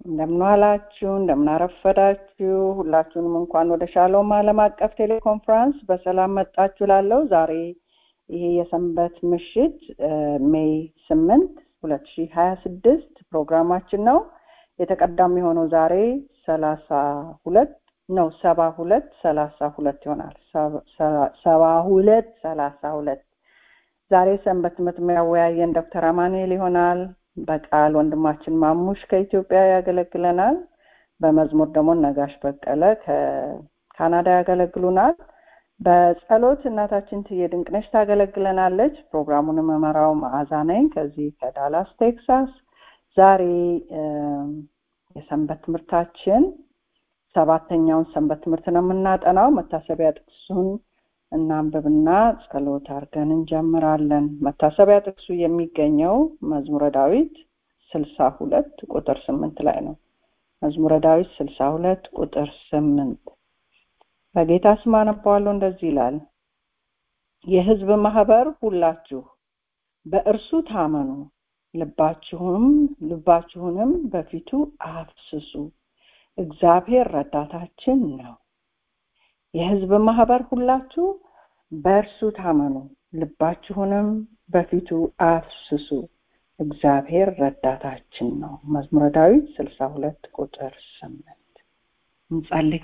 እንደምን ዋላችሁ፣ እንደምን አረፈዳችሁ። ሁላችሁንም እንኳን ወደ ሻሎም ዓለም አቀፍ ቴሌኮንፈረንስ በሰላም መጣችሁ። ላለው ዛሬ ይሄ የሰንበት ምሽት ሜይ ስምንት ሁለት ሺህ ሀያ ስድስት ፕሮግራማችን ነው። የተቀዳሚ የሆነው ዛሬ ሰላሳ ሁለት ነው ሰባ ሁለት ሰላሳ ሁለት ይሆናል። ሰባ ሁለት ሰላሳ ሁለት ዛሬ ሰንበት ትምህርት የሚያወያየን ዶክተር አማኑኤል ይሆናል። በቃል ወንድማችን ማሙሽ ከኢትዮጵያ ያገለግለናል። በመዝሙር ደግሞ ነጋሽ በቀለ ከካናዳ ያገለግሉናል። በጸሎት እናታችን ትዬ ድንቅነሽ ታገለግለናለች። ፕሮግራሙን መመራው መዓዛ ነኝ ከዚህ ከዳላስ ቴክሳስ። ዛሬ የሰንበት ትምህርታችን ሰባተኛውን ሰንበት ትምህርት ነው የምናጠናው። መታሰቢያ ጥቅሱን እናንብብና ጸሎት አድርገን እንጀምራለን። መታሰቢያ ጥቅሱ የሚገኘው መዝሙረ ዳዊት ስልሳ ሁለት ቁጥር ስምንት ላይ ነው። መዝሙረ ዳዊት ስልሳ ሁለት ቁጥር ስምንት በጌታ ስም አነባዋለሁ። እንደዚህ ይላል፣ የሕዝብ ማህበር ሁላችሁ በእርሱ ታመኑ፣ ልባችሁም ልባችሁንም በፊቱ አፍስሱ፣ እግዚአብሔር ረዳታችን ነው። የሕዝብ ማህበር ሁላችሁ በእርሱ ታመኑ፣ ልባችሁንም በፊቱ አፍስሱ፣ እግዚአብሔር ረዳታችን ነው። መዝሙረ ዳዊት ስልሳ ሁለት ቁጥር ስምንት እንጸልይ።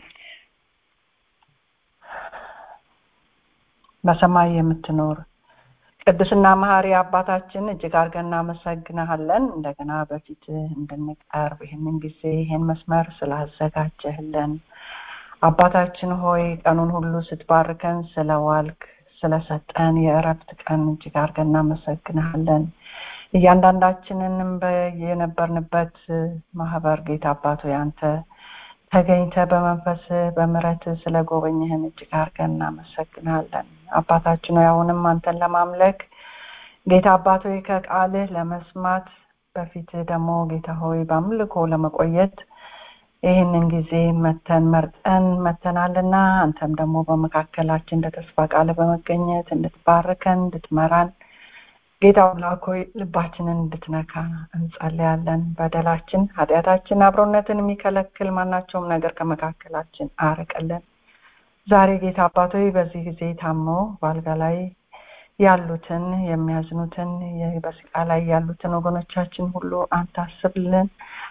በሰማይ የምትኖር ቅዱስና መሐሪ አባታችን እጅግ አድርገን እናመሰግንሃለን። እንደገና በፊት እንድንቀርብ ይህንን ጊዜ ይህን መስመር ስላዘጋጀህልን አባታችን ሆይ ቀኑን ሁሉ ስትባርከን ስለዋልክ ስለሰጠን የእረፍት ቀን እጅግ አድርገን እናመሰግንሃለን። እያንዳንዳችንንም በየነበርንበት ማህበር ጌታ አባቶ ያንተ ተገኝተ በመንፈስ በምረት ስለ ጎበኝህን እጅግ አድርገን እናመሰግናለን። አባታችን ሆይ አሁንም አንተን ለማምለክ ጌታ አባት ሆይ ከቃልህ ለመስማት በፊት ደግሞ ጌታ ሆይ በአምልኮ ለመቆየት ይህንን ጊዜ መተን መርጠን መተናልና አንተም ደግሞ በመካከላችን እንደ ተስፋ ቃል በመገኘት እንድትባርከን እንድትመራን ጌታ አምላክ ሆይ ልባችንን እንድትነካ እንጸልያለን። በደላችን፣ ኃጢአታችን፣ አብሮነትን የሚከለክል ማናቸውም ነገር ከመካከላችን አርቅልን። ዛሬ ጌታ አባት ሆይ በዚህ ጊዜ ታመው በአልጋ ላይ ያሉትን የሚያዝኑትን በስቃ ላይ ያሉትን ወገኖቻችን ሁሉ አንተ አስብልን።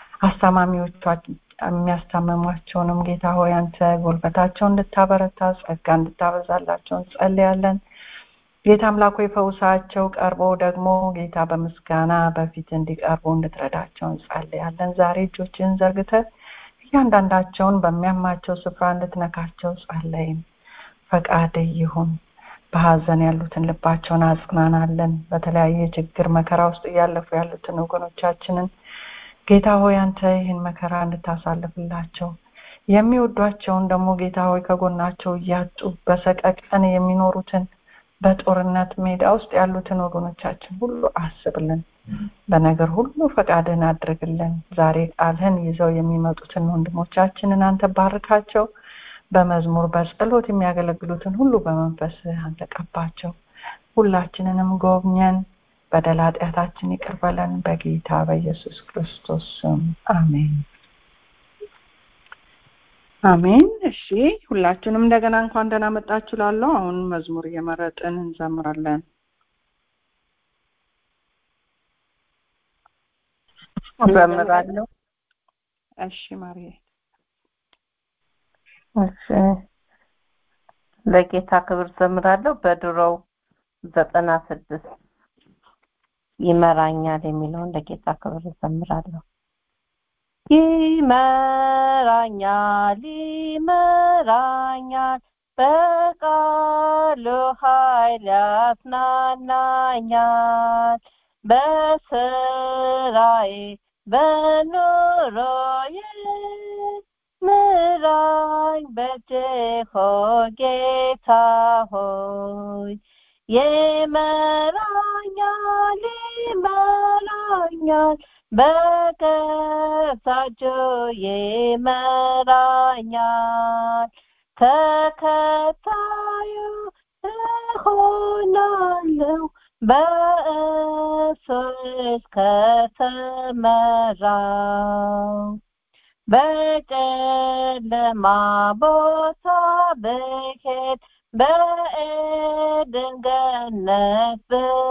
አስታማሚዎቻችን የሚያስታመሟቸውንም ጌታ ሆይ አንተ ጉልበታቸውን እንድታበረታ ጸጋ እንድታበዛላቸው እንጸልያለን። ጌታ አምላክ ሆይ ፈውሳቸው ቀርቦ ደግሞ ጌታ በምስጋና በፊት እንዲቀርቡ እንድትረዳቸው እንጸልያለን። ዛሬ እጆችን ዘርግተህ እያንዳንዳቸውን በሚያማቸው ስፍራ እንድትነካቸው ጸለይን። ፈቃድ ይሁን። በሀዘን ያሉትን ልባቸውን አጽናናለን። በተለያየ ችግር መከራ ውስጥ እያለፉ ያሉትን ወገኖቻችንን ጌታ ሆይ አንተ ይህን መከራ እንድታሳልፍላቸው የሚወዷቸውን ደግሞ ጌታ ሆይ ከጎናቸው እያጡ በሰቀቀን የሚኖሩትን በጦርነት ሜዳ ውስጥ ያሉትን ወገኖቻችን ሁሉ አስብልን። በነገር ሁሉ ፈቃድህን አድርግልን። ዛሬ ቃልህን ይዘው የሚመጡትን ወንድሞቻችንን አንተ ባርካቸው። በመዝሙር በጸሎት የሚያገለግሉትን ሁሉ በመንፈስ አንተ ቀባቸው። ሁላችንንም ጎብኘን። በደል ኃጢአታችን ይቅር በለን። በጌታ በኢየሱስ ክርስቶስ ስም አሜን አሜን። እሺ ሁላችንም እንደገና እንኳን ደህና መጣችሁ ላለው አሁን መዝሙር እየመረጥን እንዘምራለን። እዘምራለሁ። እሺ ማርዬ። እሺ ለጌታ ክብር ዘምራለሁ። በድሮው ዘጠና ስድስት ይመራኛል የሚለውን ለጌታ ክብር ዘምራለሁ። ይመራኛል ይመራኛል በቃሉ ኃይል ያጽናናኛል በስራዬ በኑሮዬ ምራኝ በእጅህ ጌታ ሆይ ይመራኛል ይመራኛል በገዛጁ ይመራኛል ተከታዩ እሆናለሁ በእሱ እስከተመራው በጨለማ ቦታ ብሄድ በኤድን ገነት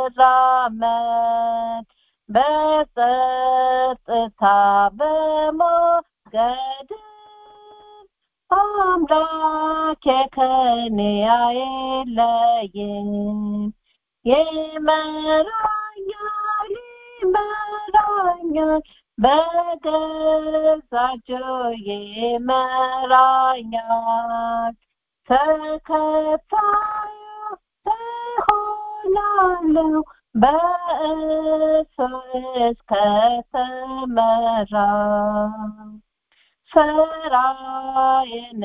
ብራመድ በጸጥታ በሞገድ አምላኬ ከኔ አይለይም ይመራኛል ይመራኛል በገዛጆ ይመራኛል ተከታዩ እሆናለሁ በእሱ እስከተመራ ስራዬን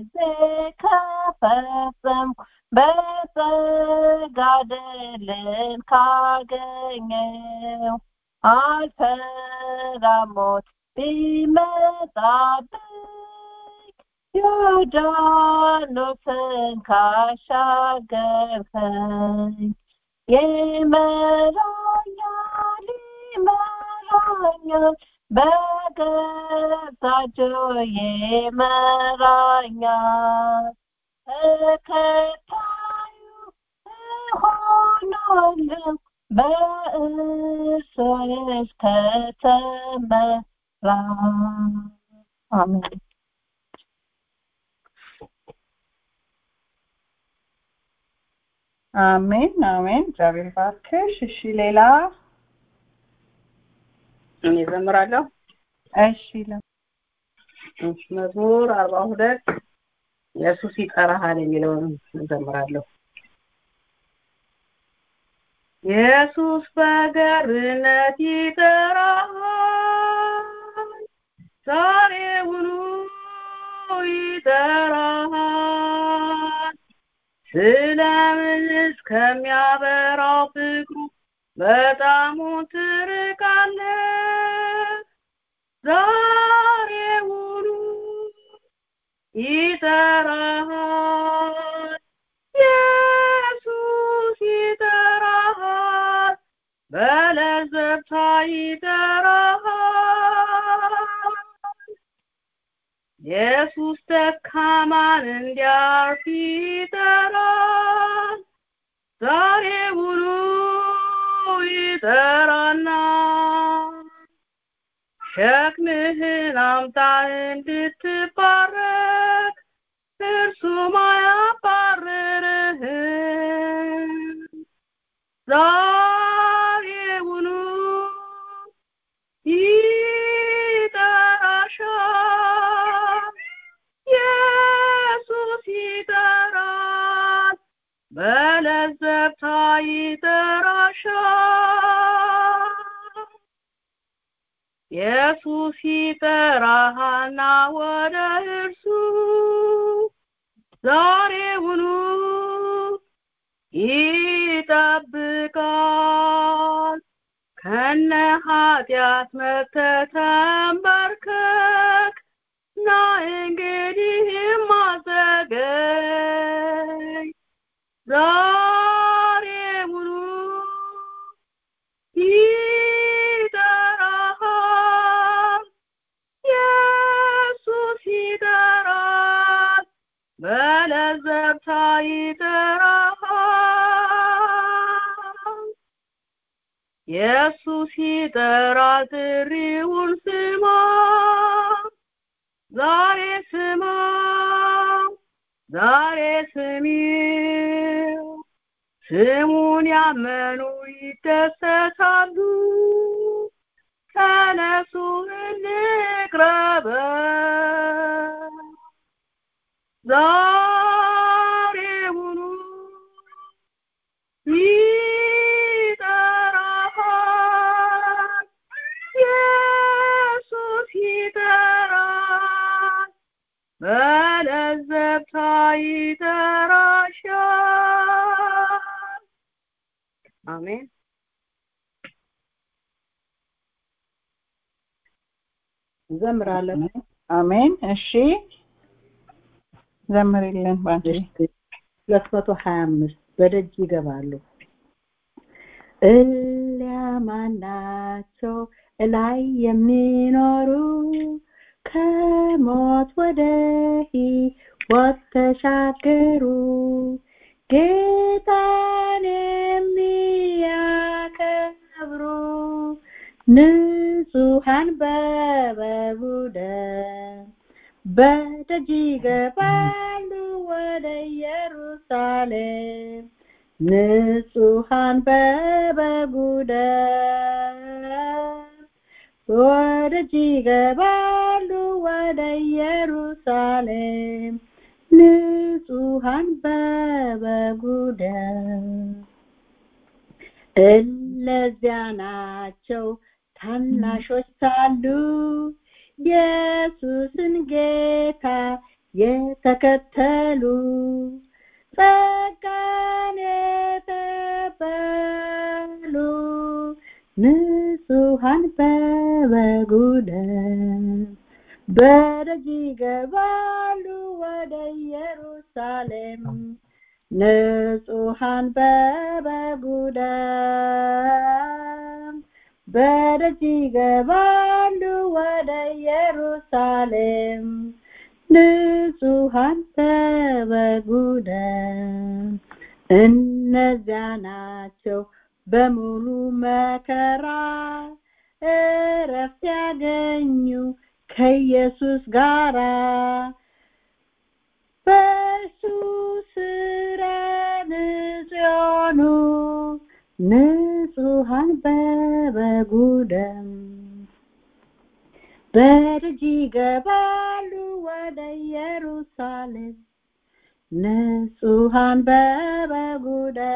ከፈጸምኩ በጸጋ ድልን ካገኘው አልፈራም ሞት ቢመጣብኝ ዮርዳኖስን ካሻገርከኝ ይመራኛል ይመራኛል በገዛ እጁ ይመራኛል ተከታዩ እሆናለሁ በእርሱ እስከተመራ አሜን አሜን አሜን እግዚአብሔር ባርክሽ እሺ ሌላ እኔ ዘምራለሁ እሺ ለ እሺ መዝሙር አርባ ሁለት ኢየሱስ ይጠራሃል የሚለውን እዘምራለሁ ኢየሱስ በገርነት ይጠራሃል ዛሬውኑ ይጠራሃል ስለምን እስከሚያበራው ፍቅሩ በጣሙ ትርቃለህ ዛሬውኑ ይጠራሃል ኢየሱስ ይጠራሃል በለዘብታ ይጠራሃል ኢየሱስ ደካማን እንዲያርፍ ይጠራል ዛሬውኑ ይጠራና ሸክምህን አምጣ እንድትባረክ እርሱም አያባርርህም ዛሬውኑ ይጠራሻል ኢየሱስ ይጠራል በለዘብታ ይጠራሻል ኢየሱስ ይጠራሃልና ወደ እርሱ ዛሬውኑ ይጠብቃል ከነ ኃጢአት መጥተህ ተንበርከክ ና እንግዲህም አዘገይ ዛሬውኑ ይጠራሃል ኢየሱስ ይጠራል በለዘብታ ይጠራሃል ኢየሱስ ይጠራል ጥሪውን ስማ ዛሬ ስማ ዛሬ ስሚው ስሙን ያመኑ ይደሰታሉ ተነሱ እንቅረበው ዛሬውኑ ይጠራሃል ኢየሱስ ይጠራል በለዘብታ ይጠራሻል አሜን ዘምራለሁ አሜን እሺ ዘምሪልን ባንቺ ሁለት መቶ ሀያ አምስት በደጅ ይገባሉ እሊያ ማናቸው እላይ የሚኖሩ ከ ከሞት ወደ ሕይወት ተሻገሩ ጌታን የሚያከብሩ ንጹሐን በበጉ ደም በደጅ ይገባሉ ወደ ኢየሩሳሌም ንጹሐን በበጉ ደም ወደጅ ይገባሉ ወደ ኢየሩሳሌም ንጹሐን በበጉ ደም እነዚያ ናቸው ታናሾች ሳሉ ኢየሱስን ጌታ የተከተሉ ጸጋን የተቀበሉ ንጹሐን በበጉ ደም በደጅ ይገባሉ ወደ ኢየሩሳሌም ንጹሐን በበጉ ደም በደጅ ይገባሉ ወደ ኢየሩሳሌም ንጹሐን በበጉ ደም እነዚያ ናቸው በሙሉ መከራ እረፍት ያገኙ ከኢየሱስ ጋራ በእሱ ስራ ንጹሕ የሆኑ ንጹሐን በበጉ ደም በደጅ ይገባሉ ወደ ኢየሩሳሌም ንጹሐን በበጉ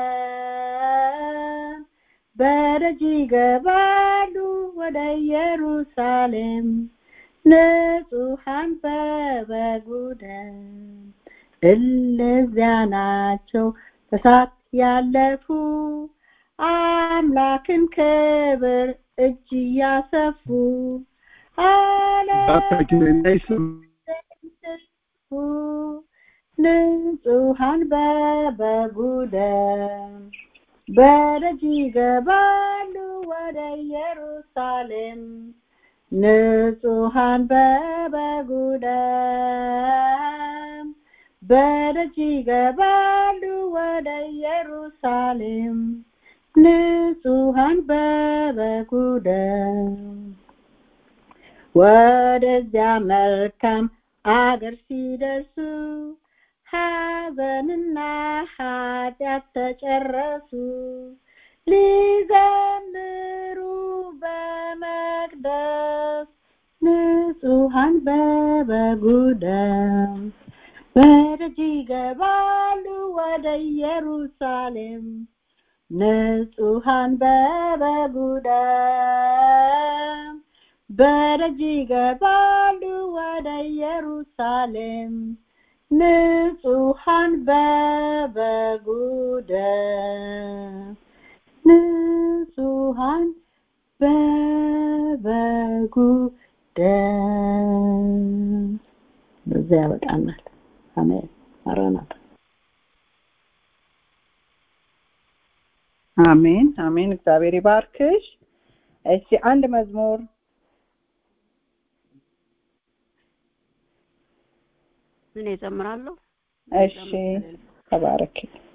ደም በደጅ ይገባሉ ወደ ኢየሩሳሌም ንጹሐን በበጉ ደም እነዚያ ናቸው በሳት ያለፉ አምላክን ክብር እጅ እያሰፉ ንጹሐን በበጉ ደም በደጅ ይገባሉ ወደ ኢየሩሳሌም ንጹሐን በበጉ ደም በደጅ ይገባሉ ወደ ኢየሩሳሌም ንጹሐን በበጉ ደም ወደዚያ መልካም አገር ሲደርሱ ሐዘንና ኃጢአት ተጨረሱ ሊዘምሩ በመቅደስ ንጹሐን በበጉ ደም በደጅ ይገባሉ ወደ ኢየሩሳሌም ንጹሐን በበጉ ደም በደጅ ይገባሉ ወደ ኢየሩሳሌም ንጹሐን በበጉ ደም ንጹሐን በበጉ ደም በዚያ ያበቃናል። አሜን። ማራናታ አሜን አሜን። እግዚአብሔር ይባርክሽ። እሺ አንድ መዝሙር እኔ እዘምራለሁ። እሺ ተባረክ።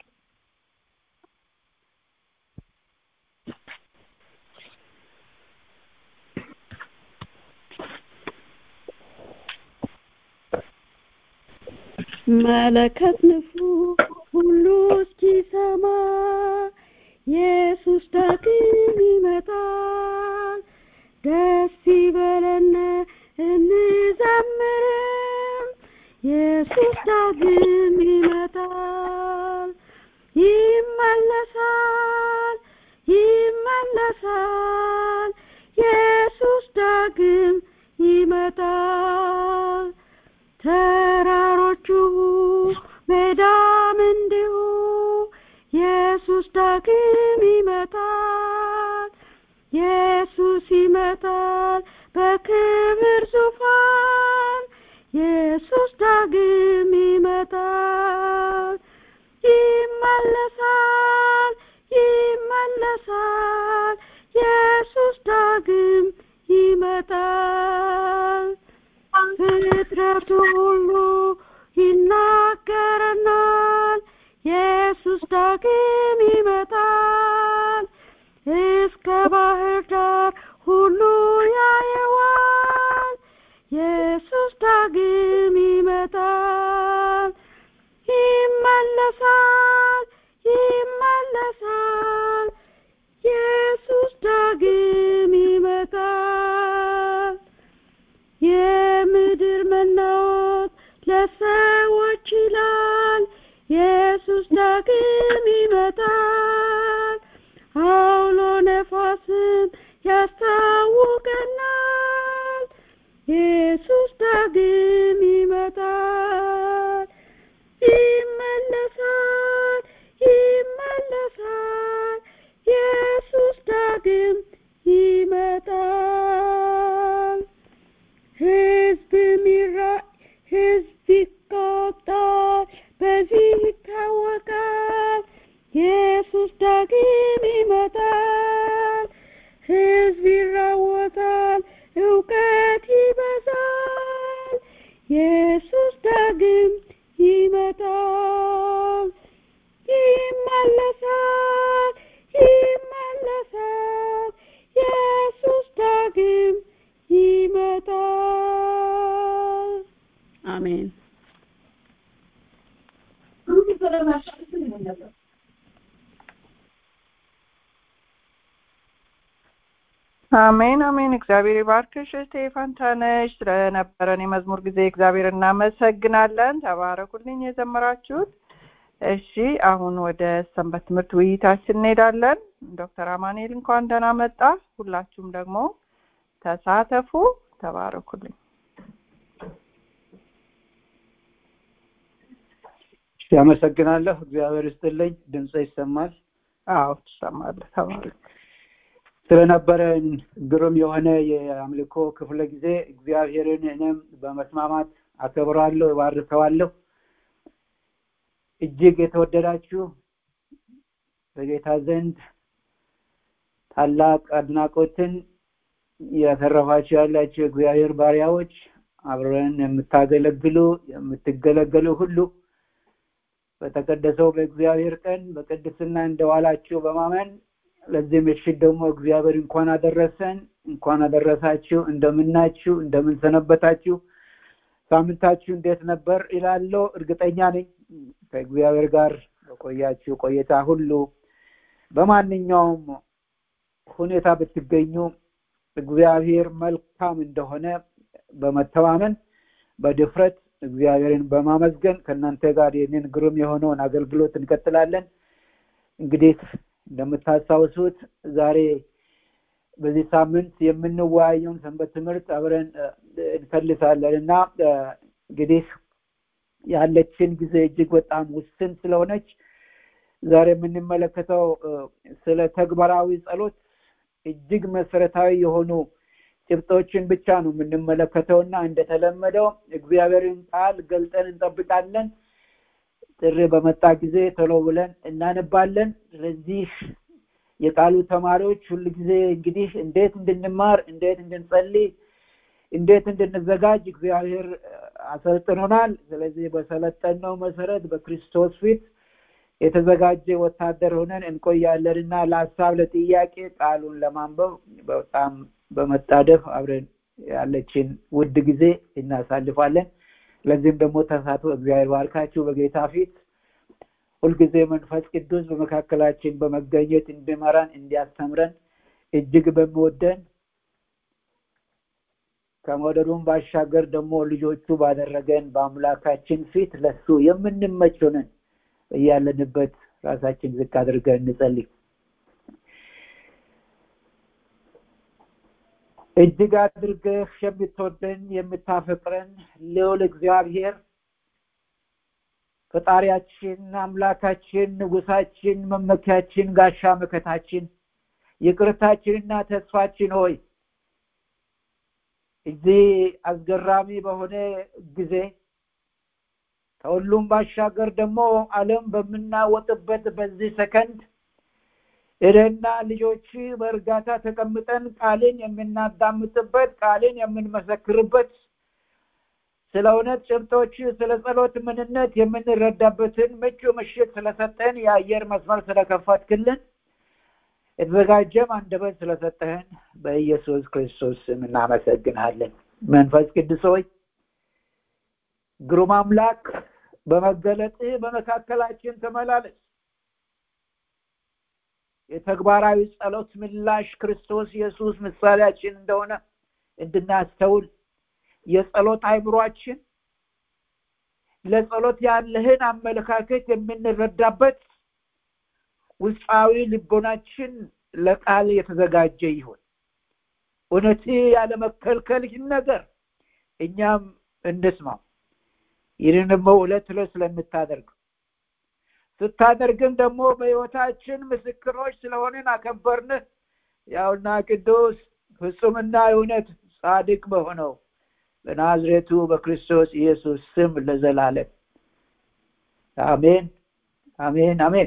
መለከት ንፉ ሁሉ እስኪሰማ ኢየሱስ ዳግም ይመጣል። ደስ ይበለን እንዘምርም ኢየሱስ ዳግም ይመጣል። ይመለሳል ይመለሳል ኢየሱስ ዳግም ይመጣል። ተራሮቹ ሜዳም እንዲሁ ኢየሱስ ዳግም ይመጣል። ኢየሱስ ይመጣል በክብር ዙፋን ኢየሱስ ዳግም ይመጣል። ይመለሳል ይመለሳል ኢየሱስ ዳግም ይመጣል። ፍጥረቱ ሁሉ ይናገረናል ኢየሱስ ዳግም ይመጣል እስከ ባህር ዳር ሁሉ ያየዋል ኢየሱስ ዳግም ይመጣል ይመለሳል ይመለሳል ኢየሱስ ዳግም ይመጣል የምድር መናወጥ ለሰዎች ይላል ኢየሱስ ዳግም ይመጣል አውሎ ነፋስም ያስታውቀናል ኢየሱስ ዳግም ይመጣል ይመለሳል ይመለሳል ኢየሱስ ዳግም ይመጣል ህዝብ ሚራ ህዝብ ይቆጣል በዚህ ይታወቃል ኢየሱስ ዳግም ይመጣል ህዝብ ይራወጣል እውቀት ይበዛል ኢየሱስ ዳግም ይመጣል ይመለሳል ይመለሳል ኢየሱስ ዳግም ይመጣል አሜን አሜን አሜን። እግዚአብሔር ይባርክሽ እህቴ ፋንታነሽ። ስለነበረን የመዝሙር ጊዜ እግዚአብሔር እናመሰግናለን። ተባረኩልኝ የዘመራችሁት። እሺ አሁን ወደ ሰንበት ትምህርት ውይይታችን እንሄዳለን። ዶክተር አማኑኤል እንኳን ደህና መጣ። ሁላችሁም ደግሞ ተሳተፉ። ተባረኩልኝ። እሺ፣ አመሰግናለሁ። እግዚአብሔር ይስጥልኝ። ድምፅ ይሰማል። አዎ ትሰማለህ። ተባረክ። ስለነበረን ግሩም የሆነ የአምልኮ ክፍለ ጊዜ እግዚአብሔርን እኔም በመስማማት አከብራለሁ፣ እባርከዋለሁ። እጅግ የተወደዳችሁ በጌታ ዘንድ ታላቅ አድናቆትን ያተረፋችሁ ያላችሁ የእግዚአብሔር ባሪያዎች አብረን የምታገለግሉ የምትገለገሉ ሁሉ በተቀደሰው በእግዚአብሔር ቀን በቅድስና እንደዋላችሁ በማመን ለዚህ ምሽት ደግሞ እግዚአብሔር እንኳን አደረሰን እንኳን አደረሳችሁ እንደምናችሁ እንደምን ሰነበታችሁ ሳምንታችሁ እንዴት ነበር ይላለው እርግጠኛ ነኝ ከእግዚአብሔር ጋር በቆያችሁ ቆይታ ሁሉ በማንኛውም ሁኔታ ብትገኙ እግዚአብሔር መልካም እንደሆነ በመተማመን በድፍረት እግዚአብሔርን በማመስገን ከእናንተ ጋር ይህንን ግሩም የሆነውን አገልግሎት እንቀጥላለን እንግዲህ እንደምታስታውሱት ዛሬ በዚህ ሳምንት የምንወያየውን ሰንበት ትምህርት አብረን እንከልሳለን እና እንግዲህ ያለችን ጊዜ እጅግ በጣም ውስን ስለሆነች ዛሬ የምንመለከተው ስለ ተግባራዊ ጸሎት እጅግ መሰረታዊ የሆኑ ጭብጦችን ብቻ ነው የምንመለከተው እና እንደተለመደው እግዚአብሔርን ቃል ገልጠን እንጠብቃለን ጥሪ በመጣ ጊዜ ቶሎ ብለን እናነባለን ስለዚህ የቃሉ ተማሪዎች ሁል ጊዜ እንግዲህ እንዴት እንድንማር እንዴት እንድንጸልይ እንዴት እንድንዘጋጅ እግዚአብሔር አሰልጥኖናል ስለዚህ በሰለጠነው መሰረት በክርስቶስ ፊት የተዘጋጀ ወታደር ሆነን እንቆያለን እና ለሀሳብ ለጥያቄ ቃሉን ለማንበብ በጣም በመጣደፍ አብረን ያለችን ውድ ጊዜ እናሳልፋለን ለዚህም ደግሞ ተሳትፎ እግዚአብሔር ባርካችሁ በጌታ ፊት ሁልጊዜ መንፈስ ቅዱስ በመካከላችን በመገኘት እንዲመራን እንዲያስተምረን እጅግ በሚወደን ከመውደዱም ባሻገር ደግሞ ልጆቹ ባደረገን በአምላካችን ፊት ለሱ የምንመች ሆነን እያለንበት ራሳችን ዝቅ አድርገን እንጸልይ እጅግ አድርገህ የምትወደን የምታፈቅረን ልዑል እግዚአብሔር ፈጣሪያችን አምላካችን ንጉሳችን መመኪያችን ጋሻ መከታችን ይቅርታችንና ተስፋችን ሆይ እዚህ አስገራሚ በሆነ ጊዜ ከሁሉም ባሻገር ደግሞ አለም በምናወጥበት በዚህ ሰከንድ እኔና ልጆች በእርጋታ ተቀምጠን ቃልን የምናዳምጥበት ቃልን የምንመሰክርበት ስለ እውነት ጭብጦች ስለ ጸሎት ምንነት የምንረዳበትን ምቹ ምሽት ስለሰጠን የአየር መስመር ስለከፈትክልን የተዘጋጀም አንደበት ስለሰጠህን በኢየሱስ ክርስቶስ ስም እናመሰግንሃለን መንፈስ ቅዱስ ሆይ ግሩም አምላክ በመገለጥህ በመካከላችን ተመላለስ የተግባራዊ ጸሎት ምላሽ ክርስቶስ ኢየሱስ ምሳሌያችን እንደሆነ እንድናስተውል የጸሎት አይምሯችን ለጸሎት ያለህን አመለካከት የምንረዳበት ውስጣዊ ልቦናችን ለቃል የተዘጋጀ ይሁን እውነት ያለመከልከልህን ነገር እኛም እንስማው ይህንን ደግሞ ዕለት ዕለት ስለምታደርግ ስታደርግም ደግሞ በህይወታችን ምስክሮች ስለሆንን አከበርንህ ያውና ቅዱስ ፍጹምና እውነት ጻድቅ በሆነው በናዝሬቱ በክርስቶስ ኢየሱስ ስም ለዘላለም አሜን አሜን አሜን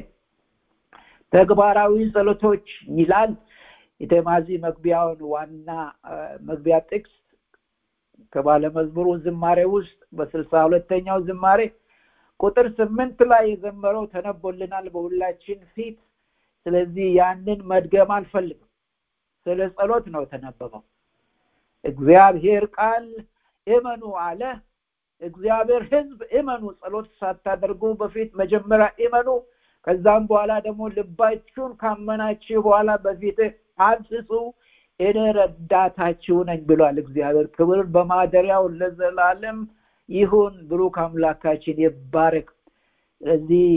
ተግባራዊ ጸሎቶች ይላል የተማዚ መግቢያውን ዋና መግቢያ ጥቅስ ከባለመዝሙሩ ዝማሬ ውስጥ በስልሳ ሁለተኛው ዝማሬ ቁጥር ስምንት ላይ የዘመረው ተነቦልናል በሁላችን ፊት ስለዚህ ያንን መድገም አልፈልግም ስለ ጸሎት ነው ተነበበው እግዚአብሔር ቃል እመኑ አለ እግዚአብሔር ህዝብ እመኑ ጸሎት ሳታደርጉ በፊት መጀመሪያ እመኑ ከዛም በኋላ ደግሞ ልባችሁን ካመናችሁ በኋላ በፊት አብስሱ እኔ ረዳታችሁ ነኝ ብሏል እግዚአብሔር ክብር በማደሪያው ለዘላለም ይሁን ብሩክ አምላካችን ይባረክ ስለዚህ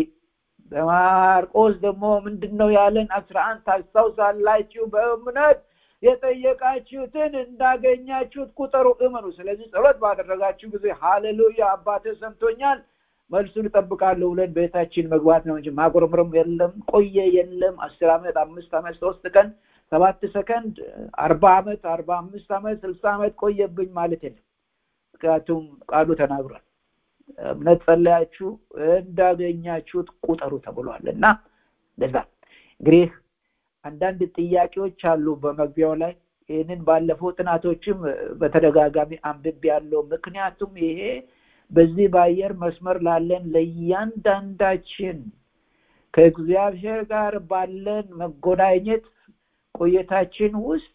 በማርቆስ ደግሞ ምንድን ነው ያለን አስራ አንድ ታስታውሳላችሁ በእምነት የጠየቃችሁትን እንዳገኛችሁት ቁጠሩ እመኑ ስለዚህ ጸሎት ባደረጋችሁ ጊዜ ሃሌሉያ አባተ ሰምቶኛል መልሱን እጠብቃለሁ ብለን ቤታችን መግባት ነው እንጂ ማጉረምረም የለም ቆየ የለም አስር ዓመት አምስት ዓመት ሶስት ቀን ሰባት ሰከንድ አርባ ዓመት አርባ አምስት ዓመት ስልሳ ዓመት ቆየብኝ ማለት የለም ምክንያቱም ቃሉ ተናግሯል እምነት ጸለያችሁ እንዳገኛችሁት ቁጠሩ ተብሏል እና ለዛ እንግዲህ አንዳንድ ጥያቄዎች አሉ በመግቢያው ላይ ይህንን ባለፈው ጥናቶችም በተደጋጋሚ አንብብ ያለው ምክንያቱም ይሄ በዚህ በአየር መስመር ላለን ለእያንዳንዳችን ከእግዚአብሔር ጋር ባለን መጎዳኘት ቆየታችን ውስጥ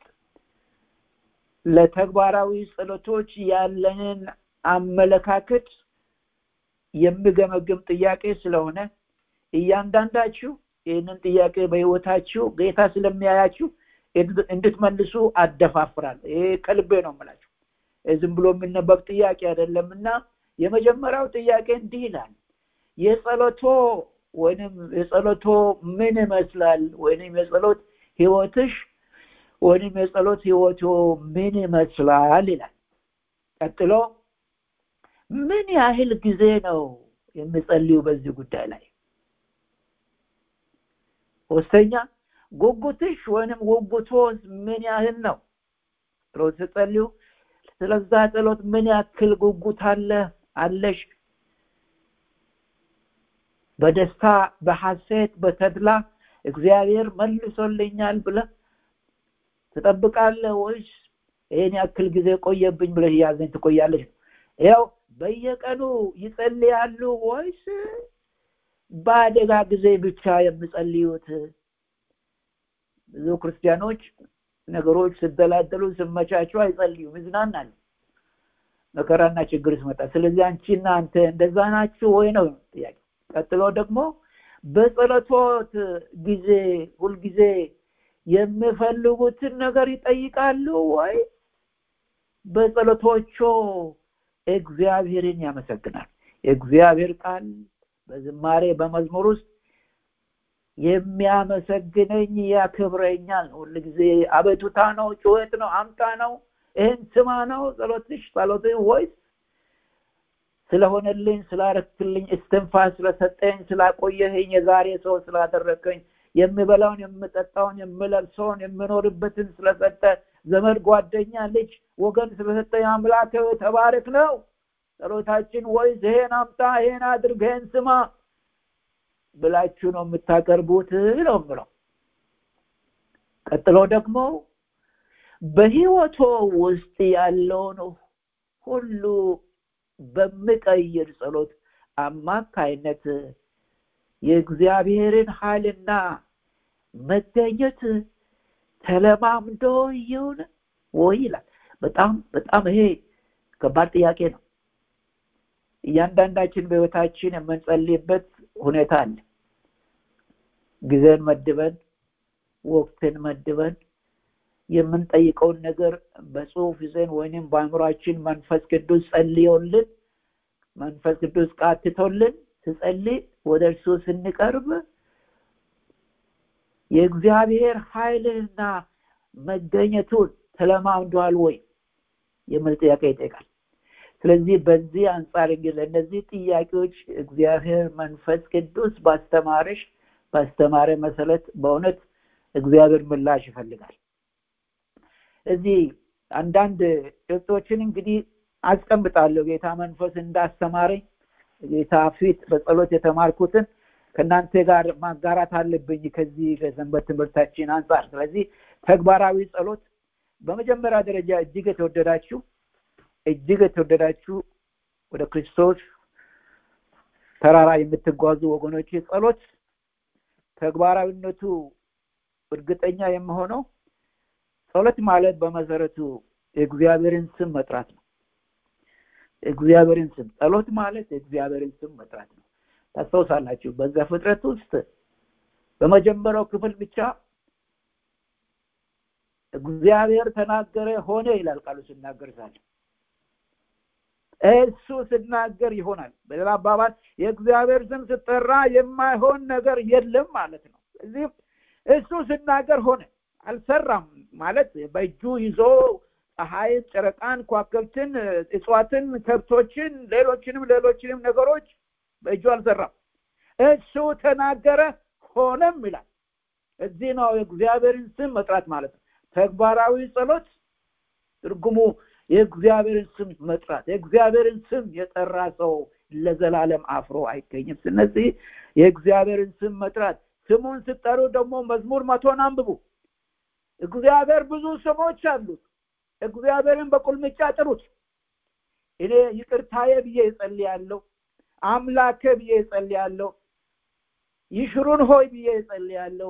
ለተግባራዊ ጸሎቶች ያለንን አመለካከት የሚገመግም ጥያቄ ስለሆነ እያንዳንዳችሁ ይህንን ጥያቄ በህይወታችሁ ጌታ ስለሚያያችሁ እንድትመልሱ አደፋፍራል ይሄ ከልቤ ነው የምላችሁ ዝም ብሎ የሚነበብ ጥያቄ አይደለም እና የመጀመሪያው ጥያቄ እንዲህ ይላል የጸሎቶ ወይንም የጸሎቶ ምን ይመስላል ወይንም የጸሎት ህይወትሽ ወይንም የጸሎት ህይወቶ ምን ይመስላል ይላል ቀጥሎ ምን ያህል ጊዜ ነው የሚጸልዩ በዚህ ጉዳይ ላይ ሶስተኛ ጉጉትሽ ወይንም ጉጉቶስ ምን ያህል ነው ጸሎት ስጸልዩ ስለዛ ጸሎት ምን ያክል ጉጉት አለ አለሽ በደስታ በሐሴት በተድላ እግዚአብሔር መልሶልኛል ብለ ትጠብቃለህ ወይስ ይህን ያክል ጊዜ ቆየብኝ ብለህ እያዘኝ ትቆያለች ያው በየቀኑ ይጸልያሉ ወይስ በአደጋ ጊዜ ብቻ የሚጸልዩት ብዙ ክርስቲያኖች ነገሮች ስደላደሉ ስመቻቸው አይጸልዩም ይዝናናሉ መከራና ችግር ስመጣ ስለዚህ አንቺና አንተ እንደዛ ናችሁ ወይ ነው ጥያቄ ቀጥሎ ደግሞ በጸሎቶት ጊዜ ሁልጊዜ የሚፈልጉትን ነገር ይጠይቃሉ ወይ በጸሎቶቾ እግዚአብሔርን ያመሰግናል የእግዚአብሔር ቃል በዝማሬ በመዝሙር ውስጥ የሚያመሰግነኝ ያክብረኛል ሁል ጊዜ አቤቱታ ነው ጩኸት ነው አምጣ ነው ይህን ስማ ነው ጸሎትሽ ጸሎት ወይስ ስለሆነልኝ ስላረክልኝ እስትንፋስ ስለሰጠኝ ስላቆየህኝ የዛሬ ሰው ስላደረከኝ የምበላውን የምጠጣውን የምለብሰውን የምኖርበትን ስለሰጠ ዘመድ ጓደኛ ልጅ ወገን ስለሰጠኝ አምላክ ተባረክ ነው ጸሎታችን ወይስ ይሄን አምጣ ይሄን አድርግ ይሄን ስማ ብላችሁ ነው የምታቀርቡት ነው ምለው ቀጥሎ ደግሞ በህይወቶ ውስጥ ያለውን ሁሉ በሚቀይር ጸሎት አማካይነት የእግዚአብሔርን ኃይልና መገኘት ተለማምዶ ይሁን ወይ ይላል። በጣም በጣም ይሄ ከባድ ጥያቄ ነው። እያንዳንዳችን በህይወታችን የምንጸልይበት ሁኔታ አለ። ጊዜን መድበን ወቅትን መድበን የምንጠይቀውን ነገር በጽሁፍ ይዘን ወይንም በአእምሯችን መንፈስ ቅዱስ ጸልዮልን መንፈስ ቅዱስ ቃትቶልን ስጸልይ ወደ እርሱ ስንቀርብ የእግዚአብሔር ኃይልና መገኘቱን ተለማምዷል ወይ የሚል ጥያቄ ይጠይቃል። ስለዚህ በዚህ አንጻር እንግዲህ ለእነዚህ ጥያቄዎች እግዚአብሔር መንፈስ ቅዱስ ባስተማረሽ ባስተማረ መሰረት በእውነት እግዚአብሔር ምላሽ ይፈልጋል። እዚህ አንዳንድ ጭብጦችን እንግዲህ አስቀምጣለሁ ጌታ መንፈስ እንዳስተማረኝ ጌታ ፊት በጸሎት የተማርኩትን ከእናንተ ጋር ማጋራት አለብኝ ከዚህ ከሰንበት ትምህርታችን አንጻር። ስለዚህ ተግባራዊ ጸሎት በመጀመሪያ ደረጃ እጅግ የተወደዳችሁ እጅግ የተወደዳችሁ ወደ ክርስቶስ ተራራ የምትጓዙ ወገኖች ጸሎት ተግባራዊነቱ እርግጠኛ የምሆነው ጸሎት ማለት በመሰረቱ የእግዚአብሔርን ስም መጥራት ነው። እግዚአብሔርን ስም ጸሎት ማለት የእግዚአብሔርን ስም መጥራት ነው። ታስታውሳላችሁ በዛ ፍጥረት ውስጥ በመጀመሪያው ክፍል ብቻ እግዚአብሔር ተናገረ ሆነ ይላል ቃሉ ሲናገር ሳለ እሱ ስናገር ይሆናል። በሌላ አባባል የእግዚአብሔር ስም ስጠራ የማይሆን ነገር የለም ማለት ነው። እዚህ እሱ ስናገር ሆነ አልሰራም ማለት በእጁ ይዞ ፀሐይን፣ ጨረቃን፣ ኳከብትን፣ እጽዋትን፣ ከብቶችን፣ ሌሎችንም ሌሎችንም ነገሮች በእጁ አልሰራም። እሱ ተናገረ ሆነም ይላል። እዚህ ነው የእግዚአብሔርን ስም መጥራት ማለት ነው። ተግባራዊ ጸሎት ትርጉሙ የእግዚአብሔርን ስም መጥራት። የእግዚአብሔርን ስም የጠራ ሰው ለዘላለም አፍሮ አይገኝም። ስለዚህ የእግዚአብሔርን ስም መጥራት ስሙን ስጠሩ ደግሞ መዝሙር መቶን አንብቡ። እግዚአብሔር ብዙ ስሞች አሉት። እግዚአብሔርን በቁልምጫ ጥሩት። እኔ ይቅርታዬ ብዬ እጸልያለሁ። አምላኬ ብዬ እጸልያለሁ። ይሽሩን ሆይ ብዬ እጸልያለሁ።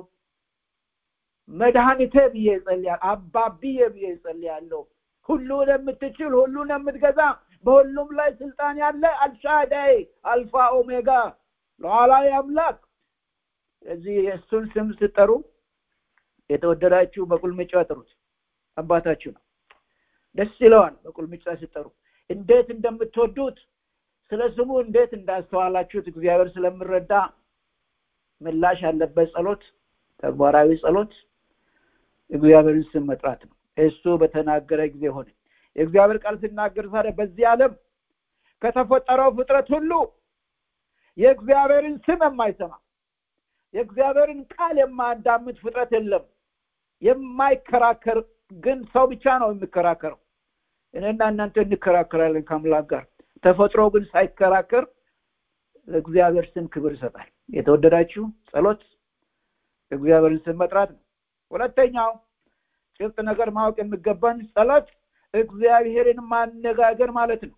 መድኃኒቴ ብዬ እጸልያለሁ። አባብዬ ብዬ እጸልያለሁ። ሁሉን የምትችል ሁሉን የምትገዛ በሁሉም ላይ ስልጣን ያለ አልሻዳይ አልፋ ኦሜጋ ሉዓላዊ አምላክ እዚህ የእሱን ስም ስጠሩ የተወደዳችሁ በቁልምጫ ጥሩት። አባታችሁ ነው። ደስ ይለዋል በቁልምጫ ስጠሩ። እንዴት እንደምትወዱት ስለ ስሙ እንዴት እንዳስተዋላችሁት እግዚአብሔር ስለምረዳ ምላሽ ያለበት ጸሎት፣ ተግባራዊ ጸሎት እግዚአብሔርን ስም መጥራት ነው። እሱ በተናገረ ጊዜ ሆነ። የእግዚአብሔር ቃል ሲናገር ታዲያ በዚህ ዓለም ከተፈጠረው ፍጥረት ሁሉ የእግዚአብሔርን ስም የማይሰማ የእግዚአብሔርን ቃል የማያዳምጥ ፍጥረት የለም። የማይከራከር ግን ሰው ብቻ ነው የሚከራከረው። እኔና እናንተ እንከራከራለን ከአምላክ ጋር። ተፈጥሮ ግን ሳይከራከር ለእግዚአብሔር ስም ክብር ይሰጣል። የተወደዳችሁ ጸሎት እግዚአብሔርን ስም መጥራት ነው። ሁለተኛው ጭብጥ ነገር ማወቅ የሚገባን ጸሎት እግዚአብሔርን ማነጋገር ማለት ነው።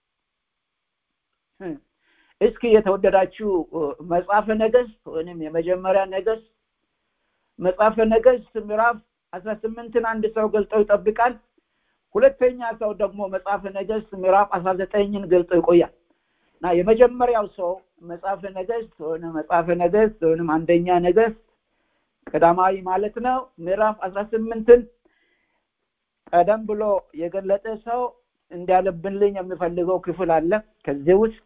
እስኪ የተወደዳችሁ መጽሐፈ ነገስት ወይም የመጀመሪያ ነገስት መጽሐፈ ነገስት ምዕራፍ አስራ ስምንትን አንድ ሰው ገልጠው ይጠብቃል። ሁለተኛ ሰው ደግሞ መጽሐፈ ነገስት ምዕራፍ አስራ ዘጠኝን ገልጦ ይቆያል እና የመጀመሪያው ሰው መጽሐፈ ነገስት ወይም መጽሐፈ ነገስት ወይም አንደኛ ነገስት ቀዳማዊ ማለት ነው ምዕራፍ አስራ ስምንትን ቀደም ብሎ የገለጠ ሰው እንዲያለብንልኝ የሚፈልገው ክፍል አለ ከዚህ ውስጥ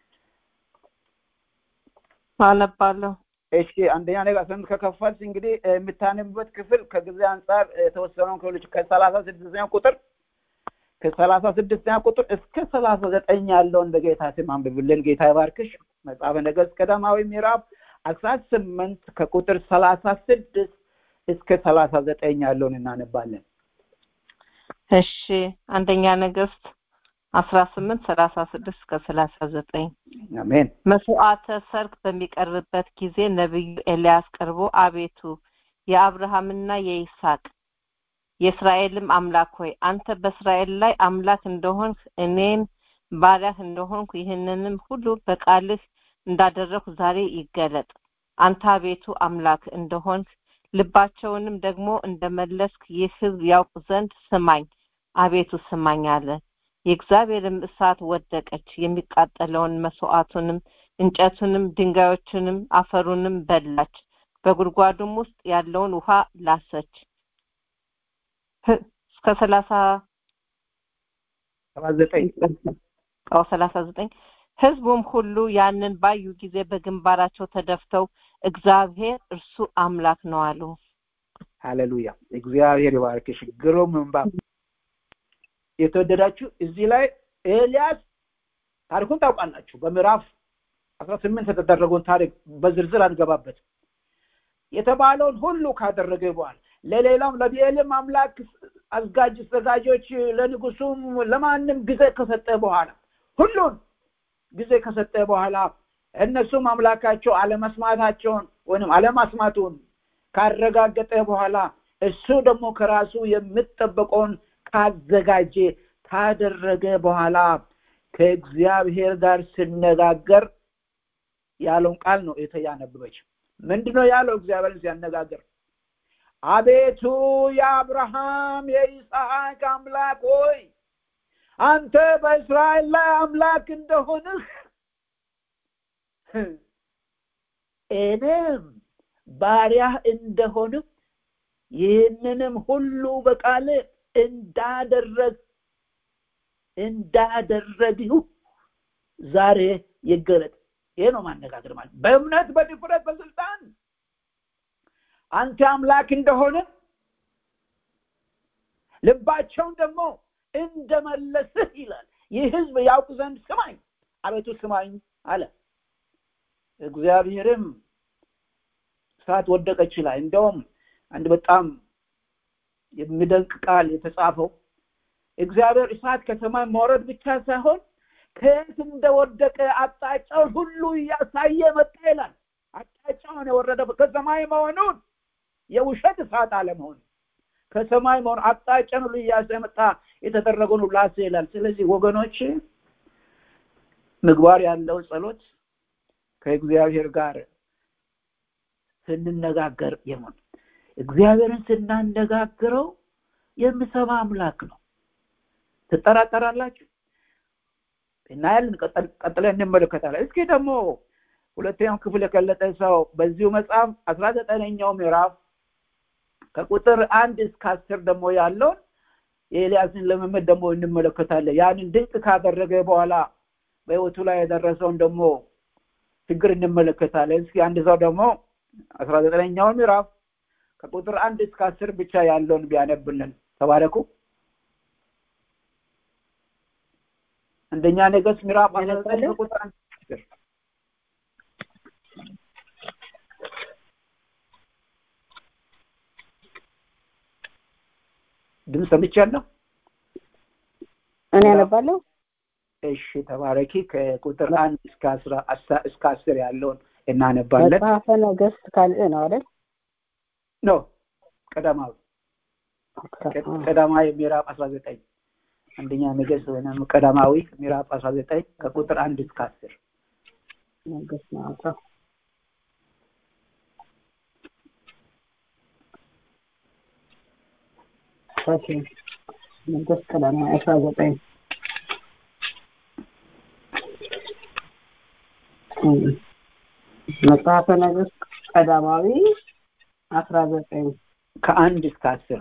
አነባለሁ። እሺ አንደኛ ነገር ስምንት ከከፈልስ እንግዲህ የምታነብበት ክፍል ከጊዜ አንጻር የተወሰነውን ክፍሎች ከሰላሳ ስድስተኛ ቁጥር ከሰላሳ ስድስተኛ ቁጥር እስከ ሰላሳ ዘጠኝ ያለውን በጌታ ስም አንብብልን። ጌታ ይባርክሽ። መጽሐፈ ነገስት ቀዳማዊ ምዕራፍ አስራ ስምንት ከቁጥር ሰላሳ ስድስት እስከ ሰላሳ ዘጠኝ ያለውን እናነባለን። እሺ አንደኛ ነገስት አስራ ስምንት ሰላሳ ስድስት እስከ ሰላሳ ዘጠኝ አሜን። መስዋዕተ ሰርክ በሚቀርብበት ጊዜ ነቢዩ ኤልያስ ቀርቦ አቤቱ የአብርሃምና የይስሐቅ የእስራኤልም አምላክ ሆይ አንተ በእስራኤል ላይ አምላክ እንደሆንህ እኔን ባሪያህ እንደሆንኩ ይህንንም ሁሉ በቃልህ እንዳደረግሁ ዛሬ ይገለጥ። አንተ አቤቱ አምላክ እንደሆንክ ልባቸውንም ደግሞ እንደመለስክ ይህ ሕዝብ ያውቅ ዘንድ ስማኝ፣ አቤቱ ስማኝ አለ። የእግዚአብሔርም እሳት ወደቀች፣ የሚቃጠለውን መስዋዕቱንም፣ እንጨቱንም፣ ድንጋዮቹንም፣ አፈሩንም በላች። በጉድጓዱም ውስጥ ያለውን ውሃ ላሰች። እስከ ሰላሳ ሰባ ዘጠኝ አዎ ሰላሳ ዘጠኝ ህዝቡም ሁሉ ያንን ባዩ ጊዜ በግንባራቸው ተደፍተው እግዚአብሔር እርሱ አምላክ ነው አሉ። ሃሌሉያ እግዚአብሔር ይባርክሽ። ግሩም ምንባብ የተወደዳችሁ እዚህ ላይ ኤልያስ ታሪኩን ታውቃላችሁ። በምዕራፍ አስራ ስምንት የተደረገውን ታሪክ በዝርዝር አንገባበት። የተባለውን ሁሉ ካደረገ በኋላ ለሌላም ለብኤልም አምላክ አዝጋጅ አዘጋጆች ለንጉሱም ለማንም ጊዜ ከሰጠ በኋላ ሁሉን ጊዜ ከሰጠ በኋላ እነሱም አምላካቸው አለመስማታቸውን ወይም አለማስማቱን ካረጋገጠ በኋላ እሱ ደግሞ ከራሱ የምጠበቀውን ካዘጋጀ ካደረገ በኋላ ከእግዚአብሔር ጋር ሲነጋገር ያለውን ቃል ነው የተያነበበች ምንድነው ያለው እግዚአብሔርን ሲያነጋገር አቤቱ የአብርሃም የይስሐቅ አምላክ ሆይ አንተ በእስራኤል ላይ አምላክ እንደሆንህ እኔም ባሪያህ እንደሆንህ ይህንንም ሁሉ በቃል እንዳደረግ እንዳደረግሁ ዛሬ ይገለጥ ይሄ ነው ማነጋገር ማለት በእምነት በድፍረት በስልጣን አንተ አምላክ እንደሆነ ልባቸውን ደግሞ እንደመለስህ ይላል ይህ ህዝብ ያውቅ ዘንድ ስማኝ አቤቱ ስማኝ አለ እግዚአብሔርም እሳት ወደቀች ይላል እንደውም አንድ በጣም የሚደንቅ ቃል የተጻፈው እግዚአብሔር እሳት ከሰማይ መውረድ ብቻ ሳይሆን ከየት እንደወደቀ አቅጣጫውን ሁሉ እያሳየ መጣ ይላል አቅጣጫውን የወረደ ከሰማይ መሆኑን የውሸት እሳት አለመሆን ከሰማይ መሆን አቅጣጫን ሁሉ እያሳየ መጣ የተደረገውን ሁሉ አስ ይላል ስለዚህ ወገኖች ምግባር ያለው ጸሎት ከእግዚአብሔር ጋር ስንነጋገር የሆን እግዚአብሔርን ስናነጋግረው የምሰማ አምላክ ነው ትጠራጠራላችሁ እናያለን ቀጥለን እንመለከታለን እስኪ ደግሞ ሁለተኛው ክፍል የገለጠ ሰው በዚሁ መጽሐፍ አስራ ዘጠነኛው ምዕራፍ ከቁጥር አንድ እስከ አስር ደግሞ ያለውን የኤልያስን ልምምድ ደግሞ እንመለከታለን ያንን ድንቅ ካደረገ በኋላ በህይወቱ ላይ የደረሰውን ደግሞ ችግር እንመለከታለን እስኪ አንድ ሰው ደግሞ አስራ ዘጠነኛውን ምዕራፍ ከቁጥር አንድ እስከ አስር ብቻ ያለውን ቢያነብልን ተባረኩ አንደኛ ነገስት ምዕራፍ ቁጥር አንድ አስር ድምፅ ሰምቻለሁ እኔ ያነባለሁ እሺ ተባረኪ ከቁጥር አንድ እስከ አስራ እስከ አስር ያለውን እናነባለን መጽሐፈ ነገስት ካልዕ ነው አይደል ኖ ቀዳማዊ ቀዳማዊ ምዕራፍ አስራ ዘጠኝ አንደኛ ነገስት ወይም ቀዳማዊ ምዕራፍ አስራ ዘጠኝ ከቁጥር አንድ እስከ አስር ነገስት ማለት ኦኬ ነገስት ቀዳማዊ አስራ ዘጠኝ መጽሐፈ ነገስት ቀዳማዊ አስራ ዘጠኝ ከአንድ እስከ አስር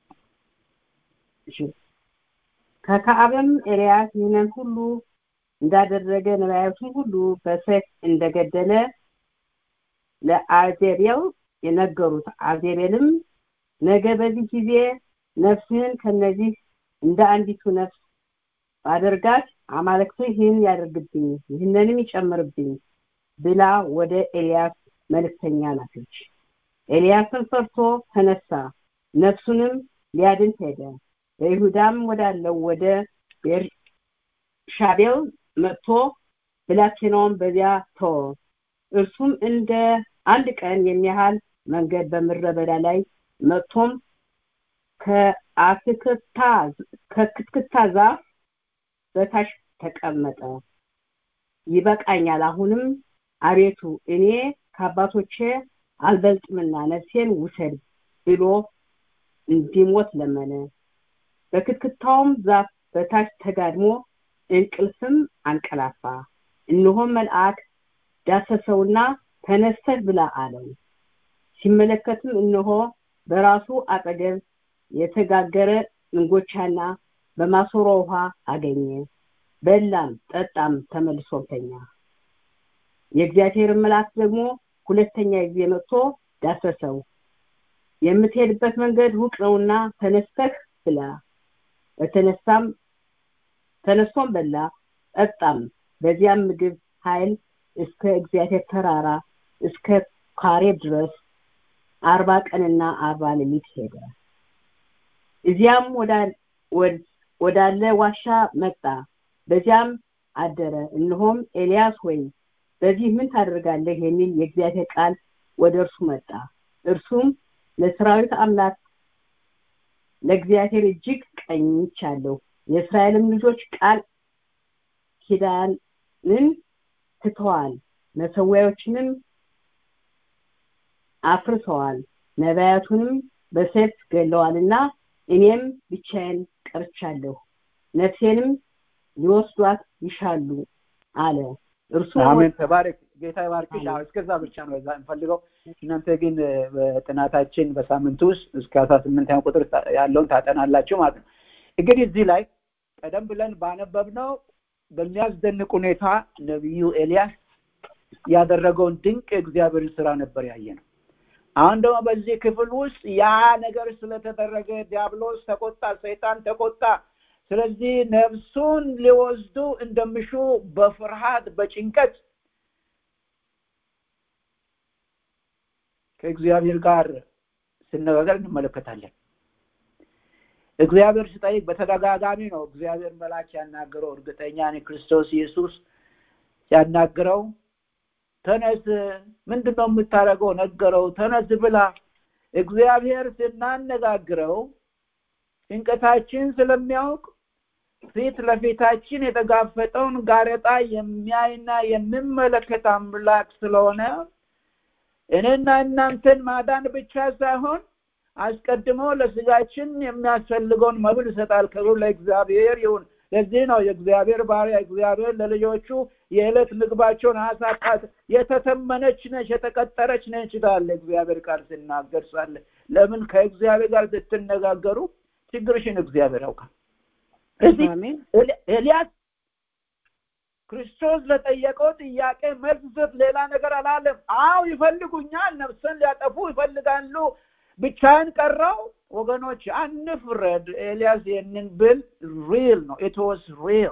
ከከአብም ኤልያስ ይህንን ሁሉ እንዳደረገ ነቢያቱን ሁሉ በሰይፍ እንደገደለ ለአዜቤል የነገሩት አዜቤልም ነገ በዚህ ጊዜ ነፍስህን ከነዚህ እንደ አንዲቱ ነፍስ ባደርጋት አማልክቱ ይህን ያደርግብኝ ይህንንም ይጨምርብኝ ብላ ወደ ኤልያስ መልእክተኛ ላከች ኤልያስን ፈርቶ ተነሳ ነፍሱንም ሊያድን ሄደ በይሁዳም ወዳለው ወደ ቤርሻቤል መጥቶ ብላቴናውን በዚያ ተወ እርሱም እንደ አንድ ቀን የሚያህል መንገድ በምድረ በዳ ላይ መጥቶም ከአትክታ ከክትክታ ዛፍ በታች ተቀመጠ ይበቃኛል አሁንም አቤቱ እኔ ከአባቶቼ አልበልጥምና ነፍሴን ውሰድ ብሎ እንዲሞት ለመነ በክትክታውም ዛፍ በታች ተጋድሞ እንቅልፍም አንቀላፋ እነሆም መልአክ ዳሰሰውና ተነስተህ ብላ አለው ሲመለከትም እነሆ በራሱ አጠገብ የተጋገረ እንጎቻና በማሰሮ ውሃ አገኘ በላም ጠጣም ተመልሶም ተኛ የእግዚአብሔር መልአክ ደግሞ ሁለተኛ ጊዜ መጥቶ ዳሰሰው የምትሄድበት መንገድ ሩቅ ነውና ተነስተህ ብላ በተነሳም ተነስቶም በላ ጠጣም በዚያም ምግብ ኃይል እስከ እግዚአብሔር ተራራ እስከ ካሬብ ድረስ አርባ ቀንና አርባ ሌሊት ሄደ እዚያም ወዳለ ዋሻ መጣ በዚያም አደረ እነሆም ኤልያስ ሆይ በዚህ ምን ታደርጋለህ የሚል የእግዚአብሔር ቃል ወደ እርሱ መጣ እርሱም ለሰራዊት አምላክ ለእግዚአብሔር እጅግ ቀኝቻለሁ የእስራኤልም ልጆች ቃል ኪዳንን ትተዋል መሰዊያዎችንም አፍርሰዋል ነቢያቱንም በሰይፍ ገለዋልና እኔም ብቻዬን ቀርቻለሁ ነፍሴንም ሊወስዷት ይሻሉ አለ እርሱ አሜን ተባረክ ጌታ ይባርክሽ አዎ እስከዛ ብቻ ነው እዛ እንፈልገው እናንተ ግን በጥናታችን በሳምንት ውስጥ እስከ አስራ ስምንተኛ ቁጥር ያለውን ታጠናላችሁ ማለት ነው እንግዲህ እዚህ ላይ ቀደም ብለን ባነበብነው በሚያስደንቅ ሁኔታ ነቢዩ ኤልያስ ያደረገውን ድንቅ የእግዚአብሔርን ስራ ነበር ያየ ነው አሁን ደግሞ በዚህ ክፍል ውስጥ ያ ነገር ስለተደረገ ዲያብሎስ ተቆጣ ሰይጣን ተቆጣ ስለዚህ ነፍሱን ሊወስዱ እንደሚሹ በፍርሃት በጭንቀት ከእግዚአብሔር ጋር ስነጋገር እንመለከታለን እግዚአብሔር ስጠይቅ በተደጋጋሚ ነው እግዚአብሔር መላክ ያናገረው እርግጠኛ ክርስቶስ ኢየሱስ ያናገረው ተነስ ምንድን ነው የምታደርገው ነገረው ተነስ ብላ እግዚአብሔር ስናነጋግረው ጭንቀታችን ስለሚያውቅ ፊት ለፊታችን የተጋፈጠውን ጋሬጣ የሚያይና የሚመለከት አምላክ ስለሆነ እኔና እናንተን ማዳን ብቻ ሳይሆን አስቀድሞ ለስጋችን የሚያስፈልገውን መብል ይሰጣል ክብሩ ለእግዚአብሔር ይሁን ለዚህ ነው የእግዚአብሔር ባሪያ እግዚአብሔር ለልጆቹ የዕለት ምግባቸውን አሳጣት የተተመነች ነች የተቀጠረች ነች ይላል እግዚአብሔር ቃል ሲናገር ሳለ ለምን ከእግዚአብሔር ጋር ስትነጋገሩ ችግርሽን እግዚአብሔር ያውቃል እዚህ ኤልያስ ክርስቶስ ለጠየቀው ጥያቄ መልስ ስጥ ሌላ ነገር አላለም አው ይፈልጉኛል ነፍስን ሊያጠፉ ይፈልጋሉ ብቻን ቀረው ወገኖች አንፍረድ ኤልያስ ይህንን ብል ሪል ነው ኢት ዋስ ሪል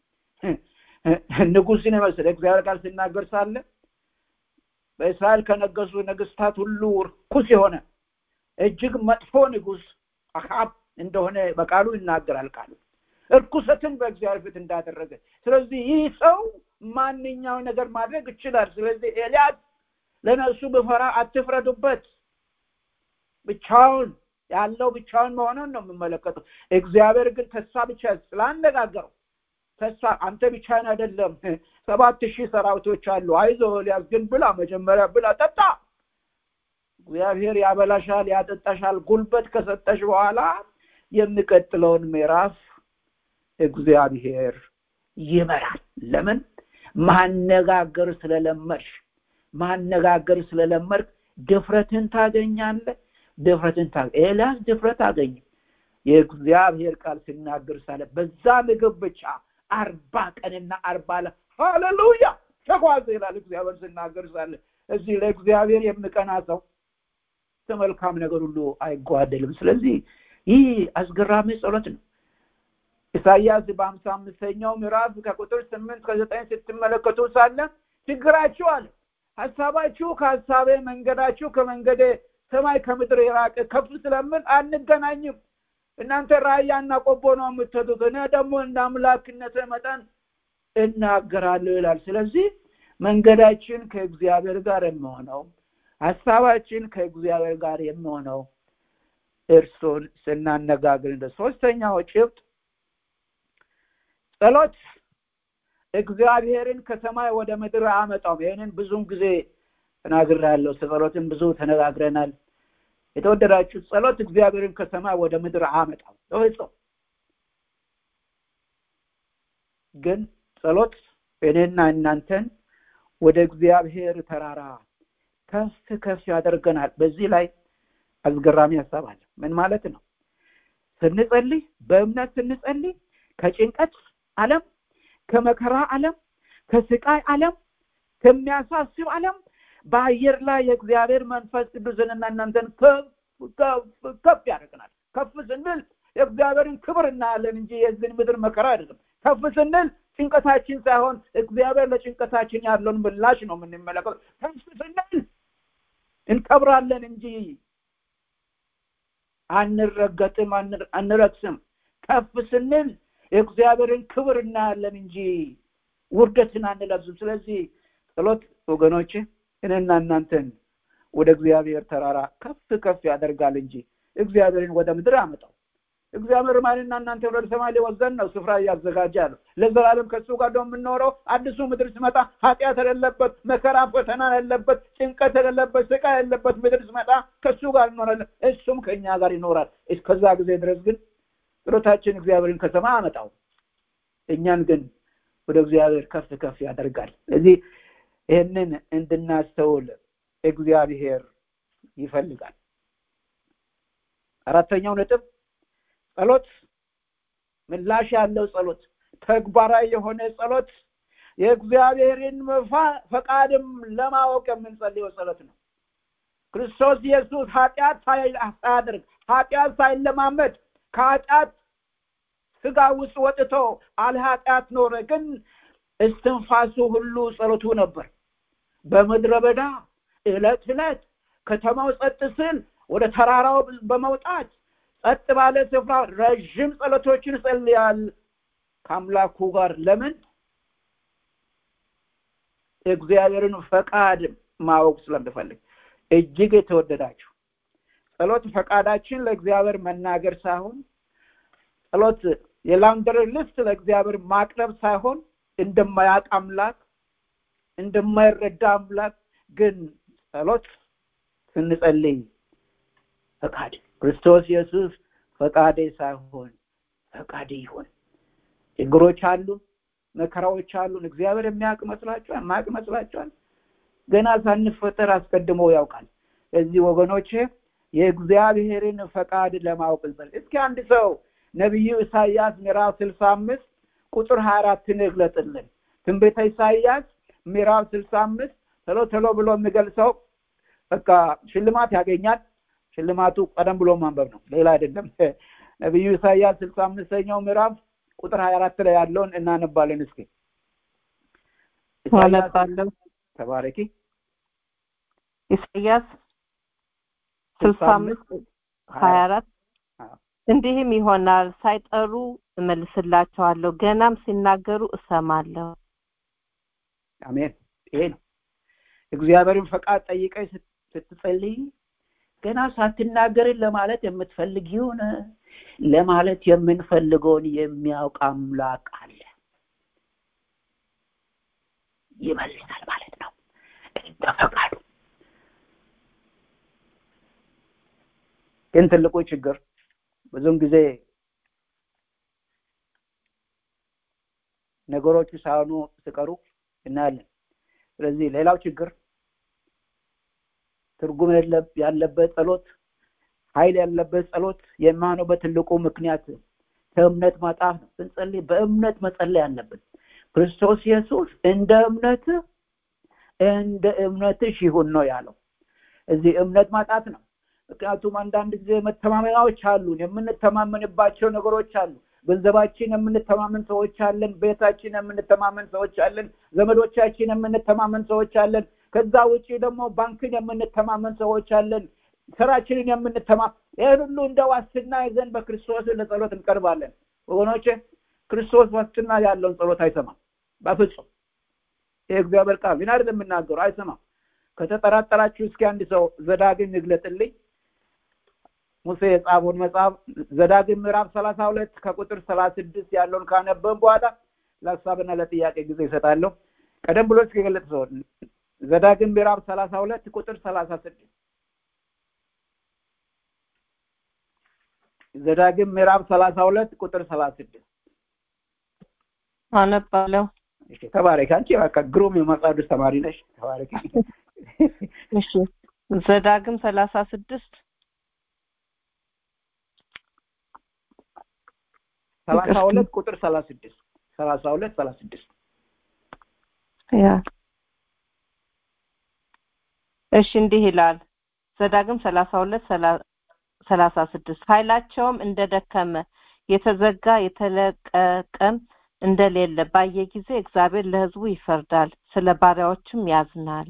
ንጉስን የመሰለ እግዚአብሔር ቃል ሲናገር ሳለ በእስራኤል ከነገሱ ነገስታት ሁሉ ርኩስ የሆነ እጅግ መጥፎ ንጉስ አካብ እንደሆነ በቃሉ ይናገራል ቃሉ እርኩሰትን በእግዚአብሔር ፊት እንዳደረገ ስለዚህ ይህ ሰው ማንኛው ነገር ማድረግ ይችላል ስለዚህ ኤልያስ ለነሱ ብፈራ አትፍረዱበት ብቻውን ያለው ብቻውን መሆኑን ነው የምመለከተው እግዚአብሔር ግን ተስፋ ብቻ ስላነጋገረው ተስፋ አንተ ብቻን አይደለም ሰባት ሺህ ሰራዊቶች አሉ አይዞ ኤልያስ ግን ብላ መጀመሪያ ብላ ጠጣ እግዚአብሔር ያበላሻል ያጠጣሻል ጉልበት ከሰጠሽ በኋላ የሚቀጥለውን ምዕራፍ እግዚአብሔር ይመራል ለምን ማነጋገር ስለለመድሽ ማነጋገር ስለለመድክ ድፍረትን ታገኛለ ድፍረትን ታ ኤልያስ ድፍረት አገኘ የእግዚአብሔር ቃል ሲናገር ሳለ በዛ ምግብ ብቻ አርባ ቀንና አርባ ለ ሃሌሉያ ተጓዘ ይላል እግዚአብሔር ሲናገር ሳለ እዚህ ለእግዚአብሔር የሚቀና ሰው ከመልካም ነገር ሁሉ አይጓደልም ስለዚህ ይህ አስገራሚ ጸሎት ነው ኢሳያስ በአምሳ አምስተኛው ምዕራፍ ከቁጥር ስምንት ከዘጠኝ ስትመለከቱ ሳለ ችግራችሁ አለ ሀሳባችሁ ከሀሳቤ መንገዳችሁ ከመንገዴ ሰማይ ከምድር የራቀ ከፍ ስለምን አንገናኝም እናንተ ራያና ቆቦ ነው የምትሄዱት እኔ ደግሞ እንደ አምላክነት መጠን እናገራለሁ ይላል ስለዚህ መንገዳችን ከእግዚአብሔር ጋር የሚሆነው ሀሳባችን ከእግዚአብሔር ጋር የሚሆነው እርሱን ስናነጋግር እንደ ሶስተኛው ጭብጥ ጸሎት እግዚአብሔርን ከሰማይ ወደ ምድር አመጣውም ይህንን ብዙም ጊዜ ተናግራለሁ ጸሎትን ብዙ ተነጋግረናል የተወደዳችሁ ጸሎት እግዚአብሔርን ከሰማይ ወደ ምድር አመጣው ተወጽኦ ግን ጸሎት እኔና እናንተን ወደ እግዚአብሔር ተራራ ከፍ ከፍ ያደርገናል በዚህ ላይ አስገራሚ ሀሳብ አለ ምን ማለት ነው ስንጸልይ በእምነት ስንጸልይ ከጭንቀት አለም ከመከራ አለም ከስቃይ አለም ከሚያሳስብ አለም በአየር ላይ የእግዚአብሔር መንፈስ ቅዱስንና እናንተን ከፍ ከፍ ከፍ ያደርገናል ከፍ ስንል የእግዚአብሔርን ክብር እናያለን እንጂ የዚህን ምድር መከራ አይደለም ከፍ ስንል ጭንቀታችን ሳይሆን እግዚአብሔር ለጭንቀታችን ያለውን ምላሽ ነው የምንመለከተው ከፍ ስንል እንከብራለን እንጂ አንረገጥም አንረክስም ከፍ ስንል የእግዚአብሔርን ክብር እናያለን እንጂ ውርደትን አንለብስም ስለዚህ ጸሎት ወገኖች እኔና እናንተን ወደ እግዚአብሔር ተራራ ከፍ ከፍ ያደርጋል እንጂ እግዚአብሔርን ወደ ምድር አመጣው እግዚአብሔር ማንና እናንተ ወደ ሰማይ ሊወዘን ነው ስፍራ እያዘጋጀ ያለው ለዘላለም ከእሱ ጋር ደግሞ የምንኖረው አዲሱ ምድር ስመጣ ኃጢአት የሌለበት መከራ ፈተና የሌለበት ጭንቀት የሌለበት ስቃይ የሌለበት ምድር ስመጣ ከእሱ ጋር እንኖራለን እሱም ከእኛ ጋር ይኖራል እስከዛ ጊዜ ድረስ ግን ጸሎታችን እግዚአብሔርን ከሰማይ አመጣው እኛን ግን ወደ እግዚአብሔር ከፍ ከፍ ያደርጋል ስለዚህ ይህንን እንድናስተውል እግዚአብሔር ይፈልጋል አራተኛው ነጥብ ጸሎት ምላሽ ያለው ጸሎት ተግባራዊ የሆነ ጸሎት የእግዚአብሔርን ፈቃድም ለማወቅ የምንጸልየው ጸሎት ነው ክርስቶስ ኢየሱስ ኃጢአት ሳያደርግ ኃጢአት ሳይለማመድ ከኃጢአት ስጋ ውስጥ ወጥቶ አለ ኃጢአት ኖረ ግን እስትንፋሱ ሁሉ ጸሎቱ ነበር በምድረ በዳ እለት እለት ከተማው ጸጥ ስል ወደ ተራራው በመውጣት ጸጥ ባለ ስፍራ ረዥም ጸሎቶችን ጸልያል ከአምላኩ ጋር ለምን እግዚአብሔርን ፈቃድ ማወቅ ስለምፈልግ እጅግ የተወደዳችሁ ጸሎት ፈቃዳችን ለእግዚአብሔር መናገር ሳይሆን ጸሎት የላንደር ልስት ለእግዚአብሔር ማቅረብ ሳይሆን እንደማያውቅ አምላክ እንደማይረዳ አምላክ ግን ጸሎት ስንጸልይ ፈቃድ ክርስቶስ ኢየሱስ ፈቃዴ ሳይሆን ፈቃድ ይሁን ችግሮች አሉ መከራዎች አሉን እግዚአብሔር የሚያውቅ መስላችኋል ማያውቅ መስላችኋል ገና ሳንፈጠር አስቀድሞ ያውቃል እዚህ ወገኖቼ የእግዚአብሔርን ፈቃድ ለማወቅ እንጸል እስኪ አንድ ሰው ነቢዩ ኢሳያስ ምዕራፍ ስልሳ አምስት ቁጥር ሀያ አራትን ይግለጥልን ትንቤተ ኢሳያስ ምዕራፍ ስልሳ አምስት ቶሎ ቶሎ ብሎ የሚገልጸው በቃ ሽልማት ያገኛል ሽልማቱ ቀደም ብሎ ማንበብ ነው ሌላ አይደለም ነቢዩ ኢሳያስ ስልሳ አምስተኛው ምዕራፍ ቁጥር ሀያ አራት ላይ ያለውን እናነባለን እስኪ አነባለሁ ተባረኪ ኢሳያስ ስልሳ አምስት ሀያ አራት እንዲህም ይሆናል ሳይጠሩ እመልስላቸዋለሁ ገናም ሲናገሩ እሰማለሁ አሜን ይሄ ነው እግዚአብሔርን ፈቃድ ጠይቀኝ ስትጸልይ ገና ሳትናገርን ለማለት የምትፈልጊውን ለማለት የምንፈልገውን የሚያውቅ አምላክ አለ ይመልሳል ማለት ነው እንደ ፈቃዱ ግን ትልቁ ችግር ብዙም ጊዜ ነገሮቹ ሳይሆኑ ሲቀሩ እናያለን ስለዚህ ሌላው ችግር ትርጉም ያለበት ጸሎት ኃይል ያለበት ጸሎት የማነው ትልቁ ምክንያት ከእምነት ማጣት ነው ስንጸልይ በእምነት መጸለይ አለብን ክርስቶስ ኢየሱስ እንደ እምነት እንደ እምነትሽ ይሁን ነው ያለው እዚህ እምነት ማጣት ነው ምክንያቱም አንዳንድ ጊዜ መተማመናዎች አሉን የምንተማመንባቸው ነገሮች አሉ ገንዘባችን የምንተማመን ሰዎች አለን ቤታችን የምንተማመን ሰዎች አለን ዘመዶቻችን የምንተማመን ሰዎች አለን ከዛ ውጭ ደግሞ ባንክን የምንተማመን ሰዎች አለን ስራችንን የምንተማ ይህን ሁሉ እንደ ዋስትና ይዘን በክርስቶስ ለጸሎት እንቀርባለን ወገኖች ክርስቶስ ዋስትና ያለውን ጸሎት አይሰማም በፍጹም ይህ እግዚአብሔር ቃል ግን አይደለም የምናገሩ አይሰማም ከተጠራጠራችሁ እስኪ አንድ ሰው ዘዳግም ይግለጥልኝ ሙሴ የጻፈውን መጽሐፍ ዘዳግም ምዕራፍ ሰላሳ ሁለት ከቁጥር ሰላሳ ስድስት ያለውን ካነበብን በኋላ ለሀሳብና ለጥያቄ ጊዜ ይሰጣለሁ ቀደም ብሎ እስከገለጽ ሰው ዘዳግም ምዕራፍ ሰላሳ ሁለት ቁጥር ሰላሳ ስድስት ዘዳግም ምዕራፍ ሰላሳ ሁለት ቁጥር ሰላሳ ስድስት አነባለሁ እሺ ተባረክ አንቺ በቃ ግሩም የመጽሐፍ ቅዱስ ተማሪ ነሽ ተባረክ እሺ ዘዳግም ሰላሳ ስድስት ሰላሳ ሁለት ቁጥር ሰላሳ ስድስት ሰላሳ ሁለት ሰላሳ ስድስት ያ እሺ እንዲህ ይላል ዘዳግም ሰላሳ ሁለት ሰላሳ ስድስት ኃይላቸውም እንደደከመ የተዘጋ የተለቀቀም እንደሌለ ባየ ጊዜ እግዚአብሔር ለሕዝቡ ይፈርዳል፣ ስለ ባሪያዎችም ያዝናል።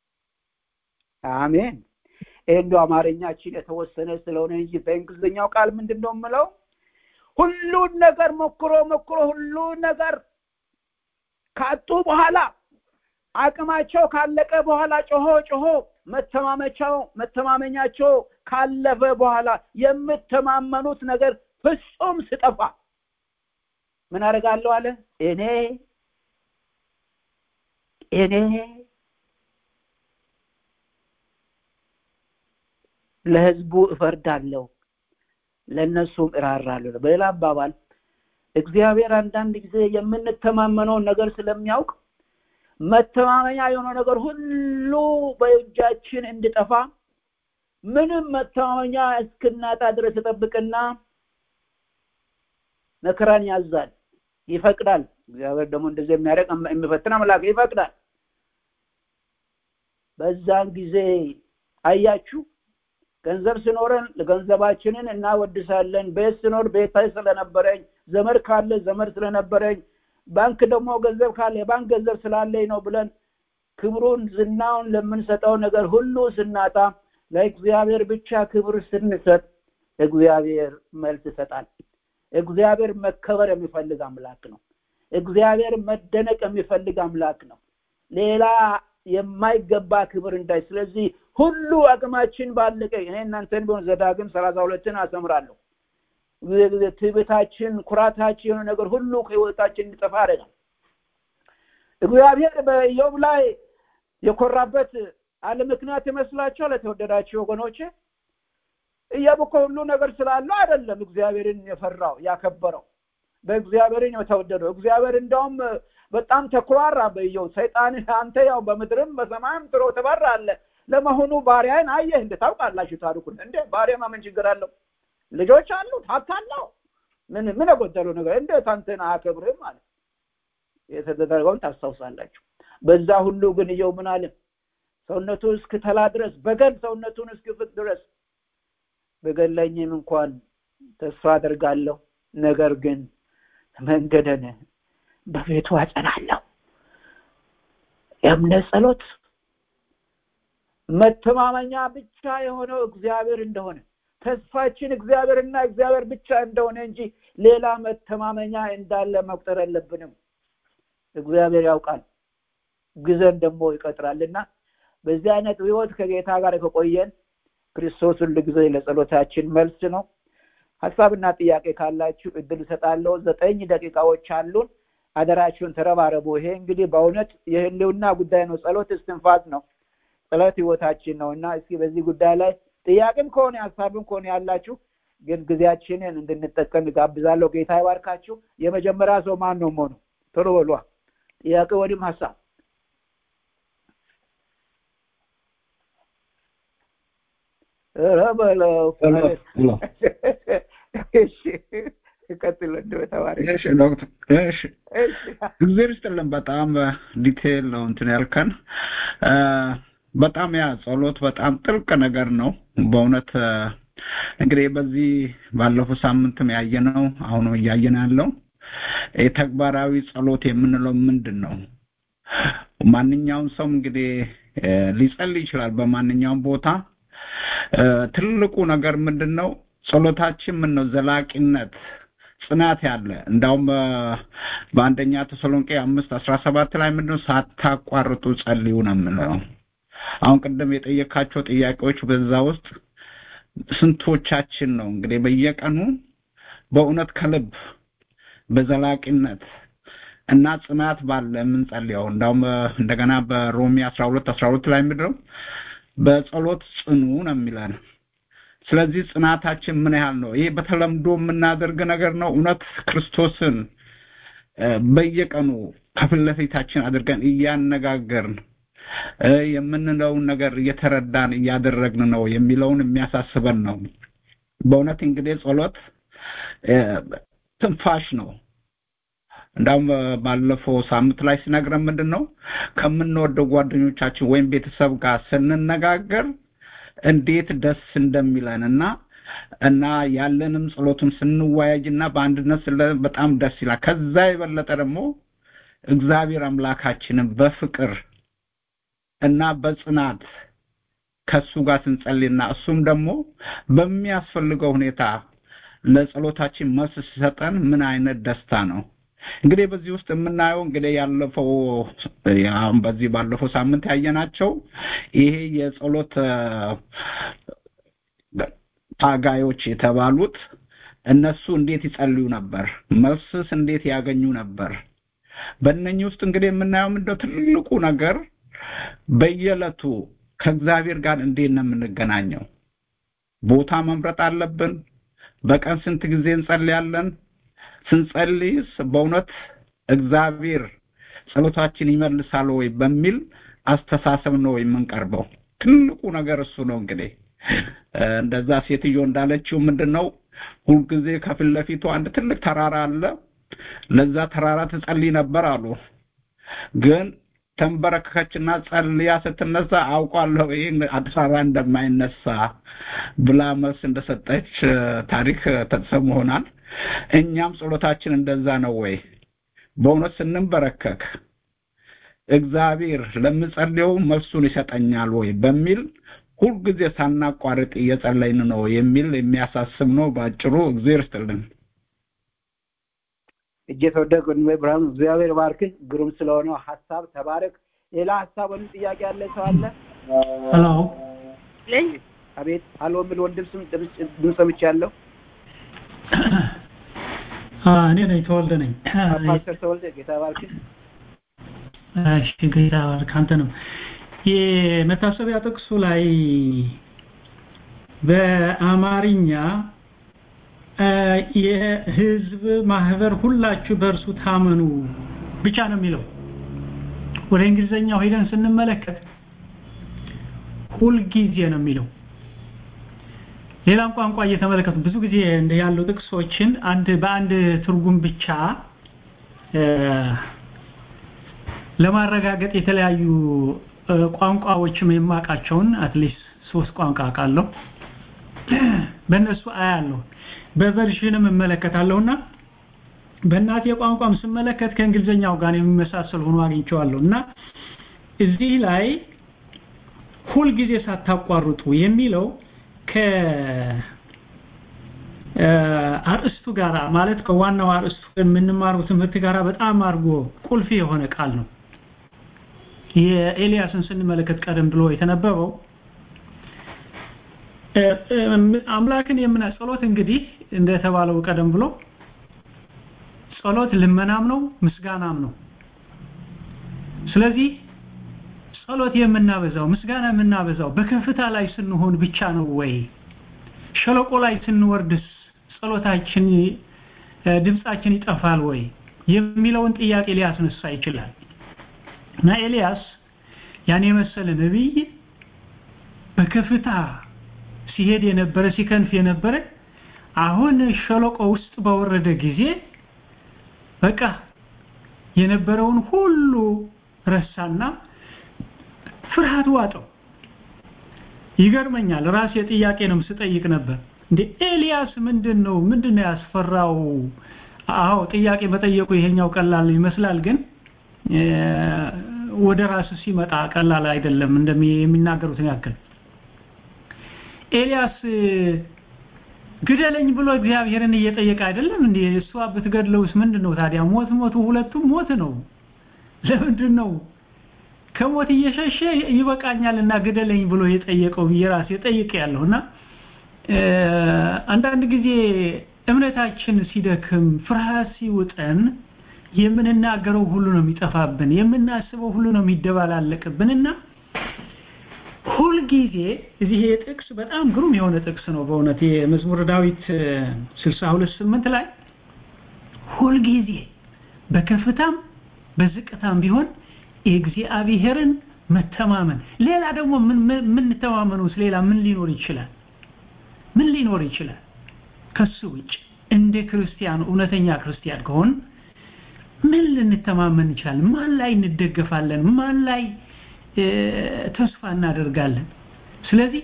አሜን። ይህ እንደው አማርኛችን የተወሰነ ስለሆነ እንጂ በእንግሊዝኛው ቃል ምንድን ነው የምለው? ሁሉን ነገር ሞክሮ ሞክሮ ሁሉን ነገር ካጡ በኋላ አቅማቸው ካለቀ በኋላ ጮሆ ጮሆ መተማመቻው መተማመኛቸው ካለፈ በኋላ የምተማመኑት ነገር ፍጹም ስጠፋ ምን አደርጋለሁ አለ እኔ እኔ ለህዝቡ እፈርዳለሁ ለእነሱም እራራለሁ በሌላ አባባል እግዚአብሔር አንዳንድ ጊዜ የምንተማመነውን ነገር ስለሚያውቅ መተማመኛ የሆነው ነገር ሁሉ በእጃችን እንድጠፋ ምንም መተማመኛ እስክናጣ ድረስ ይጠብቅና መከራን ያዛል ይፈቅዳል እግዚአብሔር ደግሞ እንደዚህ የሚያደርግ የሚፈትን አምላክ ይፈቅዳል በዛን ጊዜ አያችሁ ገንዘብ ሲኖረን ገንዘባችንን እናወድሳለን ቤት ሲኖር ቤት ስለነበረኝ ዘመድ ካለ ዘመድ ስለነበረኝ ባንክ ደግሞ ገንዘብ ካለ የባንክ ገንዘብ ስላለኝ ነው ብለን ክብሩን ዝናውን ለምንሰጠው ነገር ሁሉ ስናጣ ለእግዚአብሔር ብቻ ክብር ስንሰጥ እግዚአብሔር መልስ ይሰጣል እግዚአብሔር መከበር የሚፈልግ አምላክ ነው እግዚአብሔር መደነቅ የሚፈልግ አምላክ ነው ሌላ የማይገባ ክብር እንዳይ ስለዚህ ሁሉ አቅማችን ባለቀ እኔ እናንተን ቢሆን ዘዳግም ሰላሳ ሁለትን አሰምራለሁ ጊዜ ጊዜ ትዕቢታችን ኩራታችን የሆነ ነገር ሁሉ ከህይወታችን እንዲጠፋ ያደርጋል እግዚአብሔር በኢዮብ ላይ የኮራበት አለ ምክንያት ይመስላችኋል የተወደዳችሁ ወገኖች ኢዮብ እኮ ሁሉ ነገር ስላለው አይደለም እግዚአብሔርን የፈራው ያከበረው በእግዚአብሔርን የተወደደው እግዚአብሔር እንደውም በጣም ተኩራራ በኢዮብ ሰይጣን አንተ ያው በምድርም በሰማይም ትሮ ትበራለ ለመሆኑ ባሪያን አየህ እንደ ታውቃላችሁ ታሪኩን እንደ ባሪያማ ምን ችግር አለው ልጆች አሉት ሀብት አለው ምን ምን የጎደለው ነገር እንዴት አንተን አያከብርህም ማለት የተደረገውን ታስታውሳላችሁ በዛ ሁሉ ግን እየው ምን አለ ሰውነቱ እስክተላ ድረስ በገል ሰውነቱን እስክፍት ድረስ በገለኝም እንኳን ተስፋ አደርጋለሁ ነገር ግን መንገደን በቤቱ አጸናለሁ የእምነት ጸሎት መተማመኛ ብቻ የሆነው እግዚአብሔር እንደሆነ ተስፋችን እግዚአብሔርና እግዚአብሔር ብቻ እንደሆነ እንጂ ሌላ መተማመኛ እንዳለ መቁጠር የለብንም እግዚአብሔር ያውቃል ግዘን ደግሞ ይቀጥራልና በዚህ አይነት ህይወት ከጌታ ጋር ከቆየን ክርስቶስ ሁሉ ጊዜ ለጸሎታችን መልስ ነው ሀሳብና ጥያቄ ካላችሁ እድል እሰጣለሁ ዘጠኝ ደቂቃዎች አሉን አደራችሁን ተረባረቡ ይሄ እንግዲህ በእውነት የህልውና ጉዳይ ነው ጸሎት እስትንፋስ ነው ጸሎት ህይወታችን ነው እና እስኪ በዚህ ጉዳይ ላይ ጥያቄም ከሆነ ሀሳብም ከሆነ ያላችሁ ግን ጊዜያችንን እንድንጠቀም ጋብዛለሁ ጌታ ይባርካችሁ የመጀመሪያ ሰው ማን ነው መሆኑ ቶሎ በሏ ጥያቄ ወዲም ሀሳብ ኧረ በለው እሺ ቀጥሎ እንደው ተባረክ እሺ ዶክተር እሺ እግዚአብሔር ይስጥልን በጣም ዲቴል ነው እንትን ያልከን በጣም ያ ጸሎት በጣም ጥልቅ ነገር ነው በእውነት እንግዲህ በዚህ ባለፈው ሳምንትም ያየነው አሁንም እያየን ያለው የተግባራዊ ጸሎት የምንለው ምንድን ነው ማንኛውም ሰው እንግዲህ ሊጸልይ ይችላል በማንኛውም ቦታ ትልቁ ነገር ምንድን ነው ጸሎታችን ምን ነው ዘላቂነት ጽናት ያለ እንዳውም በአንደኛ ተሰሎንቄ አምስት አስራ ሰባት ላይ ምንድነው ሳታቋርጡ ጸልዩ ነው የምለው አሁን ቅድም የጠየካቸው ጥያቄዎች በዛ ውስጥ ስንቶቻችን ነው እንግዲህ በየቀኑ በእውነት ከልብ በዘላቂነት እና ጽናት ባለ የምንጸልየው እንዳውም እንደገና በሮሜ አስራ ሁለት አስራ ሁለት ላይ ምድረው በጸሎት ጽኑ ነው የሚለን ስለዚህ ጽናታችን ምን ያህል ነው ይሄ በተለምዶ የምናደርግ ነገር ነው እውነት ክርስቶስን በየቀኑ ከፊት ለፊታችን አድርገን እያነጋገርን የምንለውን ነገር እየተረዳን እያደረግን ነው የሚለውን የሚያሳስበን ነው በእውነት እንግዲህ ጸሎት ትንፋሽ ነው እንዳውም ባለፈው ሳምንት ላይ ሲነግረን ምንድን ነው ከምንወደው ጓደኞቻችን ወይም ቤተሰብ ጋር ስንነጋገር እንዴት ደስ እንደሚለን እና እና ያለንም ጸሎቱን ስንወያጅና በአንድነት ስለ በጣም ደስ ይላል ከዛ የበለጠ ደግሞ እግዚአብሔር አምላካችንን በፍቅር እና በጽናት ከሱ ጋር ስንጸልይና እሱም ደግሞ በሚያስፈልገው ሁኔታ ለጸሎታችን መልስ ሲሰጠን ምን አይነት ደስታ ነው እንግዲህ በዚህ ውስጥ የምናየው እንግዲህ ያለፈው በዚህ ባለፈው ሳምንት ያየናቸው ይሄ የጸሎት ታጋዮች የተባሉት እነሱ እንዴት ይጸልዩ ነበር መልስስ እንዴት ያገኙ ነበር በእነኚህ ውስጥ እንግዲህ የምናየው ምንድነው ትልቁ ነገር በየዕለቱ ከእግዚአብሔር ጋር እንዴት ነው የምንገናኘው ቦታ መምረጥ አለብን በቀን ስንት ጊዜ እንጸልያለን ስንጸልይስ በእውነት እግዚአብሔር ጸሎታችን ይመልሳል ወይ በሚል አስተሳሰብ ነው የምንቀርበው ትልቁ ነገር እሱ ነው እንግዲህ እንደዛ ሴትዮ እንዳለችው ምንድነው ሁልጊዜ ከፊት ለፊቱ አንድ ትልቅ ተራራ አለ ለዛ ተራራ ትጸልይ ነበር አሉ ግን ተንበረከከችና ጸልያ ስትነሳ አውቋለሁ ይህ ተራራ እንደማይነሳ ብላ መልስ እንደሰጠች ታሪክ ተጽፎ ሆናል እኛም ጸሎታችን እንደዛ ነው ወይ በእውነት ስንንበረከክ እግዚአብሔር ለምጸልየው መልሱን ይሰጠኛል ወይ በሚል ሁልጊዜ ሳናቋርጥ እየጸለይን ነው የሚል የሚያሳስብ ነው በአጭሩ እግዚአብሔር ይስጥልን እጅ የተወደቅ ወንድሜ ብርሃኑ እግዚአብሔር ባርክህ ግሩም ስለሆነው ሀሳብ ተባረክ ሌላ ሀሳብ ወይም ጥያቄ ያለ ሰው አለ ሄሎ አቤት አሎ የሚል ወንድም ስም ድምፅ ሰምቻለሁ እኔ ነኝ ተወልደ ነኝ ፓስተር ተወልደ ጌታ ባርክህ እሺ ጌታ ባርክ አንተንም የመታሰቢያ ጥቅሱ ላይ በአማርኛ የህዝብ ማህበር ሁላችሁ በእርሱ ታመኑ ብቻ ነው የሚለው ወደ እንግሊዘኛው ሄደን ስንመለከት ሁልጊዜ ነው የሚለው ሌላም ቋንቋ እየተመለከቱ ብዙ ጊዜ እንደ ያሉ ጥቅሶችን አንድ በአንድ ትርጉም ብቻ ለማረጋገጥ የተለያዩ ቋንቋዎችም የማውቃቸውን አትሊስት ሶስት ቋንቋ አውቃለሁ በእነሱ አያለሁ በቨርዥንም እመለከታለሁና በእናቴ ቋንቋም ስመለከት ከእንግሊዘኛው ጋር የሚመሳሰል ሆኖ አግኝቼዋለሁ እና እዚህ ላይ ሁልጊዜ ሳታቋርጡ የሚለው ከ አርእስቱ ጋር ማለት ከዋናው አርእስቱ የምንማረው ትምህርት ጋር በጣም አድርጎ ቁልፍ የሆነ ቃል ነው የኤልያስን ስንመለከት ቀደም ብሎ የተነበበው አምላክን የምና ጸሎት እንግዲህ እንደተባለው ቀደም ብሎ ጸሎት ልመናም ነው ምስጋናም ነው ስለዚህ ጸሎት የምናበዛው ምስጋና የምናበዛው በከፍታ ላይ ስንሆን ብቻ ነው ወይ ሸለቆ ላይ ስንወርድስ ጸሎታችን ድምጻችን ይጠፋል ወይ የሚለውን ጥያቄ ሊያስነሳ ይችላል እና ኤልያስ ያን የመሰለ ነብይ በከፍታ ሲሄድ የነበረ ሲከንፍ የነበረ አሁን ሸለቆ ውስጥ በወረደ ጊዜ በቃ የነበረውን ሁሉ ረሳና ፍርሃት ዋጠው ይገርመኛል ራሴ ጥያቄ ነው ስጠይቅ ነበር እንዴ ኤልያስ ምንድነው ምንድነው ያስፈራው አዎ ጥያቄ በጠየቁ ይሄኛው ቀላል ይመስላል ግን ወደ ራሱ ሲመጣ ቀላል አይደለም እንደሚናገሩትን ያክል ኤልያስ ግደለኝ ብሎ እግዚአብሔርን እየጠየቀ አይደለም እንዴ እሷ ብትገድለውስ ምንድነው ታዲያ ሞት ሞቱ ሁለቱም ሞት ነው ለምንድን ነው ከሞት እየሸሸ ይበቃኛልና ግደለኝ ብሎ የጠየቀው የራስ የጠየቀ ያለውና አንዳንድ ጊዜ እምነታችን ሲደክም ፍርሃት ሲውጠን የምንናገረው ሁሉ ነው የሚጠፋብን የምናስበው ሁሉ ነው የሚደባላለቅብንና ሁልጊዜ እዚህ ጥቅስ በጣም ግሩም የሆነ ጥቅስ ነው በእውነት የመዝሙረ ዳዊት 62 8 ላይ ሁልጊዜ በከፍታም በዝቅታም ቢሆን የእግዚአብሔርን መተማመን ሌላ ደግሞ ምን ምን ተማመኑስ ሌላ ምን ሊኖር ይችላል ምን ሊኖር ይችላል ከሱ ውጭ እንደ ክርስቲያን እውነተኛ ክርስቲያን ከሆን ምን ልንተማመን እንችላለን ማን ላይ እንደገፋለን ማን ላይ ተስፋ እናደርጋለን ስለዚህ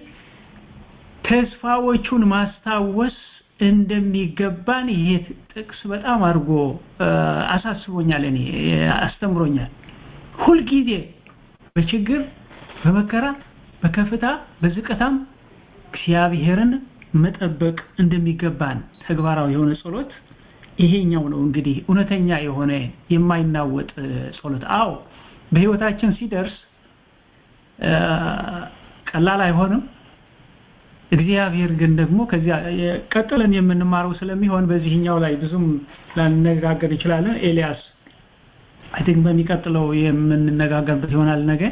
ተስፋዎቹን ማስታወስ እንደሚገባን ይሄ ጥቅስ በጣም አድርጎ አሳስቦኛል እኔ አስተምሮኛል ሁልጊዜ በችግር በመከራ በከፍታ በዝቅታም እግዚአብሔርን መጠበቅ እንደሚገባን ተግባራዊ የሆነ ጸሎት ይሄኛው ነው እንግዲህ እውነተኛ የሆነ የማይናወጥ ጸሎት አዎ በህይወታችን ሲደርስ ቀላል አይሆንም እግዚአብሔር ግን ደግሞ ከዚያ ቀጥለን የምንማረው ስለሚሆን በዚህኛው ላይ ብዙም ላንነጋገር እንችላለን ኤልያስ አይ ቲንክ በሚቀጥለው የምንነጋገርበት ይሆናል ነገ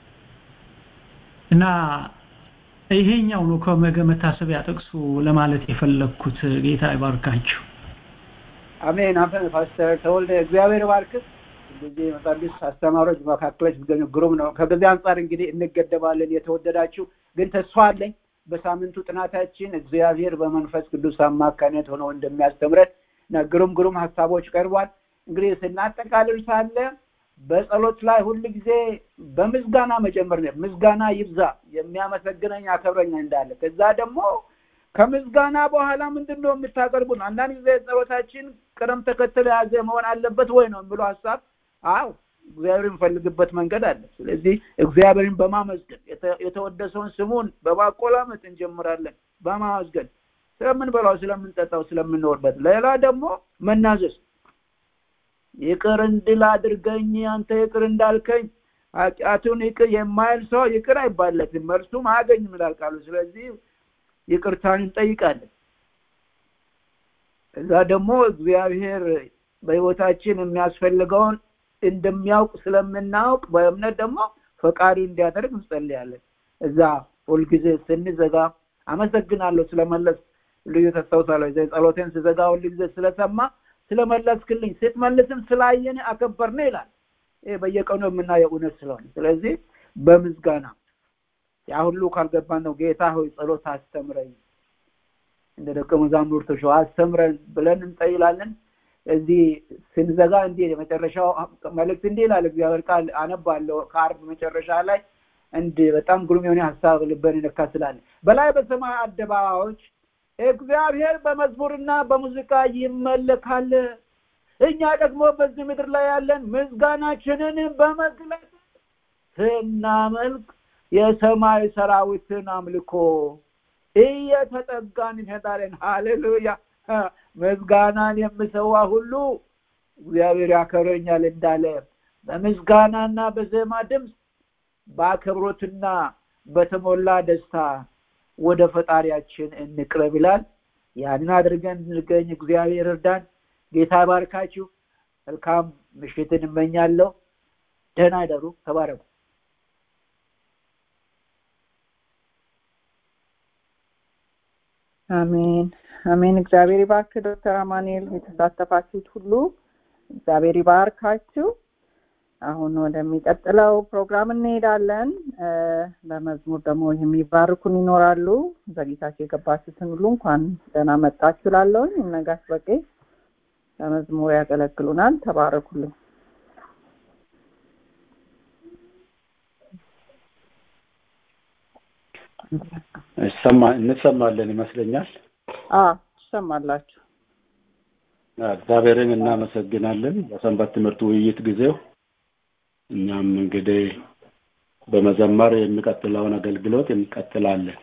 እና ይሄኛው ነው ከመገ መታሰቢያ ጥቅሱ ለማለት የፈለግኩት ጌታ ይባርካችሁ አሜን አሜን ፓስተር ተወልደ እግዚአብሔር ባርክስ እንደዚህ መጻድስ አስተማሪዎች መካከሎች ቢገኙ ግሩም ነው ከጊዜ አንጻር እንግዲህ እንገደባለን የተወደዳችሁ ግን ተስፋ አለኝ በሳምንቱ ጥናታችን እግዚአብሔር በመንፈስ ቅዱስ አማካኝነት ሆኖ እንደሚያስተምረን እና ግሩም ግሩም ሀሳቦች ቀርቧል እንግዲህ ስናጠቃልል ሳለ በጸሎት ላይ ሁል ጊዜ በምስጋና መጀመር ነው ምስጋና ይብዛ የሚያመሰግነኝ አከብረኛ እንዳለ ከዛ ደግሞ ከምስጋና በኋላ ምንድን ነው የምታቀርቡን አንዳንድ ጊዜ ጸሎታችን ቅደም ተከተል የያዘ መሆን አለበት ወይ ነው የሚለው ሀሳብ አው እግዚአብሔር የሚፈልግበት መንገድ አለ ስለዚህ እግዚአብሔርን በማመስገን የተወደሰውን ስሙን በማቆላመጥ እንጀምራለን በማመስገን ስለምንበላው ስለምንጠጣው ስለምንኖርበት ሌላ ደግሞ መናዘዝ ይቅር እንድል አድርገኝ አንተ ይቅር እንዳልከኝ ኃጢአቱን ይቅር የማይል ሰው ይቅር አይባለትም መልሱም አያገኝም ይላል ቃሉ ስለዚህ ይቅርታን እንጠይቃለን እዛ ደግሞ እግዚአብሔር በህይወታችን የሚያስፈልገውን እንደሚያውቅ ስለምናውቅ በእምነት ደግሞ ፈቃዱ እንዲያደርግ እንጸልያለን እዛ ሁልጊዜ ስንዘጋ አመሰግናለሁ ስለመለስ ልዩ ተስታውሳለሁ ጸሎቴን ስዘጋ ሁልጊዜ ስለሰማ ስለመለስክልኝ ስትመልስም ስላየን አከበርን ይላል ይህ በየቀኑ የምናየው እውነት ስለሆነ ስለዚህ በምዝጋና ያ ሁሉ ካልገባን ነው ጌታ ሆይ ጸሎት አስተምረኝ እንደ ደቀ መዛሙርቶች አስተምረን ብለን እንጠይላለን እዚህ ስንዘጋ እንዲህ የመጨረሻው መልእክት እንዲህ ይላል እግዚአብሔር ቃል አነባለሁ ከአርብ መጨረሻ ላይ እንድ በጣም ግሩም የሆነ ሀሳብ ልበን ይነካ ስላለ በላይ በሰማይ አደባባዮች እግዚአብሔር በመዝሙርና በሙዚቃ ይመለካል እኛ ደግሞ በዚህ ምድር ላይ ያለን ምስጋናችንን በመግለጽ ስናመልክ የሰማይ ሰራዊትን አምልኮ እየተጠጋን እንሄዳለን ሃሌሉያ ምስጋናን የምሰዋ ሁሉ እግዚአብሔር ያከብረኛል እንዳለ በምስጋናና በዜማ ድምፅ በአክብሮትና በተሞላ ደስታ ወደ ፈጣሪያችን እንቅረብ ይላል ያንን አድርገን እንገኝ እግዚአብሔር እርዳን ጌታ ባርካችሁ መልካም ምሽትን እመኛለሁ ደህና አይደሩ ተባረኩ አሜን አሜን እግዚአብሔር ይባርክ ዶክተር አማኑኤል የተሳተፋችሁት ሁሉ እግዚአብሔር ይባርካችሁ አሁን ወደሚቀጥለው ፕሮግራም እንሄዳለን በመዝሙር ደግሞ የሚባርኩን ይኖራሉ ዘግይታችሁ የገባችሁትን ሁሉ እንኳን ደህና መጣችሁ ላለውኝ እነጋሽ በቄ በመዝሙር ያገለግሉናል ተባረኩልኝ እንሰማለን ይመስለኛል ትሰማላችሁ እግዚአብሔርን እናመሰግናለን በሰንበት ትምህርት ውይይት ጊዜው እኛም እንግዲህ በመዘመር የሚቀጥለውን አገልግሎት እንቀጥላለን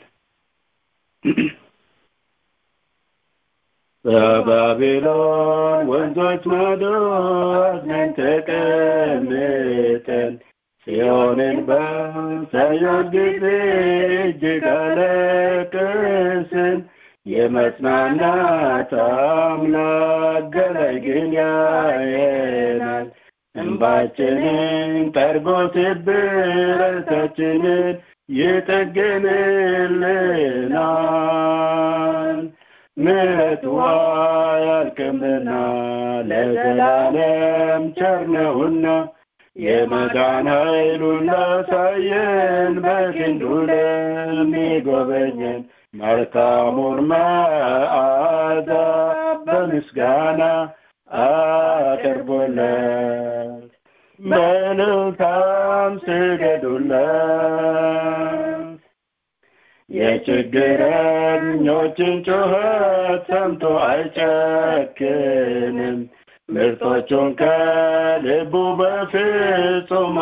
በባቢሎን ወንዞች ማዶ አዝነን ተቀምጠን ጽዮንን ባሳየን ጊዜ እጅግ አለቀስን የመጽናናት አምላክ ገላይ ግን ያየናል እንባችንን ጠርጎ ስብረታችንን ይጠግንልናል ምሕረቱ አያልቅምና ለዘላለም ቸር ነውና የመዳን ኃይሉን ላሳየን በክንዱ ለሚጎበኘን መልካሙን መዓዛ በምስጋና አቅርቦለት በእልልታም ስገዱለት የችግረኞችን ጩኸት ሰምቶ አይጨክንም ምርቶቹን ከልቡ በፍጹም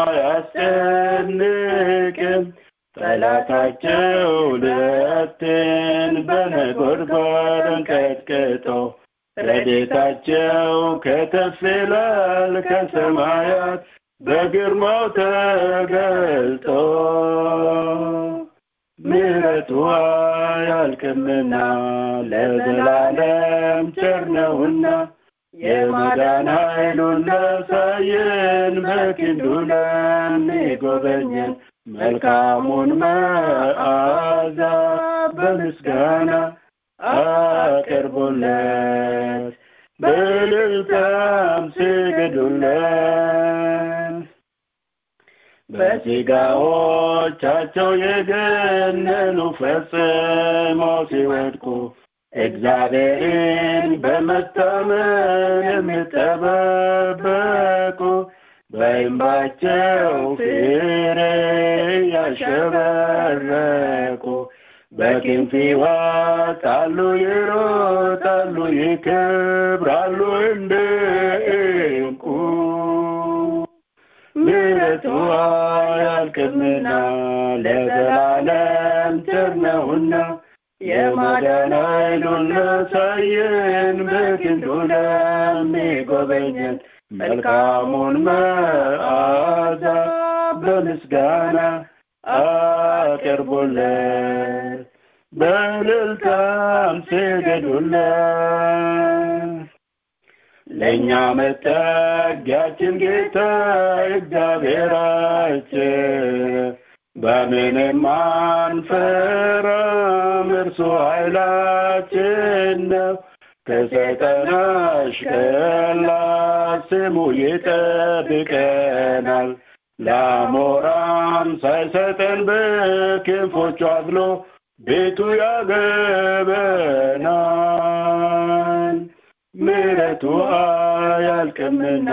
አያስጨንቅም ጠላታቸው ልትን በነጎድጓድ ቀጥቅጦ ረዴታቸው ከተፍ ይላል ከሰማያት በግርማው ተገልጦ ምሕረቱ አያልቅምና ለዘላለም ቸር ነውና የማዳን ኃይሉን ላሳየን በክንዱ ለሚጎበኘን መልካሙን መዓዛ በምስጋና አቅርቦለት በእልልታም ስገዱለት በሥጋዎቻቸው የገነኑ ፈጽመው ሲወድቁ እግዚአብሔርን በመታመን የሚጠባበቁ በእንባቸው ፍሬ ያሸበረቁ በክንፍ ይወጣሉ፣ ይሮጣሉ፣ ይከብራሉ እንደ ዕንቁ ምሕረቱ አያልቅምና ለዘላለም ቸር ነውና የማዳን ኃይሉን ላሳየን በክንዱ ለሚጎበኘን መልካሙን መዓዛ በምስጋና አቅርቦለት በእልልታም ስገዱለት ለእኛ መጠጊያችን ጌታ እግዚአብሔራችን በምንም አንፈራም እርሱ ኃይላችን ነው ከሰይጣን አሽከላ ስሙ ይጠብቀናል ለአሞራም ሳይሰጠን በክንፎቹ አዝሎ ቤቱ ያገበናል ምሕረቱ አያልቅምና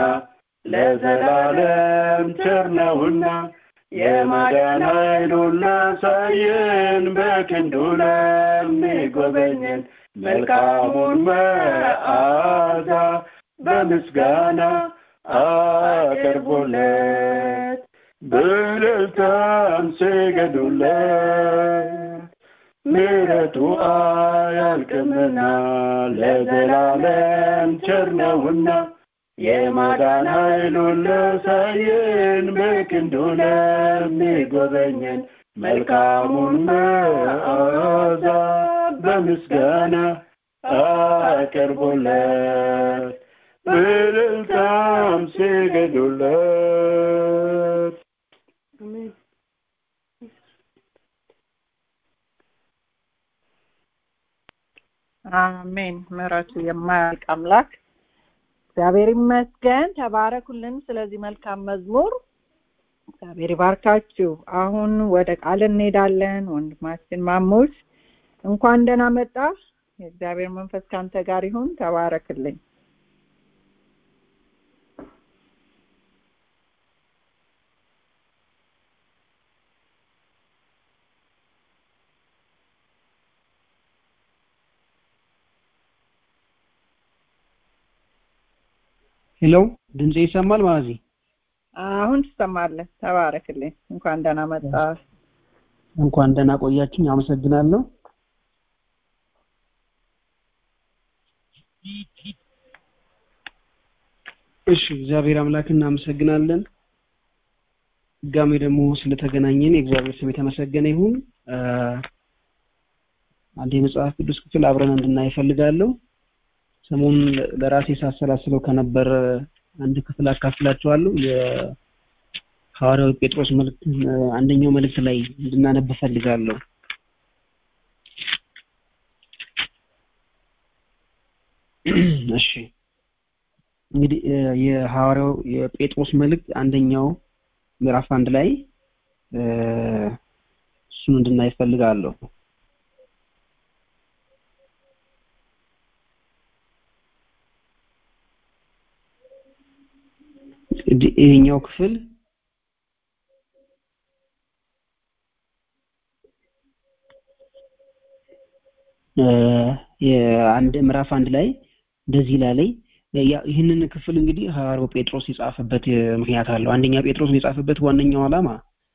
ለዘላለም ቸር ነውና የማዳን ኃይሉን ላሳየን በክንዱ ለሚጎበኘን መልካሙን መዓዛ በምስጋና አቅርቦለት በእልልታም ስገዱለት ምሕረቱ አያልቅምና ለዘላለም ቸር ነውና የማዳን ኃይሉን ላሳየን በክንዱ ለሚጎበኘን መልካሙን መዓዛ በምስጋና አቅርቦለት በእልልታም ስገዱለት አሜን ምሕረቱ የማያልቅ አምላክ እግዚአብሔር ይመስገን ተባረኩልን ስለዚህ መልካም መዝሙር እግዚአብሔር ይባርካችሁ አሁን ወደ ቃል እንሄዳለን ወንድማችን ማሙሽ እንኳን ደህና መጣ የእግዚአብሔር መንፈስ ካንተ ጋር ይሁን ተባረክልኝ ሄሎ ድምጼ ይሰማል ማዚ አሁን ትሰማለህ ተባረክልኝ እንኳን ደህና መጣ እንኳን ደህና ቆያችኝ አመሰግናለሁ እሺ እግዚአብሔር አምላክ እናመሰግናለን ድጋሜ ደግሞ ስለተገናኘን የእግዚአብሔር ስም የተመሰገነ ይሁን አንድ የመጽሐፍ ቅዱስ ክፍል አብረን እንድናይ እፈልጋለሁ። ሰሞኑን ለራሴ ሳሰላስለው ከነበረ አንድ ክፍል አካፍላችኋለሁ። የሐዋርያው ጴጥሮስ መልእክት አንደኛው መልእክት ላይ እንድናነብ እፈልጋለሁ። እሺ እንግዲህ የሐዋርያው የጴጥሮስ መልእክት አንደኛው ምዕራፍ አንድ ላይ እሱን እንድናይ እፈልጋለሁ። ይሄኛው ክፍል የአንድ ምዕራፍ አንድ ላይ እንደዚህ ላለኝ ይህንን ክፍል እንግዲህ ሐዋርያው ጴጥሮስ የጻፈበት ምክንያት አለው። አንደኛ ጴጥሮስ የጻፈበት ዋነኛው ዓላማ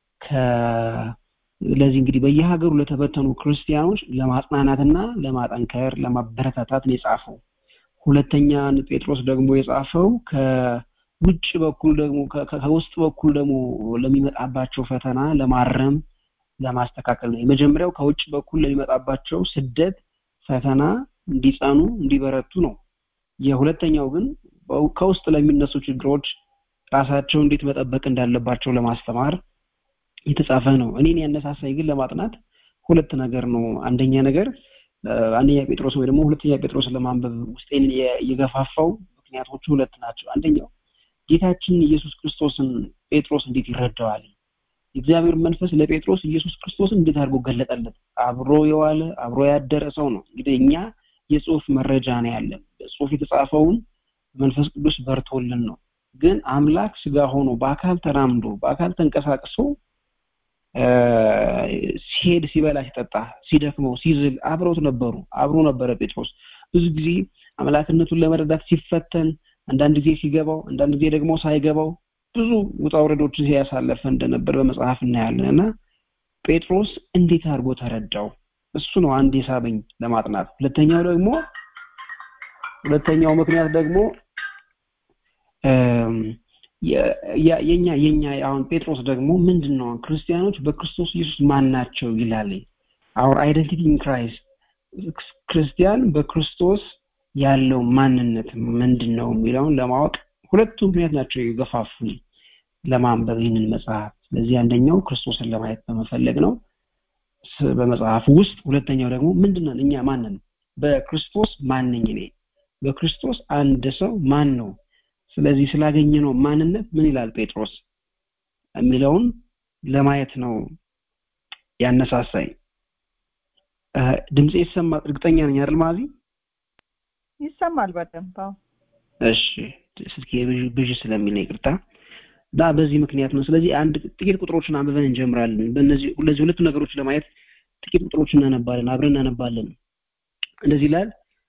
ለዚህ እንግዲህ በየሀገሩ ለተበተኑ ክርስቲያኖች ለማጽናናትና ለማጠንከር ለማበረታታት ነው የጻፈው። ሁለተኛ ጴጥሮስ ደግሞ የጻፈው ከውጭ በኩል ደግሞ ከውስጥ በኩል ደግሞ ለሚመጣባቸው ፈተና ለማረም ለማስተካከል ነው። የመጀመሪያው ከውጭ በኩል ለሚመጣባቸው ስደት፣ ፈተና እንዲጸኑ እንዲበረቱ ነው። የሁለተኛው ግን ከውስጥ ለሚነሱ ችግሮች ራሳቸው እንዴት መጠበቅ እንዳለባቸው ለማስተማር የተጻፈ ነው። እኔን ያነሳሳኝ ግን ለማጥናት ሁለት ነገር ነው። አንደኛ ነገር አንደኛ ጴጥሮስ ወይ ደግሞ ሁለተኛ ጴጥሮስ ለማንበብ ውስጤን የገፋፋው ምክንያቶቹ ሁለት ናቸው። አንደኛው ጌታችን ኢየሱስ ክርስቶስን ጴጥሮስ እንዴት ይረዳዋል? የእግዚአብሔር መንፈስ ለጴጥሮስ ኢየሱስ ክርስቶስን እንዴት አድርጎ ገለጠለት? አብሮ የዋለ አብሮ ያደረ ሰው ነው። እንግዲህ እኛ የጽሁፍ መረጃ ነው ያለን። በጽሁፍ የተጻፈውን መንፈስ ቅዱስ በርቶልን ነው። ግን አምላክ ስጋ ሆኖ በአካል ተራምዶ በአካል ተንቀሳቅሶ ሲሄድ ሲበላ ሲጠጣ ሲደክመው ሲዝል አብረውት ነበሩ አብሮ ነበረ ጴጥሮስ ብዙ ጊዜ አምላክነቱን ለመረዳት ሲፈተን አንዳንድ ጊዜ ሲገባው አንዳንድ ጊዜ ደግሞ ሳይገባው ብዙ ውጣ ውረዶችን ሲያሳለፈ እንደነበር በመጽሐፍ እናያለን እና ጴጥሮስ እንዴት አድርጎ ተረዳው እሱ ነው አንድ የሳበኝ ለማጥናት ሁለተኛው ደግሞ ሁለተኛው ምክንያት ደግሞ የኛ የኛ አሁን ጴጥሮስ ደግሞ ምንድን ነው ክርስቲያኖች በክርስቶስ ኢየሱስ ማን ናቸው ይላል አውር አይደንቲቲ ኢን ክራይስት ክርስቲያን በክርስቶስ ያለው ማንነት ምንድን ነው የሚለውን ለማወቅ ሁለቱ ምክንያት ናቸው የገፋፉኝ ለማንበብ ይህንን መጽሐፍ ስለዚህ አንደኛው ክርስቶስን ለማየት በመፈለግ ነው በመጽሐፉ ውስጥ ሁለተኛው ደግሞ ምንድነን እኛ ማንን በክርስቶስ ማንኝ እኔ በክርስቶስ አንድ ሰው ማን ነው ስለዚህ ስላገኘ ነው ማንነት ምን ይላል ጴጥሮስ የሚለውን ለማየት ነው ያነሳሳኝ ድምጽ ይሰማ እርግጠኛ ነኝ አይደል ማዚ ይሰማል በደንብ እሺ ስልክ ብዥ ስለሚል ነው ይቅርታ ዳ በዚህ ምክንያት ነው ስለዚህ አንድ ጥቂት ቁጥሮችን አንብበን እንጀምራለን በእነዚህ እነዚህ ሁለቱ ነገሮች ለማየት ጥቂት ቁጥሮችን እናነባለን አብረን እናነባለን እንደዚህ ይላል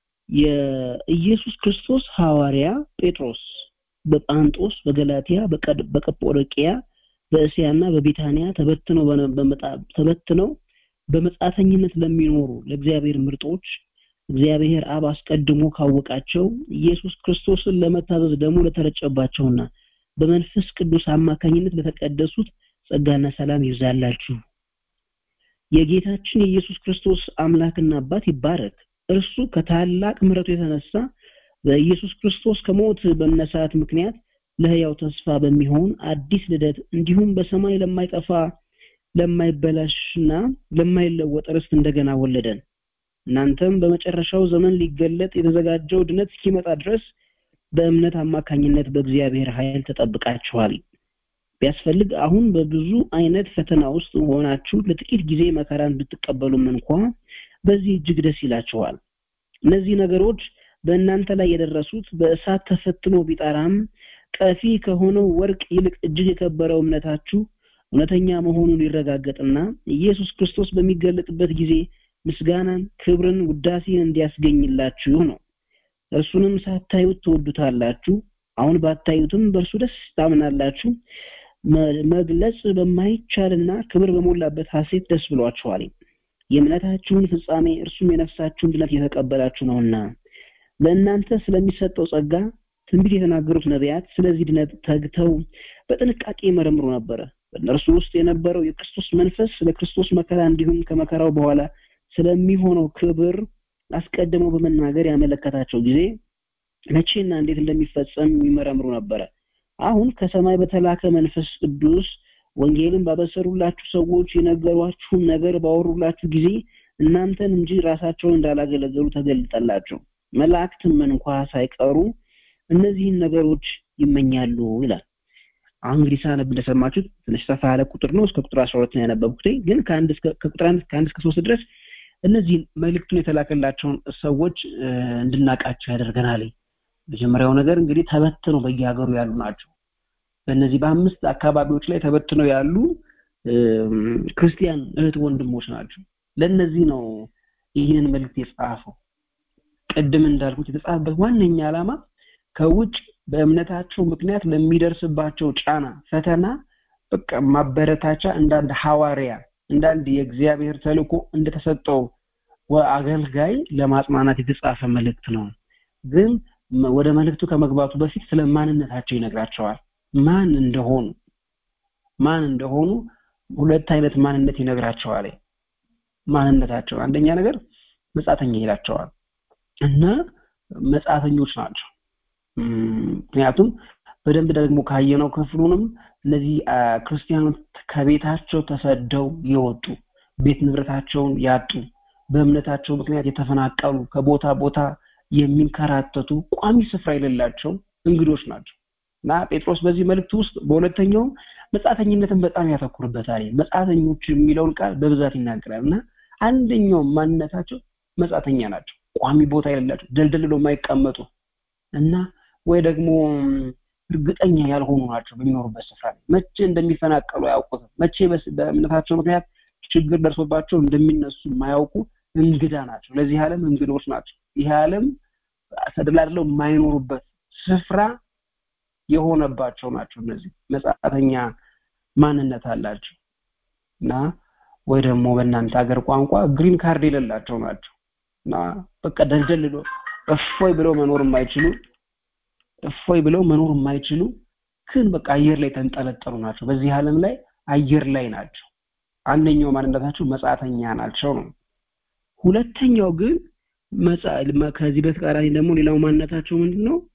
የኢየሱስ ክርስቶስ ሐዋርያ ጴጥሮስ በጳንጦስ በገላትያ በቀጶዶቅያ በእስያና በቢታንያ ተበትነው ተበትነው በመጻተኝነት ለሚኖሩ ለእግዚአብሔር ምርጦች እግዚአብሔር አብ አስቀድሞ ካወቃቸው ኢየሱስ ክርስቶስን ለመታዘዝ ደግሞ ለተረጨባቸውና በመንፈስ ቅዱስ አማካኝነት ለተቀደሱት ጸጋና ሰላም ይብዛላችሁ የጌታችን የኢየሱስ ክርስቶስ አምላክና አባት ይባረክ እርሱ ከታላቅ ምሕረቱ የተነሳ በኢየሱስ ክርስቶስ ከሞት በመነሳት ምክንያት ለህያው ተስፋ በሚሆን አዲስ ልደት እንዲሁም በሰማይ ለማይጠፋ ለማይበላሽና ለማይለወጥ ርስት እንደገና ወለደን እናንተም በመጨረሻው ዘመን ሊገለጥ የተዘጋጀው ድነት እስኪመጣ ድረስ በእምነት አማካኝነት በእግዚአብሔር ኃይል ተጠብቃችኋል ቢያስፈልግ አሁን በብዙ አይነት ፈተና ውስጥ ሆናችሁ ለጥቂት ጊዜ መከራን ብትቀበሉም እንኳ በዚህ እጅግ ደስ ይላችኋል እነዚህ ነገሮች በእናንተ ላይ የደረሱት በእሳት ተፈትኖ ቢጠራም ቀፊ ከሆነው ወርቅ ይልቅ እጅግ የከበረው እምነታችሁ እውነተኛ መሆኑን ይረጋገጥና ኢየሱስ ክርስቶስ በሚገለጥበት ጊዜ ምስጋናን ክብርን ውዳሴን እንዲያስገኝላችሁ ነው እርሱንም ሳታዩት ትወዱታላችሁ አሁን ባታዩትም በእርሱ ደስ ታምናላችሁ መግለጽ በማይቻልና ክብር በሞላበት ሐሴት ደስ ብሏችኋል የእምነታችሁን ፍጻሜ እርሱም የነፍሳችሁን ድነት የተቀበላችሁ ነውና ለእናንተ ስለሚሰጠው ጸጋ ትንቢት የተናገሩት ነቢያት ስለዚህ ድነት ተግተው በጥንቃቄ መረምሩ ነበረ በእነርሱ ውስጥ የነበረው የክርስቶስ መንፈስ ስለ ክርስቶስ መከራ እንዲሁም ከመከራው በኋላ ስለሚሆነው ክብር አስቀድመው በመናገር ያመለከታቸው ጊዜ መቼና እንዴት እንደሚፈጸም የሚመረምሩ ነበረ። አሁን ከሰማይ በተላከ መንፈስ ቅዱስ ወንጌልን ባበሰሩላችሁ ሰዎች የነገሯችሁን ነገር ባወሩላችሁ ጊዜ እናንተን እንጂ ራሳቸውን እንዳላገለገሉ ተገልጠላቸው። መላእክትም እንኳ ሳይቀሩ እነዚህን ነገሮች ይመኛሉ ይላል። አሁን እንግዲህ ሳነብ እንደሰማችሁት ትንሽ ሰፋ ያለ ቁጥር ነው። እስከ ቁጥር 12 ነው ያነበብኩት። ግን ከአንድ እስከ ከቁጥር አንድ ከአንድ እስከ ሶስት ድረስ እነዚህን መልእክቱን የተላከላቸውን ሰዎች እንድናቃቸው ያደርገናል። መጀመሪያው ነገር እንግዲህ ተበትነው በየሀገሩ ያሉ ናቸው። በእነዚህ በአምስት አካባቢዎች ላይ ተበትነው ያሉ ክርስቲያን እህት ወንድሞች ናቸው። ለእነዚህ ነው ይህንን መልእክት የጻፈው። ቅድም እንዳልኩት የተጻፈበት ዋነኛ ዓላማ ከውጭ በእምነታቸው ምክንያት ለሚደርስባቸው ጫና፣ ፈተና በቃ ማበረታቻ እንዳንድ ሐዋርያ እንዳንድ የእግዚአብሔር ተልእኮ እንደተሰጠው አገልጋይ ለማጽናናት የተጻፈ መልእክት ነው። ግን ወደ መልእክቱ ከመግባቱ በፊት ስለ ማንነታቸው ይነግራቸዋል። ማን እንደሆኑ ማን እንደሆኑ ሁለት አይነት ማንነት ይነግራቸዋል። ማንነታቸው አንደኛ ነገር መጻተኛ ይላቸዋል እና መጻተኞች ናቸው። ምክንያቱም በደንብ ደግሞ ካየነው ክፍሉንም እነዚህ ክርስቲያኖች ከቤታቸው ተሰደው የወጡ ቤት ንብረታቸውን ያጡ በእምነታቸው ምክንያት የተፈናቀሉ ከቦታ ቦታ የሚንከራተቱ ቋሚ ስፍራ የሌላቸው እንግዶች ናቸው እና ጴጥሮስ በዚህ መልእክት ውስጥ በሁለተኛውም መጻተኝነትን በጣም ያተኩርበታል። መጻተኞች የሚለውን ቃል በብዛት ይናገራል እና አንደኛው ማንነታቸው መጻተኛ ናቸው። ቋሚ ቦታ የሌላቸው ደልደልሎ የማይቀመጡ እና ወይ ደግሞ እርግጠኛ ያልሆኑ ናቸው በሚኖሩበት ስፍራ ላይ መቼ እንደሚፈናቀሉ አያውቁትም። መቼ በእምነታቸው ምክንያት ችግር ደርሶባቸው እንደሚነሱ የማያውቁ እንግዳ ናቸው። ለዚህ ዓለም እንግዶች ናቸው። ይህ ዓለም ተደላድለው የማይኖሩበት ስፍራ የሆነባቸው ናቸው። እነዚህ መጻተኛ ማንነት አላቸው እና ወይ ደግሞ በእናንተ ሀገር ቋንቋ ግሪን ካርድ የሌላቸው ናቸው እና በቃ ደልደል ብሎ እፎይ ብለው መኖር የማይችሉ እፎይ ብለው መኖር የማይችሉ ግን በቃ አየር ላይ ተንጠለጠሉ ናቸው። በዚህ ዓለም ላይ አየር ላይ ናቸው። አንደኛው ማንነታቸው መጻተኛ ናቸው ነው። ሁለተኛው ግን ከዚህ በተቃራኒ ደግሞ ሌላው ማንነታቸው ምንድን ነው?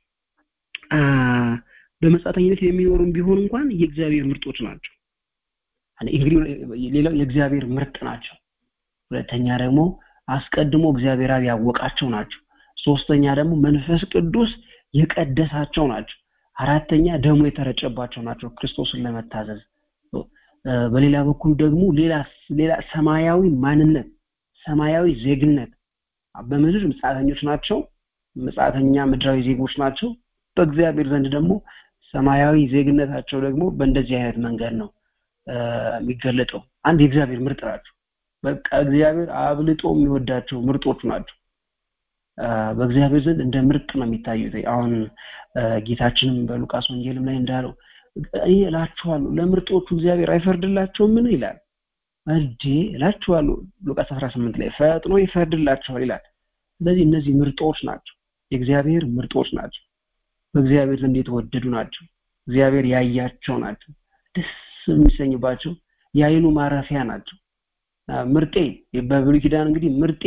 በመጻተኝነት የሚኖሩም ቢሆን እንኳን የእግዚአብሔር ምርጦች ናቸው። እንግዲህ ሌላው የእግዚአብሔር ምርጥ ናቸው። ሁለተኛ ደግሞ አስቀድሞ እግዚአብሔር አብ ያወቃቸው ናቸው። ሶስተኛ ደግሞ መንፈስ ቅዱስ የቀደሳቸው ናቸው። አራተኛ ደሙ የተረጨባቸው ናቸው ክርስቶስን ለመታዘዝ። በሌላ በኩል ደግሞ ሌላ ሌላ ሰማያዊ ማንነት ሰማያዊ ዜግነት በምድር ምጽአተኞች ናቸው። ምጽአተኛ ምድራዊ ዜጎች ናቸው። በእግዚአብሔር ዘንድ ደግሞ ሰማያዊ ዜግነታቸው ደግሞ በእንደዚህ አይነት መንገድ ነው የሚገለጠው። አንድ የእግዚአብሔር ምርጥ ናቸው። በቃ እግዚአብሔር አብልጦ የሚወዳቸው ምርጦቹ ናቸው። በእግዚአብሔር ዘንድ እንደ ምርጥ ነው የሚታዩት። አሁን ጌታችንም በሉቃስ ወንጌልም ላይ እንዳለው እኔ እላችኋለሁ ለምርጦቹ እግዚአብሔር አይፈርድላቸውም ምን ይላል? እንዴ እላችኋለሁ ሉቃስ 18 ላይ ፈጥኖ ይፈርድላቸዋል ይላል። ስለዚህ እነዚህ ምርጦች ናቸው፣ የእግዚአብሔር ምርጦች ናቸው። በእግዚአብሔር ዘንድ የተወደዱ ናቸው። እግዚአብሔር ያያቸው ናቸው። ደስ የሚሰኝባቸው የአይኑ ማረፊያ ናቸው። ምርጤ በብሉይ ኪዳን እንግዲህ ምርጤ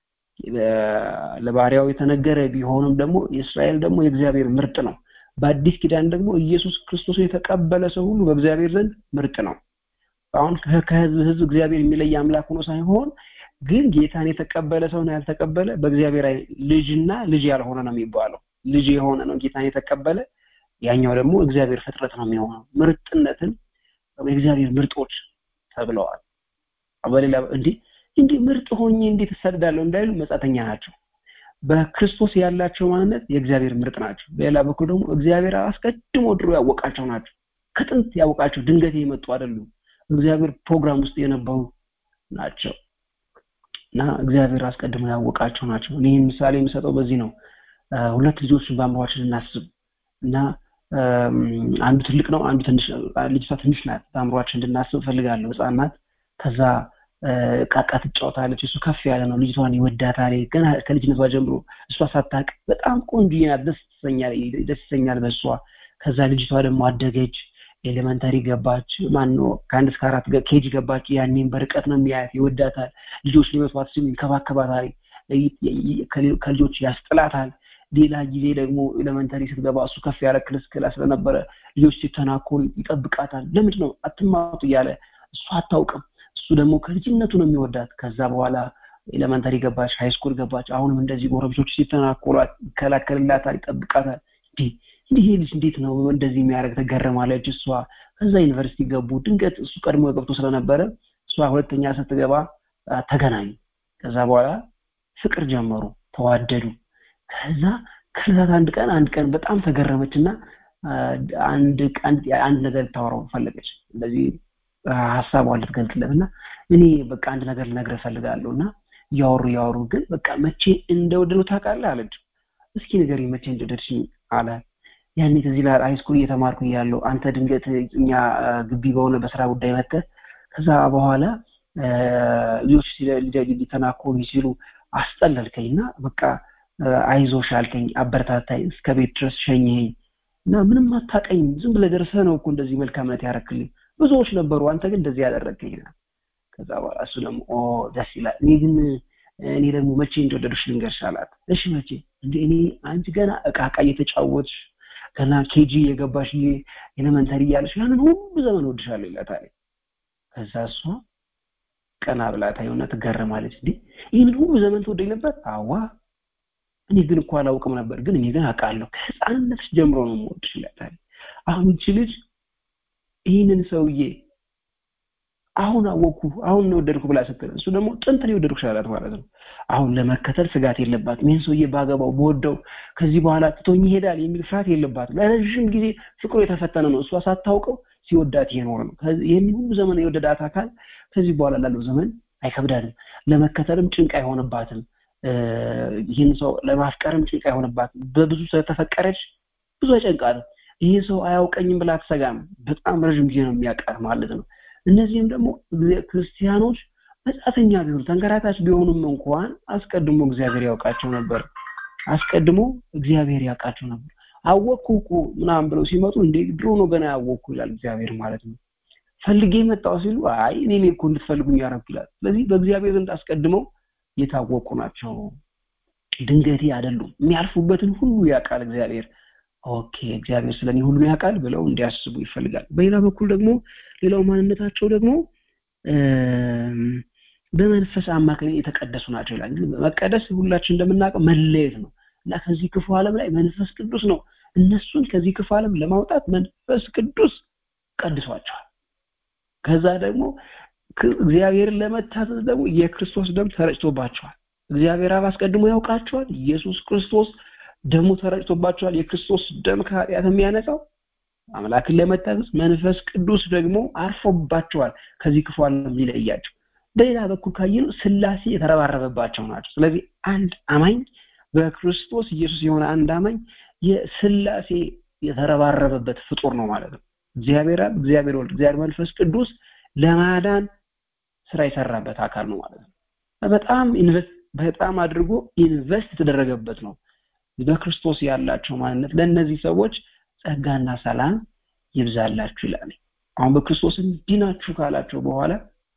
ለባሪያው የተነገረ ቢሆንም ደግሞ የእስራኤል ደግሞ የእግዚአብሔር ምርጥ ነው። በአዲስ ኪዳን ደግሞ ኢየሱስ ክርስቶስን የተቀበለ ሰው ሁሉ በእግዚአብሔር ዘንድ ምርጥ ነው። አሁን ከህዝብ ህዝብ እግዚአብሔር የሚለይ አምላክ ሆኖ ሳይሆን ግን ጌታን የተቀበለ ሰው ነው ያልተቀበለ በእግዚአብሔር ልጅና ልጅ ያልሆነ ነው የሚባለው። ልጅ የሆነ ነው ጌታን የተቀበለ ያኛው ደግሞ እግዚአብሔር ፍጥረት ነው የሚሆነው። ምርጥነትን የእግዚአብሔር ምርጦች ተብለዋል። በሌላ እንዲህ እንዲህ ምርጥ ሆኜ እንዴት እሰድዳለሁ እንዳይሉ መጻተኛ ናቸው። በክርስቶስ ያላቸው ማንነት የእግዚአብሔር ምርጥ ናቸው። በሌላ በኩል ደግሞ እግዚአብሔር አስቀድሞ ድሮ ያወቃቸው ናቸው። ከጥንት ያወቃቸው ድንገት የመጡ አይደሉም። እግዚአብሔር ፕሮግራም ውስጥ የነበሩ ናቸው እና እግዚአብሔር አስቀድሞ ያወቃቸው ናቸው። እኔ ምሳሌ የምሰጠው በዚህ ነው። ሁለት ልጆችን በአእምሯችን እናስብ እና አንዱ ትልቅ ነው፣ አንዱ ትንሽ ልጅቷ ትንሽ ናት። በአእምሯችን እንድናስብ እፈልጋለሁ። ህፃን ናት። ከዛ ቃቃ ትጫወታለች። እሱ ከፍ ያለ ነው። ልጅቷን ይወዳታል። ገና ከልጅነቷ ጀምሮ እሷ ሳታቅ በጣም ቆንጆ ናት። ደስ ይሰኛል ደስ ይሰኛል በእሷ። ከዛ ልጅቷ ደግሞ አደገች። ኤሌመንተሪ ገባች ማነው ከአንድ እስከ አራት ኬጅ ገባች ያኔም በርቀት ነው የሚያያት ይወዳታል ልጆች ሊመቷት ሲሉ ይንከባከባታል ከልጆች ያስጥላታል ሌላ ጊዜ ደግሞ ኤሌመንተሪ ስትገባ እሱ ከፍ ያለ ክልስ ክላስ ስለነበረ ልጆች ሲተናኮሉ ይጠብቃታል ለምንድ ነው አትማጡ እያለ እሱ አታውቅም እሱ ደግሞ ከልጅነቱ ነው የሚወዳት ከዛ በኋላ ኤሌመንተሪ ገባች ሃይስኩል ገባች አሁንም እንደዚህ ጎረቤቶች ሲተናኮሏት ይከላከልላታል ይጠብቃታል እንዲህ ይሄ ልጅ እንዴት ነው እንደዚህ የሚያደርግ ተገረማለች እሷ ከዛ ዩኒቨርሲቲ ገቡ ድንገት እሱ ቀድሞ ገብቶ ስለነበረ እሷ ሁለተኛ ስትገባ ተገናኙ ከዛ በኋላ ፍቅር ጀመሩ ተዋደዱ ከዛ ከዛት አንድ ቀን አንድ ቀን በጣም ተገረመች እና አንድ አንድ ነገር ልታወራው ፈለገች እንደዚህ ሀሳቧን ልትገልጽለት እና እኔ በቃ አንድ ነገር ልነግርህ እፈልጋለሁ እና እያወሩ እያወሩ ግን በቃ መቼ እንደወደዱ ታውቃለህ አለች እስኪ ንገሪኝ መቼ እንደወደድሽኝ አለ ያኔ ከዚህ ላይ ሃይስኩል እየተማርኩ እያለሁ አንተ ድንገት እኛ ግቢ በሆነ በስራ ጉዳይ መጥተህ ከዛ በኋላ ልጆች ሊተናኮሉ ሲሉ አስጠለልከኝ እና በቃ አይዞሽ አልከኝ አበረታታኝ እስከ ቤት ድረስ ሸኘኝ እና ምንም አታቀኝ ዝም ብለህ ደርሰህ ነው እኮ እንደዚህ መልካምነት ያረክልኝ ብዙዎች ነበሩ አንተ ግን እንደዚህ ያደረግከኝ ከዛ በኋላ እሱ ደግሞ ኦ ደስ ይላል እኔ ግን እኔ ደግሞ መቼ እንደወደዱሽ ልንገርሽ አላት እሺ መቼ እንደ እኔ አንቺ ገና እቃ እቃ እየተጫወትሽ ገና ኬጂ የገባሽ ጊዜ ኤሌመንተሪ እያለሽ ያንን ሁሉ ዘመን ወድሻለሁ ይላታል ከዛ እሷ ቀና ብላ ታየውና ትገረማለች እንዴ ይህንን ሁሉ ዘመን ትወደኝ ነበር አዋ እኔ ግን እኮ አላውቅም ነበር ግን እኔ ግን አውቃለሁ ከህፃንነትሽ ጀምሮ ነው የምወድሽ ይላታል አሁን ይቺ ልጅ ይህንን ሰውዬ አሁን አወቅኩ አሁን ነው ወደድኩ ብላ ስትል እሱ ደግሞ ጥንት ነው የወደድኩሽ አላት ማለት ነው አሁን ለመከተል ስጋት የለባትም ይህን ሰውዬ ባገባው በወደው ከዚህ በኋላ ትቶኝ ይሄዳል የሚል ፍርሃት የለባትም ለረዥም ጊዜ ፍቅሩ የተፈተነ ነው እሷ ሳታውቀው ሲወዳት እየኖረ ነው ይህን ሁሉ ዘመን የወደዳት አካል ከዚህ በኋላ ላለው ዘመን አይከብዳትም ለመከተልም ጭንቅ አይሆንባትም ይህን ሰው ለማፍቀርም ጭንቅ አይሆንባትም በብዙ ስለተፈቀረች ብዙ አይጨንቃትም ይህ ሰው አያውቀኝም ብላ አትሰጋም በጣም ረዥም ጊዜ ነው የሚያውቃት ማለት ነው እነዚህም ደግሞ ክርስቲያኖች መጻተኛ ቢሆኑ ተንከራታች ቢሆኑም እንኳን አስቀድሞ እግዚአብሔር ያውቃቸው ነበር አስቀድሞ እግዚአብሔር ያውቃቸው ነበር አወቅኩ እኮ ምናምን ብለው ሲመጡ እንዴ ድሮ ነው ገና ያወቅኩ ይላል እግዚአብሔር ማለት ነው ፈልጌ መጣው ሲሉ አይ እኔ እኮ እንድትፈልጉኝ ያረኩ ይላል ስለዚህ በእግዚአብሔር ዘንድ አስቀድመው የታወቁ ናቸው ድንገቴ አይደሉም የሚያልፉበትን ሁሉ ያውቃል እግዚአብሔር ኦኬ እግዚአብሔር ስለኔ ሁሉን ያውቃል ብለው እንዲያስቡ ይፈልጋል በሌላ በኩል ደግሞ ሌላው ማንነታቸው ደግሞ በመንፈስ አማካኝ የተቀደሱ ናቸው ይላል መቀደስ ሁላችን እንደምናውቀው መለየት ነው እና ከዚህ ክፉ ዓለም ላይ መንፈስ ቅዱስ ነው እነሱን ከዚህ ክፉ ዓለም ለማውጣት መንፈስ ቅዱስ ቀድሷቸዋል ከዛ ደግሞ እግዚአብሔርን ለመታዘዝ ደግሞ የክርስቶስ ደም ተረጭቶባቸዋል እግዚአብሔር አብ አስቀድሞ ያውቃቸዋል ኢየሱስ ክርስቶስ ደሙ ተረጭቶባቸዋል የክርስቶስ ደም ከኃጢአት የሚያነጻው አምላክን ለመታዘዝ መንፈስ ቅዱስ ደግሞ አርፎባቸዋል ከዚህ ክፉ ዓለም ሊለያቸው በሌላ በኩል ካየነው ስላሴ የተረባረበባቸው ናቸው ስለዚህ አንድ አማኝ በክርስቶስ ኢየሱስ የሆነ አንድ አማኝ የስላሴ የተረባረበበት ፍጡር ነው ማለት ነው እግዚአብሔር አብ እግዚአብሔር ወልድ እግዚአብሔር መንፈስ ቅዱስ ለማዳን ስራ የሰራበት አካል ነው ማለት ነው በጣም ኢንቨስት በጣም አድርጎ ኢንቨስት የተደረገበት ነው በክርስቶስ ያላቸው ማንነት ለእነዚህ ሰዎች ጸጋና ሰላም ይብዛላችሁ ይላል አሁን በክርስቶስ እንዲናችሁ ካላቸው በኋላ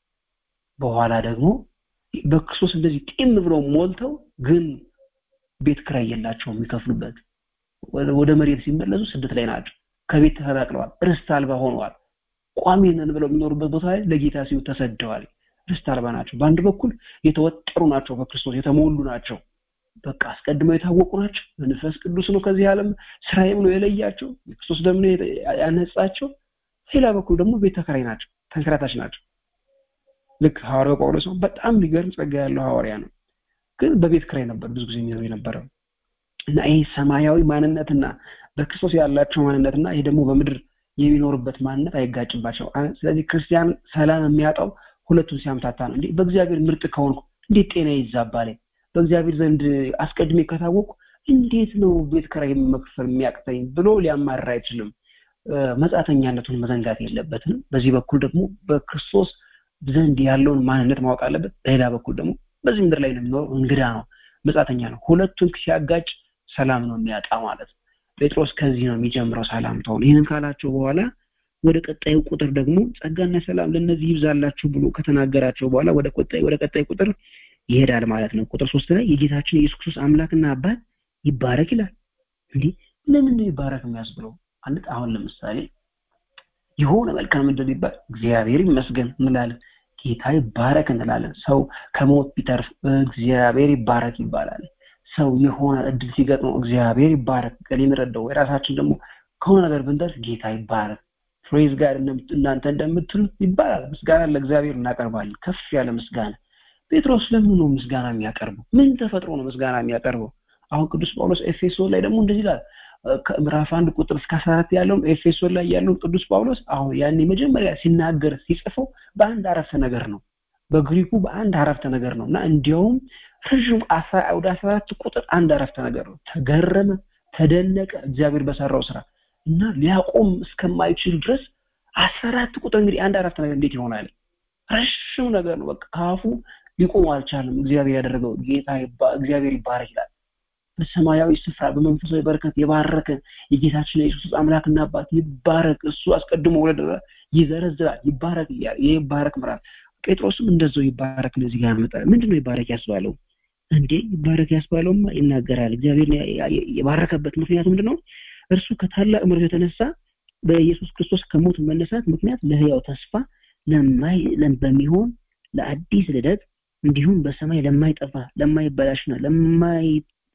በኋላ ደግሞ በክርስቶስ እንደዚህ ጤም ብለው ሞልተው ግን ቤት ክራይ የላቸው የሚከፍሉበት ወደ መሬት ሲመለሱ ስደት ላይ ናቸው ከቤት ተፈናቅለዋል ርስት አልባ ሆነዋል ቋሚ ነን ብለው የሚኖሩበት ቦታ ላይ ለጌታ ሲሉ ተሰደዋል ርስት አልባ ናቸው በአንድ በኩል የተወጠሩ ናቸው በክርስቶስ የተሞሉ ናቸው በቃ አስቀድመው የታወቁ ናቸው መንፈስ ቅዱስ ነው ከዚህ ዓለም ስራዬ ብሎ የለያቸው የክርስቶስ ደም ነው ያነጻቸው ሌላ በኩል ደግሞ ቤት ተከራይ ናቸው ተንከራታች ናቸው ልክ ሐዋርያው ጳውሎስ ነው በጣም ሊገርም ጸጋ ያለው ሐዋርያ ነው ግን በቤት ክራይ ነበር ብዙ ጊዜ የሚኖር የነበረው እና ይህ ሰማያዊ ማንነትና በክርስቶስ ያላቸው ማንነትና ይሄ ደግሞ በምድር የሚኖርበት ማንነት አይጋጭባቸው ስለዚህ ክርስቲያን ሰላም የሚያጣው ሁለቱን ሲያምታታ ነው እንዴ በእግዚአብሔር ምርጥ ከሆንኩ እንዴት ጤና ይዛባል በእግዚአብሔር ዘንድ አስቀድሜ ከታወቁ እንዴት ነው ቤት ክራይ መክፈል የሚያቅተኝ ብሎ ሊያማራ አይችልም መጻተኛነቱን መዘንጋት የለበትም በዚህ በኩል ደግሞ በክርስቶስ ዘንድ ያለውን ማንነት ማወቅ አለበት በሌላ በኩል ደግሞ በዚህ ምድር ላይ ነው የሚኖረው እንግዳ ነው መጻተኛ ነው ሁለቱን ሲያጋጭ ሰላም ነው የሚያጣ ማለት ነው ጴጥሮስ ከዚህ ነው የሚጀምረው ሰላምታውን ይህንን ካላቸው በኋላ ወደ ቀጣዩ ቁጥር ደግሞ ጸጋና ሰላም ለእነዚህ ይብዛላችሁ ብሎ ከተናገራቸው በኋላ ወደ ቀጣይ ወደ ቀጣይ ቁጥር ይሄዳል ማለት ነው። ቁጥር ሶስት ላይ የጌታችን የኢየሱስ ክርስቶስ አምላክና አባት ይባረክ ይላል። እንዲህ ለምን ነው ይባረክ የሚያስብለው? ማለት አሁን ለምሳሌ የሆነ መልካም ምድር ይባል እግዚአብሔር ይመስገን እንላለን። ጌታ ይባረክ እንላለን። ሰው ከሞት ቢተርፍ እግዚአብሔር ይባረክ ይባላል። ሰው የሆነ እድል ሲገጥመው እግዚአብሔር ይባረክ ገሌን ረዳው። የራሳችን ደግሞ ከሆነ ነገር ብንደርስ ጌታ ይባረክ ፕሬዝ ጋር እናንተ እንደምትሉት ይባላል። ምስጋና ለእግዚአብሔር እናቀርባለን። ከፍ ያለ ምስጋና። ጴጥሮስ ለምን ነው ምስጋና የሚያቀርበው? ምን ተፈጥሮ ነው ምስጋና የሚያቀርበው? አሁን ቅዱስ ጳውሎስ ኤፌሶን ላይ ደግሞ እንደዚህ ይላል። ከምዕራፍ አንድ ቁጥር እስከ አስራ አራት ያለውን ኤፌሶን ላይ ያለውን ቅዱስ ጳውሎስ አሁን ያኔ መጀመሪያ ሲናገር ሲጽፈው በአንድ አረፍተ ነገር ነው። በግሪኩ በአንድ አረፍተ ነገር ነው እና እንዲያውም ረዥም ወደ አስራ አራት ቁጥር አንድ አረፍተ ነገር ነው። ተገረመ፣ ተደነቀ እግዚአብሔር በሰራው ስራ እና ሊያቆም እስከማይችል ድረስ አስራ አራት ቁጥር እንግዲህ አንድ አረፍተ ነገር እንዴት ይሆናል? ረዥም ነገር ነው። በቃ ካፉ ሊቆም አልቻለም። እግዚአብሔር ያደረገው ጌታ እግዚአብሔር ይባረክ ይላል። በሰማያዊ ስፍራ በመንፈሳዊ በረከት የባረከን የጌታችን የኢየሱስ አምላክና አባት ይባረክ። እሱ አስቀድሞ ወለደ ይዘረዝራል። ይባረክ እያለ ይህ ይባረክ ምራል ጴጥሮስም እንደዛው ይባረክ ነው እዚህ ጋር ያመጣል። ምንድነው ይባረክ ያስባለው? እንዴ ይባረክ ያስባለውማ ይናገራል። እግዚአብሔር የባረከበት ምክንያቱ ምንድነው? እርሱ ከታላቅ ምሕረቱ የተነሳ በኢየሱስ ክርስቶስ ከሞት መነሳት ምክንያት ለህያው ተስፋ ለማይ በሚሆን ለአዲስ ልደት እንዲሁም በሰማይ ለማይጠፋ ለማይበላሽና ለማይ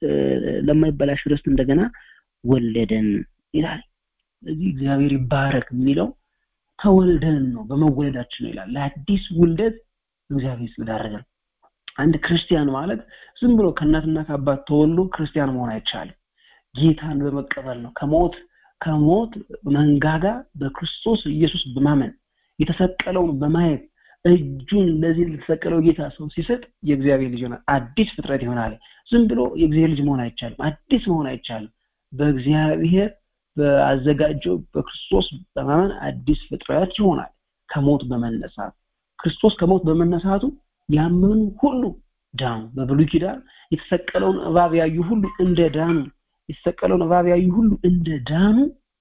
ለማይበላሽ ርስት እንደገና ወለደን ይላል። ስለዚህ እግዚአብሔር ይባረክ የሚለው ተወልደን ነው በመወለዳችን ነው ይላል። ለአዲስ ውልደት እግዚአብሔር ስለዳረገን አንድ ክርስቲያን ማለት ዝም ብሎ ከእናትና ከአባት ተወልዶ ክርስቲያን መሆን አይቻልም። ጌታን በመቀበል ነው። ከሞት ከሞት መንጋጋ በክርስቶስ ኢየሱስ በማመን የተሰቀለውን በማየት እጁን ለዚህ ለተሰቀለው ጌታ ሰው ሲሰጥ የእግዚአብሔር ልጅ ይሆናል። አዲስ ፍጥረት ይሆናል። ዝም ብሎ የእግዚአብሔር ልጅ መሆን አይቻልም። አዲስ መሆን አይቻልም። በእግዚአብሔር በአዘጋጀው በክርስቶስ በማመን አዲስ ፍጥረት ይሆናል። ከሞት በመነሳት ክርስቶስ ከሞት በመነሳቱ ያመኑ ሁሉ ዳኑ። በብሉይ ኪዳን የተሰቀለውን እባብ ያዩ ሁሉ እንደ ዳኑ የተሰቀለውን እባብ ያዩ ሁሉ እንደ ዳኑ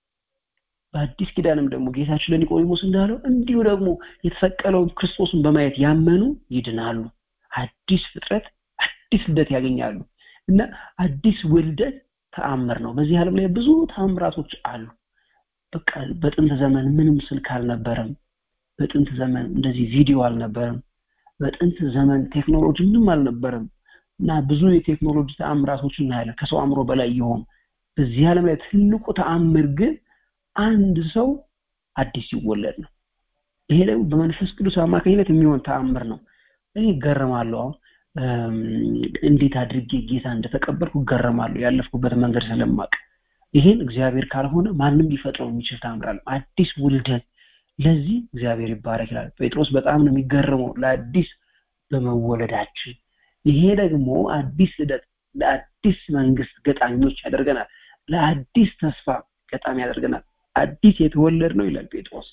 በአዲስ ኪዳንም ደግሞ ጌታችን ለኒቆዲሞስ እንዳለው እንዲሁ ደግሞ የተሰቀለውን ክርስቶስን በማየት ያመኑ ይድናሉ። አዲስ ፍጥረት አዲስ ልደት ያገኛሉ እና አዲስ ውልደት ተአምር ነው። በዚህ ዓለም ላይ ብዙ ተአምራቶች አሉ። በቃ በጥንት ዘመን ምንም ስልክ አልነበረም። በጥንት ዘመን እንደዚህ ቪዲዮ አልነበረም። በጥንት ዘመን ቴክኖሎጂ ምንም አልነበረም እና ብዙ የቴክኖሎጂ ተአምራቶች እናያለን ከሰው አእምሮ በላይ የሆኑ በዚህ ዓለም ላይ ትልቁ ተአምር ግን አንድ ሰው አዲስ ሲወለድ ነው። ይሄ ደግሞ በመንፈስ ቅዱስ አማካኝነት የሚሆን ተአምር ነው። እኔ እገረማለሁ። አሁን እንዴት አድርጌ ጌታ እንደተቀበልኩ እገረማለሁ፣ ያለፍኩበት መንገድ ስለማቅ። ይሄን እግዚአብሔር ካልሆነ ማንም ሊፈጥረው የሚችል ተአምር አለ። አዲስ ውልደት ለዚህ እግዚአብሔር ይባረክ ይላል ጴጥሮስ። በጣም ነው የሚገረመው ለአዲስ በመወለዳችን። ይሄ ደግሞ አዲስ ልደት ለአዲስ መንግስት ገጣሚዎች ያደርገናል። ለአዲስ ተስፋ ገጣሚ ያደርገናል። አዲስ የተወለድ ነው ይላል ጴጥሮስ።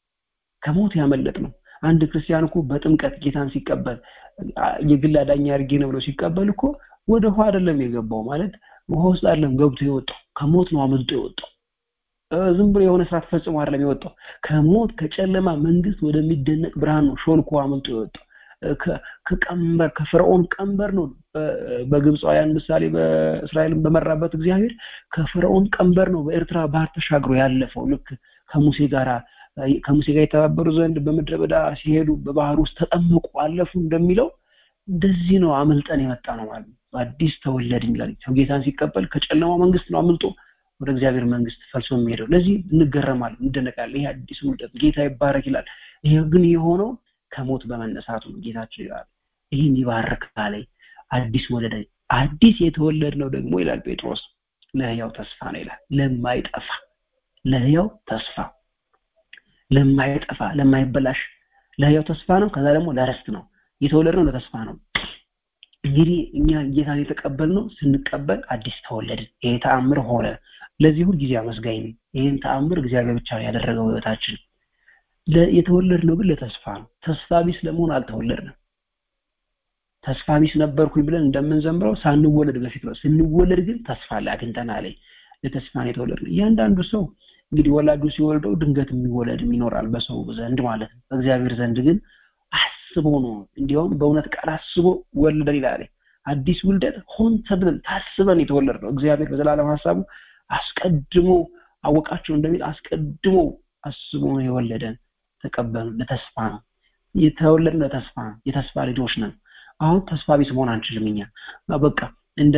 ከሞት ያመለጥ ነው። አንድ ክርስቲያን እኮ በጥምቀት ጌታን ሲቀበል የግል አዳኝ አድርጌ ነው ብሎ ሲቀበል እኮ ወደ ውሃ አይደለም የገባው ማለት ውሃ ውስጥ አይደለም ገብቶ የወጣው ከሞት ነው አመልጦ የወጣው። ዝም ብሎ የሆነ ስራ ተፈጽሞ አይደለም የወጣው። ከሞት ከጨለማ መንግስት ወደሚደነቅ ብርሃን ነው ሾልኮ አመልጦ የወጣው። ከቀንበር ከፈርዖን ቀንበር ነው በግብፃውያን ምሳሌ በእስራኤልን በመራበት እግዚአብሔር ከፈርዖን ቀንበር ነው በኤርትራ ባህር ተሻግሮ ያለፈው ልክ ከሙሴ ጋር ከሙሴ ጋር የተባበሩ ዘንድ በምድረ በዳ ሲሄዱ በባህር ውስጥ ተጠመቁ አለፉ እንደሚለው እንደዚህ ነው አምልጠን የመጣ ነው ማለት ነው አዲስ ተወለድን ይላል ሰው ጌታን ሲቀበል ከጨለማው መንግስት ነው አምልጦ ወደ እግዚአብሔር መንግስት ፈልሶ የሚሄደው ለዚህ እንገረማለን እንደነቃለን ይሄ አዲስ ውልደት ጌታ ይባረክ ይላል ይሄ ግን የሆነው ከሞት በመነሳቱ ነው ጌታችን ይላል ይህን ይባርክ ላይ አዲስ ወለደ አዲስ የተወለድ ነው ደግሞ ይላል ጴጥሮስ ለህያው ተስፋ ነው ይላል ለማይጠፋ ለህያው ተስፋ ለማይጠፋ ለማይበላሽ ለህያው ተስፋ ነው ከዛ ደግሞ ለረስት ነው የተወለድ ነው ለተስፋ ነው እንግዲህ እኛ ጌታን የተቀበልነው ስንቀበል አዲስ ተወለድን ይሄ ተአምር ሆነ ለዚህ ሁል ጊዜ አመስጋኝ ነኝ ይህን ተአምር እግዚአብሔር ብቻ ያደረገው ህይወታችን የተወለድ ነው ግን ለተስፋ ነው ተስፋ ቢስ ለመሆን አልተወለድንም ተስፋ ቢስ ነበርኩኝ ብለን እንደምንዘምረው ሳንወለድ በፊት ነው ስንወለድ ግን ተስፋ ላይ አግኝተናል ለተስፋ ነው የተወለድ ነው እያንዳንዱ ሰው እንግዲህ ወላጁ ሲወልደው ድንገት የሚወለድም ይኖራል በሰው ዘንድ ማለት ነው በእግዚአብሔር ዘንድ ግን አስቦ ነው እንዲያውም በእውነት ቃል አስቦ ወለደን ይላል አዲስ ውልደት ሆን ተብለን ታስበን የተወለድ ነው እግዚአብሔር በዘላለም ሀሳቡ አስቀድሞ አወቃቸው እንደሚል አስቀድሞ አስቦ ነው የወለደን ተቀበሉ ለተስፋ ነው የተወለድ ለተስፋ ነው የተስፋ ልጆች ነን አሁን ተስፋ ቢስ መሆን አንችልም እኛ በቃ እንደ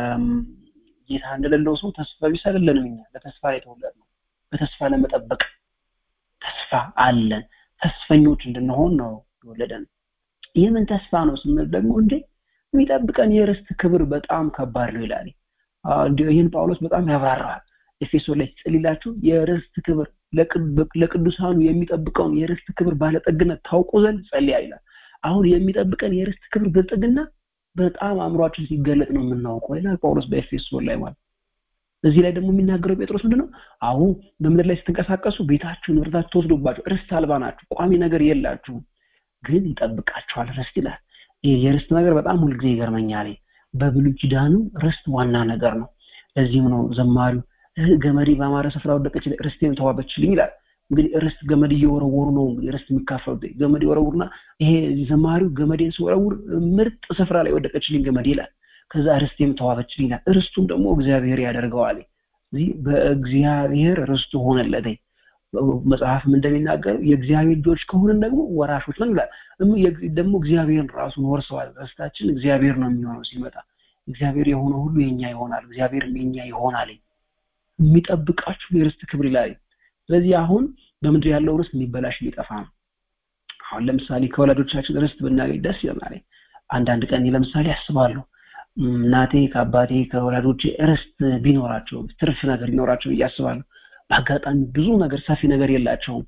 ጌታ እንደሌለው ሰው ተስፋ ቢስ አይደለንም እኛ ለተስፋ የተወለድ ነው በተስፋ ለመጠበቅ ተስፋ አለን ተስፈኞች እንድንሆን ነው የወለደን የምን ተስፋ ነው ስንል ደግሞ እንዴ የሚጠብቀን የርስት ክብር በጣም ከባድ ነው ይላል ይህን ጳውሎስ በጣም ያብራራል ኤፌሶ ላይ ጽልላችሁ የርስት ክብር ለቅዱሳኑ የሚጠብቀውን የርስት ክብር ባለጠግነት ታውቁ ዘንድ ጸልያ ይላል አሁን የሚጠብቀን የርስት ክብር ብልጥግና በጣም አእምሯችን ሲገለጥ ነው የምናውቀው ይላል ጳውሎስ በኤፌሶን ላይ ማለት እዚህ ላይ ደግሞ የሚናገረው ጴጥሮስ ምንድነው አሁን በምድር ላይ ስትንቀሳቀሱ ቤታችሁ ንብረታችሁ ተወስዶባችሁ ርስት አልባ ናችሁ ቋሚ ነገር የላችሁም ግን ይጠብቃችኋል ርስት ይላል የርስት ነገር በጣም ሁልጊዜ ይገርመኛል በብሉይ ኪዳኑ ርስት ዋና ነገር ነው ለዚህም ነው ዘማሪው ገመዴ በአማረ ስፍራ ወደቀች ርስቴም ተዋበችልኝ ይላል እንግዲህ ርስት ገመድ እየወረወሩ ነው እንግዲህ ርስት የሚካፈሉት ገመድ ይወረውሩና ይሄ ዘማሪው ገመዴን ሲወረውር ምርጥ ስፍራ ላይ ወደቀችልኝ ገመድ ይላል ከዛ ርስቴም ተዋበችልኝ ይላል ርስቱም ደግሞ እግዚአብሔር ያደርገዋል እዚህ በእግዚአብሔር ርስቱ ሆነለት መጽሐፍም እንደሚናገረው የእግዚአብሔር ልጆች ከሆንን ደግሞ ወራሾች ነው ይላል ደግሞ እግዚአብሔርን ራሱን ወርሰዋል ርስታችን እግዚአብሔር ነው የሚሆነው ሲመጣ እግዚአብሔር የሆነ ሁሉ የኛ ይሆናል እግዚአብሔርም የኛ ይሆናል የሚጠብቃችሁ የርስት ክብር ይላል ስለዚህ አሁን በምድር ያለው ርስት የሚበላሽ የሚጠፋ ነው አሁን ለምሳሌ ከወላጆቻችን ርስት ብናገኝ ደስ ይለናል አንዳንድ ቀን ለምሳሌ አስባለሁ እናቴ ከአባቴ ከወላጆቼ ርስት ቢኖራቸው ትርፍ ነገር ቢኖራቸው እያስባለሁ በአጋጣሚ ብዙ ነገር ሰፊ ነገር የላቸውም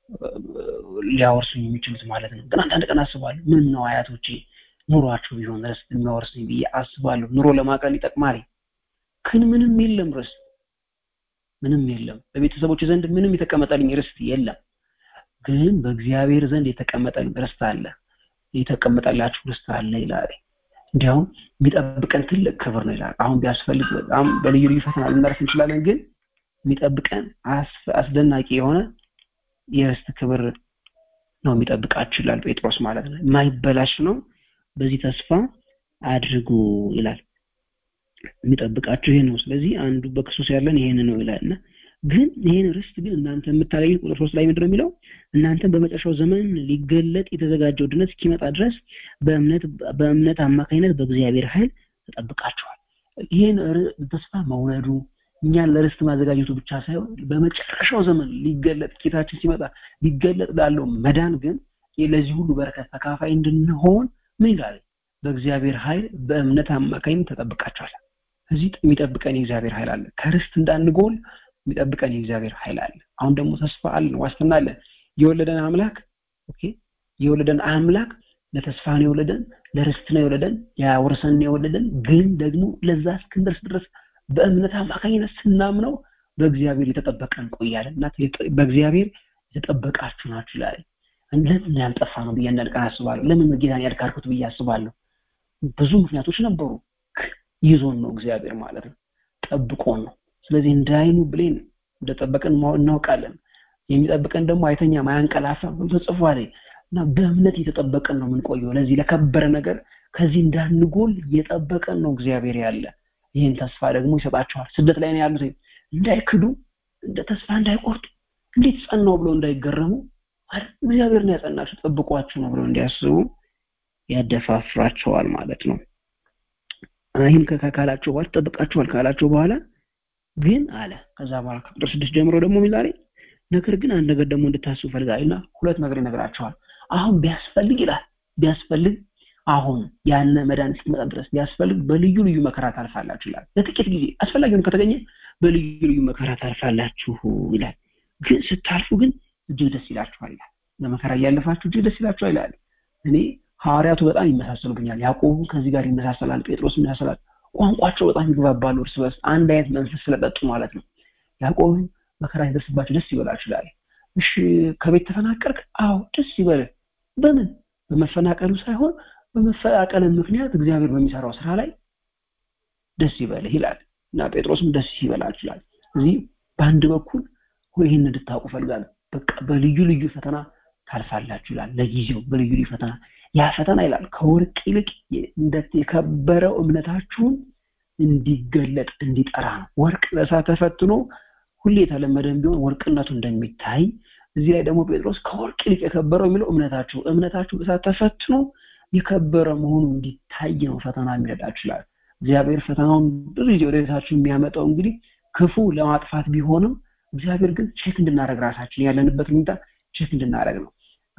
ሊያወርሱ የሚችሉት ማለት ነው ግን አንዳንድ ቀን አስባለሁ ምን ነው አያቶቼ ኑሯቸው ቢሆን ርስት የሚያወርሱኝ ብዬ አስባለሁ ኑሮ ለማቀል ይጠቅማል ግን ምንም የለም ርስት ምንም የለም በቤተሰቦች ዘንድ ምንም የተቀመጠልኝ ርስት የለም ግን በእግዚአብሔር ዘንድ የተቀመጠልኝ ርስት አለ የተቀመጠላችሁ ርስት አለ ይላል እንዲያውም የሚጠብቀን ትልቅ ክብር ነው ይላል አሁን ቢያስፈልግ በጣም በልዩ ልዩ ፈተና ልናረፍ እንችላለን ግን የሚጠብቀን አስደናቂ የሆነ የርስት ክብር ነው የሚጠብቃችሁ ይላል ጴጥሮስ ማለት ነው የማይበላሽ ነው በዚህ ተስፋ አድርጉ ይላል የሚጠብቃችሁ ይሄ ነው ስለዚህ አንዱ በክርስቶስ ያለን ይሄን ነው ይላልና ግን ይሄን ርስት ግን እናንተ የምታገኙት ቁጥር ሶስት ላይ ምንድነው የሚለው እናንተም በመጨረሻው ዘመን ሊገለጥ የተዘጋጀው ድነት እስኪመጣ ድረስ በእምነት በእምነት አማካኝነት በእግዚአብሔር ኃይል ተጠብቃችኋል ይህን ተስፋ መውለዱ እኛን ለርስት ማዘጋጀቱ ብቻ ሳይሆን በመጨረሻው ዘመን ሊገለጥ ጌታችን ሲመጣ ሊገለጥ ላለው መዳን ግን ለዚህ ሁሉ በረከት ተካፋይ እንድንሆን ምን ይላል በእግዚአብሔር ኃይል በእምነት አማካኝነት ተጠብቃችኋል እዚህ የሚጠብቀን የእግዚአብሔር ኃይል አለ ከርስት እንዳንጎል የሚጠብቀን የእግዚአብሔር ኃይል አለ አሁን ደግሞ ተስፋ አለን ዋስትና አለን የወለደን አምላክ ኦኬ የወለደን አምላክ ለተስፋ ነው የወለደን ለርስት ነው የወለደን ያወርሰን ነው የወለደን ግን ደግሞ ለዛ እስክንደርስ ድረስ በእምነት አማካኝነት ስናምነው በእግዚአብሔር የተጠበቀ እንቆያለን እና በእግዚአብሔር የተጠበቃችሁ ናችሁ ይላል ለምን ያልጠፋ ነው ብዬ አንዳንድ ቀን አስባለሁ ለምን ጌታን ያልካርኩት ብዬ አስባለሁ ብዙ ምክንያቶች ነበሩ ይዞን ነው እግዚአብሔር ማለት ነው ጠብቆን ነው ስለዚህ እንዳይኑ ብሌን እንደጠበቀን እናውቃለን የሚጠብቀን ደግሞ አይተኛ ማያንቀላፋ ተጽፏል እና በእምነት የተጠበቀን ነው የምንቆየው ለዚህ ለከበረ ነገር ከዚህ እንዳንጎል የጠበቀን ነው እግዚአብሔር ያለ ይህን ተስፋ ደግሞ ይሰጣቸዋል ስደት ላይ ነው ያሉት እንዳይክዱ እንደ ተስፋ እንዳይቆርጡ እንዴት ጸናው ብለው እንዳይገረሙ እግዚአብሔር ነው ያጸናቸው ጠብቋቸው ነው ብለው እንዲያስቡ ያደፋፍራቸዋል ማለት ነው ይህም ካላቸው በኋላ ጠብቃቸዋል ካላቸው በኋላ ግን አለ ከዛ በኋላ ከቁጥር ስድስት ጀምሮ ደግሞ ሚላሬ ነገር ግን አንድ ነገር ደግሞ እንድታስቡ ፈልጋልና ሁለት ነገር ይነግራቸዋል አሁን ቢያስፈልግ ይላል ቢያስፈልግ አሁን ያነ መድኃኒት እስኪመጣ ድረስ ቢያስፈልግ በልዩ ልዩ መከራ ታልፋላችሁ ይላል ለጥቂት ጊዜ አስፈላጊ ሆኖ ከተገኘ በልዩ ልዩ መከራ ታልፋላችሁ ይላል ግን ስታልፉ ግን እጅግ ደስ ይላችኋል ይላል በመከራ እያለፋችሁ እጅግ ደስ ይላችኋል ይላል እኔ ሐዋርያቱ በጣም ይመሳሰሉብኛል ያዕቆቡ ከዚህ ጋር ይመሳሰላል ጴጥሮስ ይመሳሰላል ቋንቋቸው በጣም ይግባባሉ እርስ በርስ አንድ አይነት መንፈስ ስለጠጡ ማለት ነው ያዕቆብ መከራ ሲደርስባቸው ደስ ይበላችሁ ይላል እሺ ከቤት ተፈናቀልክ አዎ ደስ ይበልህ በምን በመፈናቀሉ ሳይሆን በመፈናቀል ምክንያት እግዚአብሔር በሚሰራው ስራ ላይ ደስ ይበልህ ይላል እና ጴጥሮስም ደስ ይበላችሁ ይላል እዚህ በአንድ በኩል ይህን እንድታውቁ ፈልጋለሁ በቃ በልዩ ልዩ ፈተና ታልፋላችሁ ይላል ለጊዜው በልዩ ልዩ ፈተና ያ ፈተና ይላል ከወርቅ ይልቅ የከበረው እምነታችሁን እንዲገለጥ እንዲጠራ ነው ወርቅ በእሳት ተፈትኖ ሁሌ የተለመደም ቢሆን ወርቅነቱ እንደሚታይ እዚህ ላይ ደግሞ ጴጥሮስ ከወርቅ ይልቅ የከበረው የሚለው እምነታችሁ እምነታችሁ በእሳት ተፈትኖ የከበረ መሆኑ እንዲታይ ነው ፈተና የሚረዳችሁ ይላል እግዚአብሔር ፈተናውን ብዙ ጊዜ ወደ ቤታችሁ የሚያመጣው እንግዲህ ክፉ ለማጥፋት ቢሆንም እግዚአብሔር ግን ቼክ እንድናደረግ ራሳችን ያለንበት ሁኔታ ቼክ እንድናደረግ ነው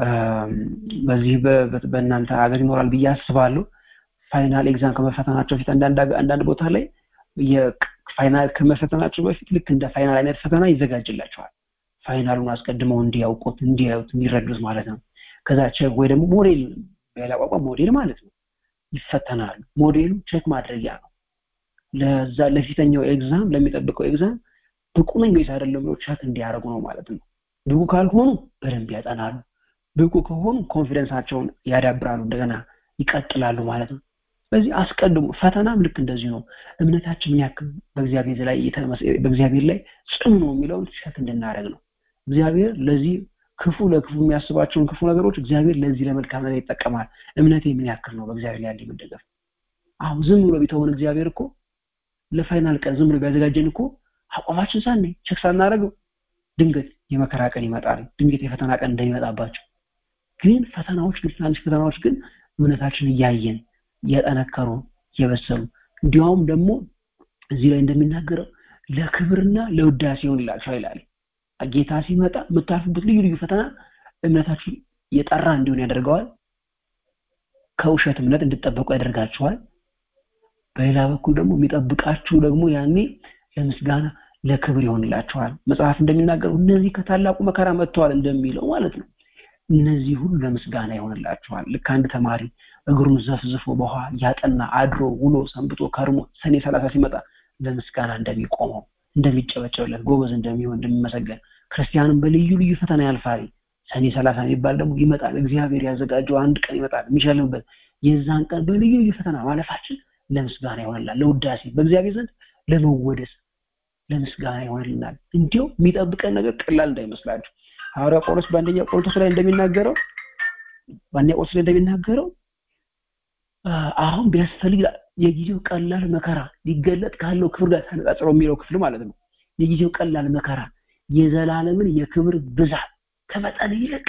በዚህ በእናንተ ሀገር ይኖራል ብዬ አስባለሁ ፋይናል ኤግዛም ከመፈተናቸው በፊት አንዳንድ ቦታ ላይ ፋይናል ከመፈተናቸው በፊት ልክ እንደ ፋይናል አይነት ፈተና ይዘጋጅላቸዋል ፋይናሉን አስቀድመው እንዲያውቁት እንዲያዩት እንዲረዱት ማለት ነው ከዛ ቼክ ወይ ደግሞ ሞዴል በሌላ ቋንቋ ሞዴል ማለት ነው ይፈተናሉ ሞዴሉ ቼክ ማድረጊያ ነው ለዛ ለፊተኛው ኤግዛም ለሚጠብቀው ኤግዛም ብቁ ነኝ ወይስ አይደለም ብሎ ቼክ እንዲያደርጉ ነው ማለት ነው ብቁ ካልሆኑ በደንብ ያጠናሉ ብቁ ከሆኑ ኮንፊደንሳቸውን ያዳብራሉ እንደገና ይቀጥላሉ ማለት ነው ስለዚህ አስቀድሞ ፈተናም ልክ እንደዚህ ነው እምነታችን ምን ያክል በእግዚአብሔር ላይ በእግዚአብሔር ላይ ጽኑ ነው የሚለውን ሸክ እንድናደረግ ነው እግዚአብሔር ለዚህ ክፉ ለክፉ የሚያስባቸውን ክፉ ነገሮች እግዚአብሔር ለዚህ ለመልካም ነገር ይጠቀማል እምነቴ ምን ያክል ነው በእግዚአብሔር ላይ ያለ መደገፍ አሁን ዝም ብሎ ቢተውን እግዚአብሔር እኮ ለፋይናል ቀን ዝም ብሎ ቢያዘጋጀን እኮ አቋማችን ሳኔ ቸክ ሳናደረገው ድንገት የመከራ ቀን ይመጣል ድንገት የፈተና ቀን እንደሚመጣባቸው ግን ፈተናዎች ግን ትናንሽ ፈተናዎች ግን እምነታችን እያየን እያጠነከሩ እየበሰሉ እንዲያውም ደግሞ እዚህ ላይ እንደሚናገረው ለክብርና ለውዳሴ ይሆንላችኋል ይላል ጌታ ሲመጣ የምታልፉበት ልዩ ልዩ ፈተና እምነታችሁ የጠራ እንዲሆን ያደርገዋል ከውሸት እምነት እንድጠበቁ ያደርጋችኋል በሌላ በኩል ደግሞ የሚጠብቃችሁ ደግሞ ያኔ ለምስጋና ለክብር ይሆንላችኋል መጽሐፍ እንደሚናገረው እነዚህ ከታላቁ መከራ መጥተዋል እንደሚለው ማለት ነው እነዚህ ሁሉ ለምስጋና ይሆንላችኋል ልክ አንድ ተማሪ እግሩን ዘፍዝፎ በውሃ ያጠና አድሮ ውሎ ሰንብቶ ከርሞ ሰኔ ሰላሳ ሲመጣ ለምስጋና እንደሚቆመው እንደሚጨበጨብለት ጎበዝ እንደሚሆን እንደሚመሰገን ክርስቲያንም በልዩ ልዩ ፈተና ያልፋል ሰኔ ሰላሳ የሚባል ደግሞ ይመጣል እግዚአብሔር ያዘጋጀው አንድ ቀን ይመጣል የሚሸልምበት የዛን ቀን በልዩ ልዩ ፈተና ማለፋችን ለምስጋና ይሆንላል ለውዳሴ በእግዚአብሔር ዘንድ ለመወደስ ለምስጋና ይሆንልናል እንዲሁ የሚጠብቀን ነገር ቀላል እንዳይመስላችሁ ሐዋርያ ጳውሎስ በአንደኛ ቆሮንቶስ ላይ እንደሚናገረው በአንደኛ ቆሮንቶስ ላይ እንደሚናገረው አሁን ቢያስፈልግ የጊዜው ቀላል መከራ ሊገለጥ ካለው ክብር ጋር ተነጻጽሮ የሚለው ክፍል ማለት ነው የጊዜው ቀላል መከራ የዘላለምን የክብር ብዛት ከመጠን ይልቅ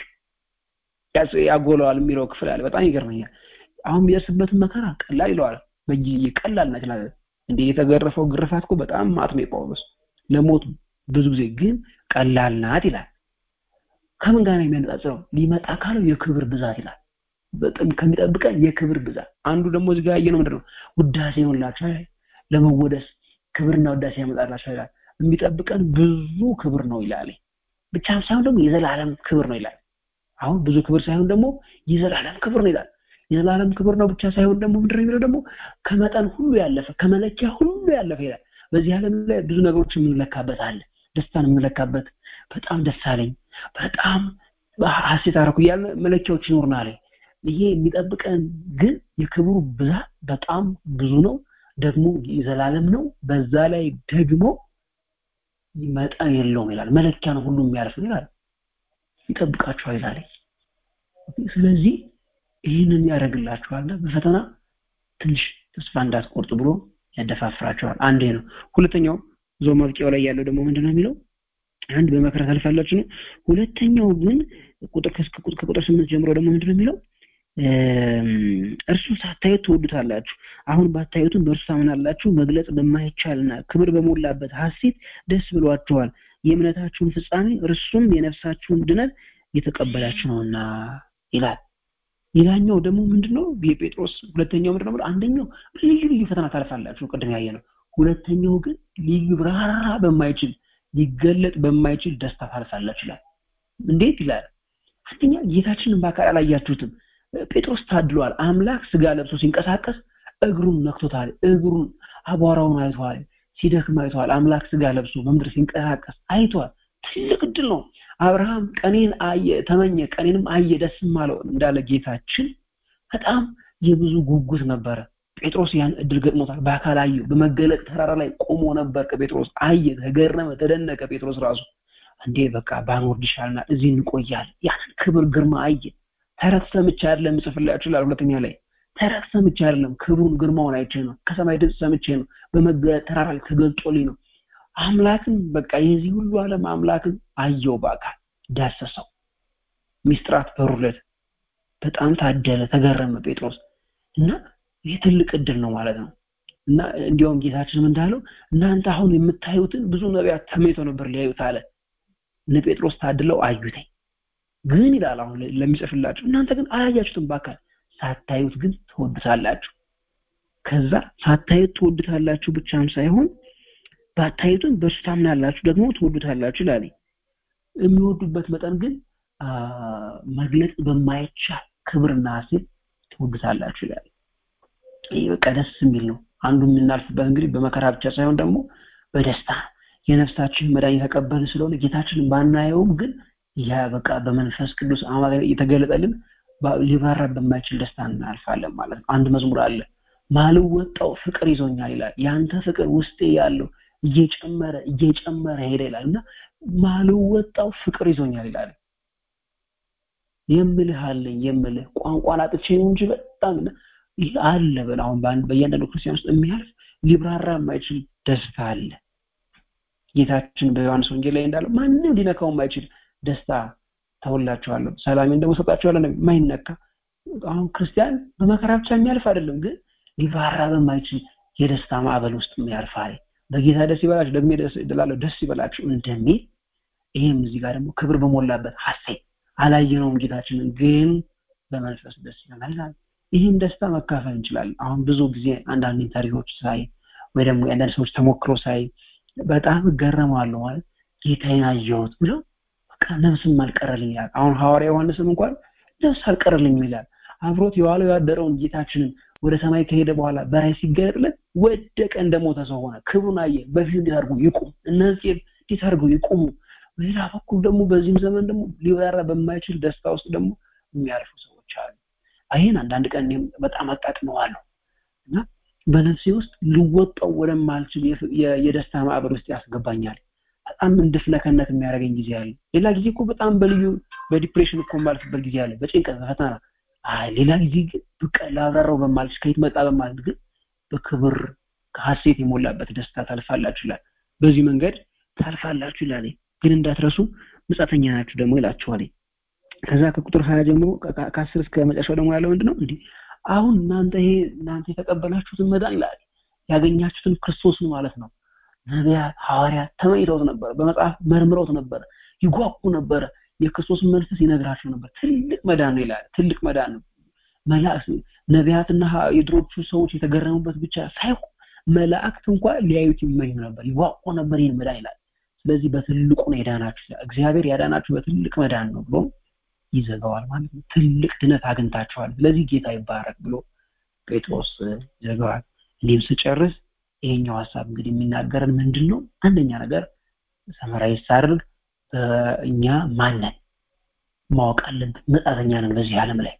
ያጎለዋል የሚለው ክፍል አለ በጣም ይገርመኛል አሁን የሚደርስበትን መከራ ቀላል ይለዋል በጊዜ ቀላል ናት ይላል እንደ የተገረፈው ግርፋት እኮ በጣም ማት ነው ጳውሎስ ለሞት ብዙ ጊዜ ግን ቀላል ናት ይላል ከምን ጋር የሚያነጻጽረው ሊመጣ ካለው የክብር ብዛት ይላል በጣም ከሚጠብቀን የክብር ብዛት አንዱ ደግሞ እዚህ ጋር ያየነው ምንድነው ውዳሴ ይሆንላቸው ለመወደስ ክብርና ውዳሴ ያመጣላቸው ይላል የሚጠብቀን ብዙ ክብር ነው ይላል ብቻም ሳይሆን ደግሞ የዘላለም ክብር ነው ይላል አሁን ብዙ ክብር ሳይሆን ደግሞ የዘላለም ክብር ነው ይላል የዘላለም ክብር ነው ብቻ ሳይሆን ደግሞ ምንድን ነው የሚለው ደግሞ ከመጠን ሁሉ ያለፈ ከመለኪያ ሁሉ ያለፈ ይላል በዚህ ዓለም ላይ ብዙ ነገሮች የምንለካበት አለ ደስታን የምንለካበት በጣም ደስ አለኝ በጣም ሀሴት አረኩ እያለ መለኪያዎች ይኖርናል ይሄ የሚጠብቀን ግን የክብሩ ብዛት በጣም ብዙ ነው ደግሞ የዘላለም ነው በዛ ላይ ደግሞ መጠን የለውም ይላል መለኪያ ነው ሁሉ የሚያልፍ ነው ይላል ይጠብቃችኋል ይላል ስለዚህ ይህንን ያደርግላችኋልና በፈተና ትንሽ ተስፋ እንዳትቆርጡ ብሎ ያደፋፍራቸዋል አንዴ ነው ሁለተኛው ዞ መብቂያው ላይ ያለው ደግሞ ምንድነው የሚለው አንድ በመከራ ታልፋላችሁ ነው ሁለተኛው ግን ቁጥር ከቁጥር ስምንት ጀምሮ ደግሞ ምንድነው የሚለው እርሱ ሳታዩት ትወዱታላችሁ አሁን ባታዩትም በእርሱ ታምናላችሁ መግለጽ በማይቻልና ክብር በሞላበት ሀሴት ደስ ብሏችኋል የእምነታችሁን ፍጻሜ እርሱም የነፍሳችሁን ድነት የተቀበላችሁ ነውና ይላል ሌላኛው ደግሞ ምንድነው የጴጥሮስ ሁለተኛው ምንድነው አንደኛው ልዩ ልዩ ፈተና ታልፋላችሁ ቅድም ያየ ነው ሁለተኛው ግን ልዩ ብራራ በማይችል ሊገለጥ በማይችል ደስታ ታልፋላችሁ ይላል እንዴት ይላል አንደኛ ጌታችንን በአካል አላያችሁትም ጴጥሮስ ታድሏል አምላክ ስጋ ለብሶ ሲንቀሳቀስ እግሩን ነክቶታል እግሩን አቧራውን አይተዋል ሲደክም አይተዋል አምላክ ስጋ ለብሶ በምድር ሲንቀሳቀስ አይተዋል ትልቅ እድል ነው አብርሃም ቀኔን አየ ተመኘ ቀኔንም አየ ደስም አለው እንዳለ ጌታችን በጣም የብዙ ጉጉት ነበረ ጴጥሮስ ያን እድል ገጥሞታል በአካል አየው በመገለጥ ተራራ ላይ ቆሞ ነበር ከጴጥሮስ አየ ተገረመ ተደነቀ ጴጥሮስ ራሱ እንዴ በቃ ባንወርድ ይሻልናል እዚህ እንቆያለን ያንን ክብር ግርማ አየ ተረት ሰምቼ አይደለም ጽፍላችሁ ይላል ሁለተኛ ላይ ተረት ሰምቼ አይደለም ክብሩን ግርማውን አይቼ ነው ከሰማይ ድምፅ ሰምቼ ነው በመተራራ ላይ ተገልጦልኝ ነው አምላክን በቃ የዚህ ሁሉ ዓለም አምላክን አየው በአካል ዳሰሰው ሚስጥራት በሩለት በጣም ታደለ ተገረመ ጴጥሮስ እና ይህ ትልቅ እድል ነው ማለት ነው እና እንዲያውም ጌታችንም እንዳለው እናንተ አሁን የምታዩትን ብዙ ነቢያት ተመኝተው ነበር ሊያዩት አለ እነ ጴጥሮስ ታድለው አዩተኝ ግን ይላል አሁን ለሚጽፍላችሁ እናንተ ግን አላያችሁትም በአካል ሳታዩት ግን ትወዱታላችሁ ከዛ ሳታዩት ትወዱታላችሁ ብቻም ሳይሆን ባታዩትም በእሱ ታምናላችሁ ደግሞ ትወዱታላችሁ ይላል የሚወዱበት መጠን ግን መግለጽ በማይቻል ክብርና ሀሴት ትወዱታላችሁ ይላል ይህ በቃ ደስ የሚል ነው አንዱ የምናልፍበት እንግዲህ በመከራ ብቻ ሳይሆን ደግሞ በደስታ ነፍሳችን መዳን የተቀበልን ስለሆነ ጌታችንን ባናየውም ግን ያ በቃ በመንፈስ ቅዱስ አማካኝ የተገለጠልን ሊበራ በማይችል ደስታ እናልፋለን ማለት ነው አንድ መዝሙር አለ ማልወጣው ፍቅር ይዞኛል ይላል ያንተ ፍቅር ውስጤ ያለው እየጨመረ እየጨመረ ሄደ ይላል እና ማልወጣው ፍቅር ይዞኛል ይላል የምልህ አለኝ የምልህ ቋንቋን አጥቼ ነው እንጂ በጣም አለ በል አሁን በእያንዳንዱ ክርስቲያን ውስጥ የሚያልፍ ሊብራራ የማይችል ደስታ አለ ጌታችን በዮሐንስ ወንጌል ላይ እንዳለው ማንም ሊነካው የማይችል ደስታ ተውላችኋለሁ ሰላሜን ደግሞ ሰጣችኋለሁ የማይነካ አሁን ክርስቲያን በመከራ ብቻ የሚያልፍ አይደለም ግን ሊብራራ በማይችል የደስታ ማዕበል ውስጥ የሚያልፍ አለ በጌታ ደስ ይበላችሁ ደግሞ ደላለሁ ደስ ይበላችሁ እንደሚል ይህም እዚህ ጋር ደግሞ ክብር በሞላበት ሀሴት አላየነውም ጌታችንን ግን በመንፈስ ደስ ይለናል ይህን ደስታ መካፈል እንችላለን አሁን ብዙ ጊዜ አንዳንድ ኢንተርቪዎች ሳይ ወይ ደግሞ የአንዳንድ ሰዎች ተሞክሮ ሳይ በጣም እገረማለሁ ማለት ጌታዬን አየሁት ብለው በቃ ነፍስም አልቀረልኝ ይላል አሁን ሐዋርያ ዮሐንስም እንኳን ነፍስ አልቀረልኝም ይላል አብሮት የዋለው ያደረውን ጌታችንን ወደ ሰማይ ከሄደ በኋላ በራይ ሲገለጥለት ወደቀ እንደሞተ ሰው ሆነ ክብሩን አየ በፊት እንዴት አድርጎ ይቁም እነዚህ እንዴት አድርገው ይቁሙ በሌላ በኩል ደግሞ በዚህም ዘመን ደግሞ ሊበራ በማይችል ደስታ ውስጥ ደግሞ የሚያልፉ ሰዎች አሉ ይህን አንዳንድ ቀን በጣም አጣጥመዋለሁ እና በነፍሴ ውስጥ ልወጣው ወደማልችል የደስታ ማዕበል ውስጥ ያስገባኛል በጣም እንድፍነከነት የሚያደርገኝ ጊዜ አለ ሌላ ጊዜ እኮ በጣም በልዩ በዲፕሬሽን እኮ የማልፍበት ጊዜ አለ በጭንቀት በፈተና ሌላ ጊዜ ግን በቃ ላብራራው በማልች ከየት መጣ በማለት ግን በክብር ከሀሴት የሞላበት ደስታ ታልፋላችሁ ይላል በዚህ መንገድ ታልፋላችሁ ይላል ግን እንዳትረሱ ምጻተኛ ናችሁ ደግሞ ይላችኋል ከዛ ከቁጥር ሀያ ጀምሮ ከአስር እስከ መጨረሻው ደግሞ ያለው ምንድነው እንዲህ አሁን እናንተ ይሄ እናንተ የተቀበላችሁትን መዳን ይላል ያገኛችሁትን ክርስቶስን ማለት ነው ነቢያት ሐዋርያት ተመኝተውት ነበር በመጽሐፍ መርምረውት ነበር ይጓጉ ነበረ የክርስቶስን መንፈስ ይነግራቸው ነበር ትልቅ መዳን ነው ይላል ትልቅ መዳን ነው መላእክት ነቢያትና የድሮቹ ሰዎች የተገረሙበት ብቻ ሳይሆን መላእክት እንኳን ሊያዩት ይመኙ ነበር ይጓጉ ነበር ይህን መዳን ይላል ስለዚህ በትልቁ ነው የዳናችሁ እግዚአብሔር ያዳናችሁ በትልቅ መዳን ነው ብሎ ይዘጋዋል ማለት ነው ትልቅ ድነት አግኝታችኋል ስለዚህ ጌታ ይባረክ ብሎ ጴጥሮስ ይዘጋዋል እንዲህም ስጨርስ ይሄኛው ሀሳብ እንግዲህ የሚናገረን ምንድን ነው አንደኛ ነገር ሰመራዊ ሳድርግ እኛ ማነን ማወቅ አለብን መጻተኛ ነን በዚህ ዓለም ላይ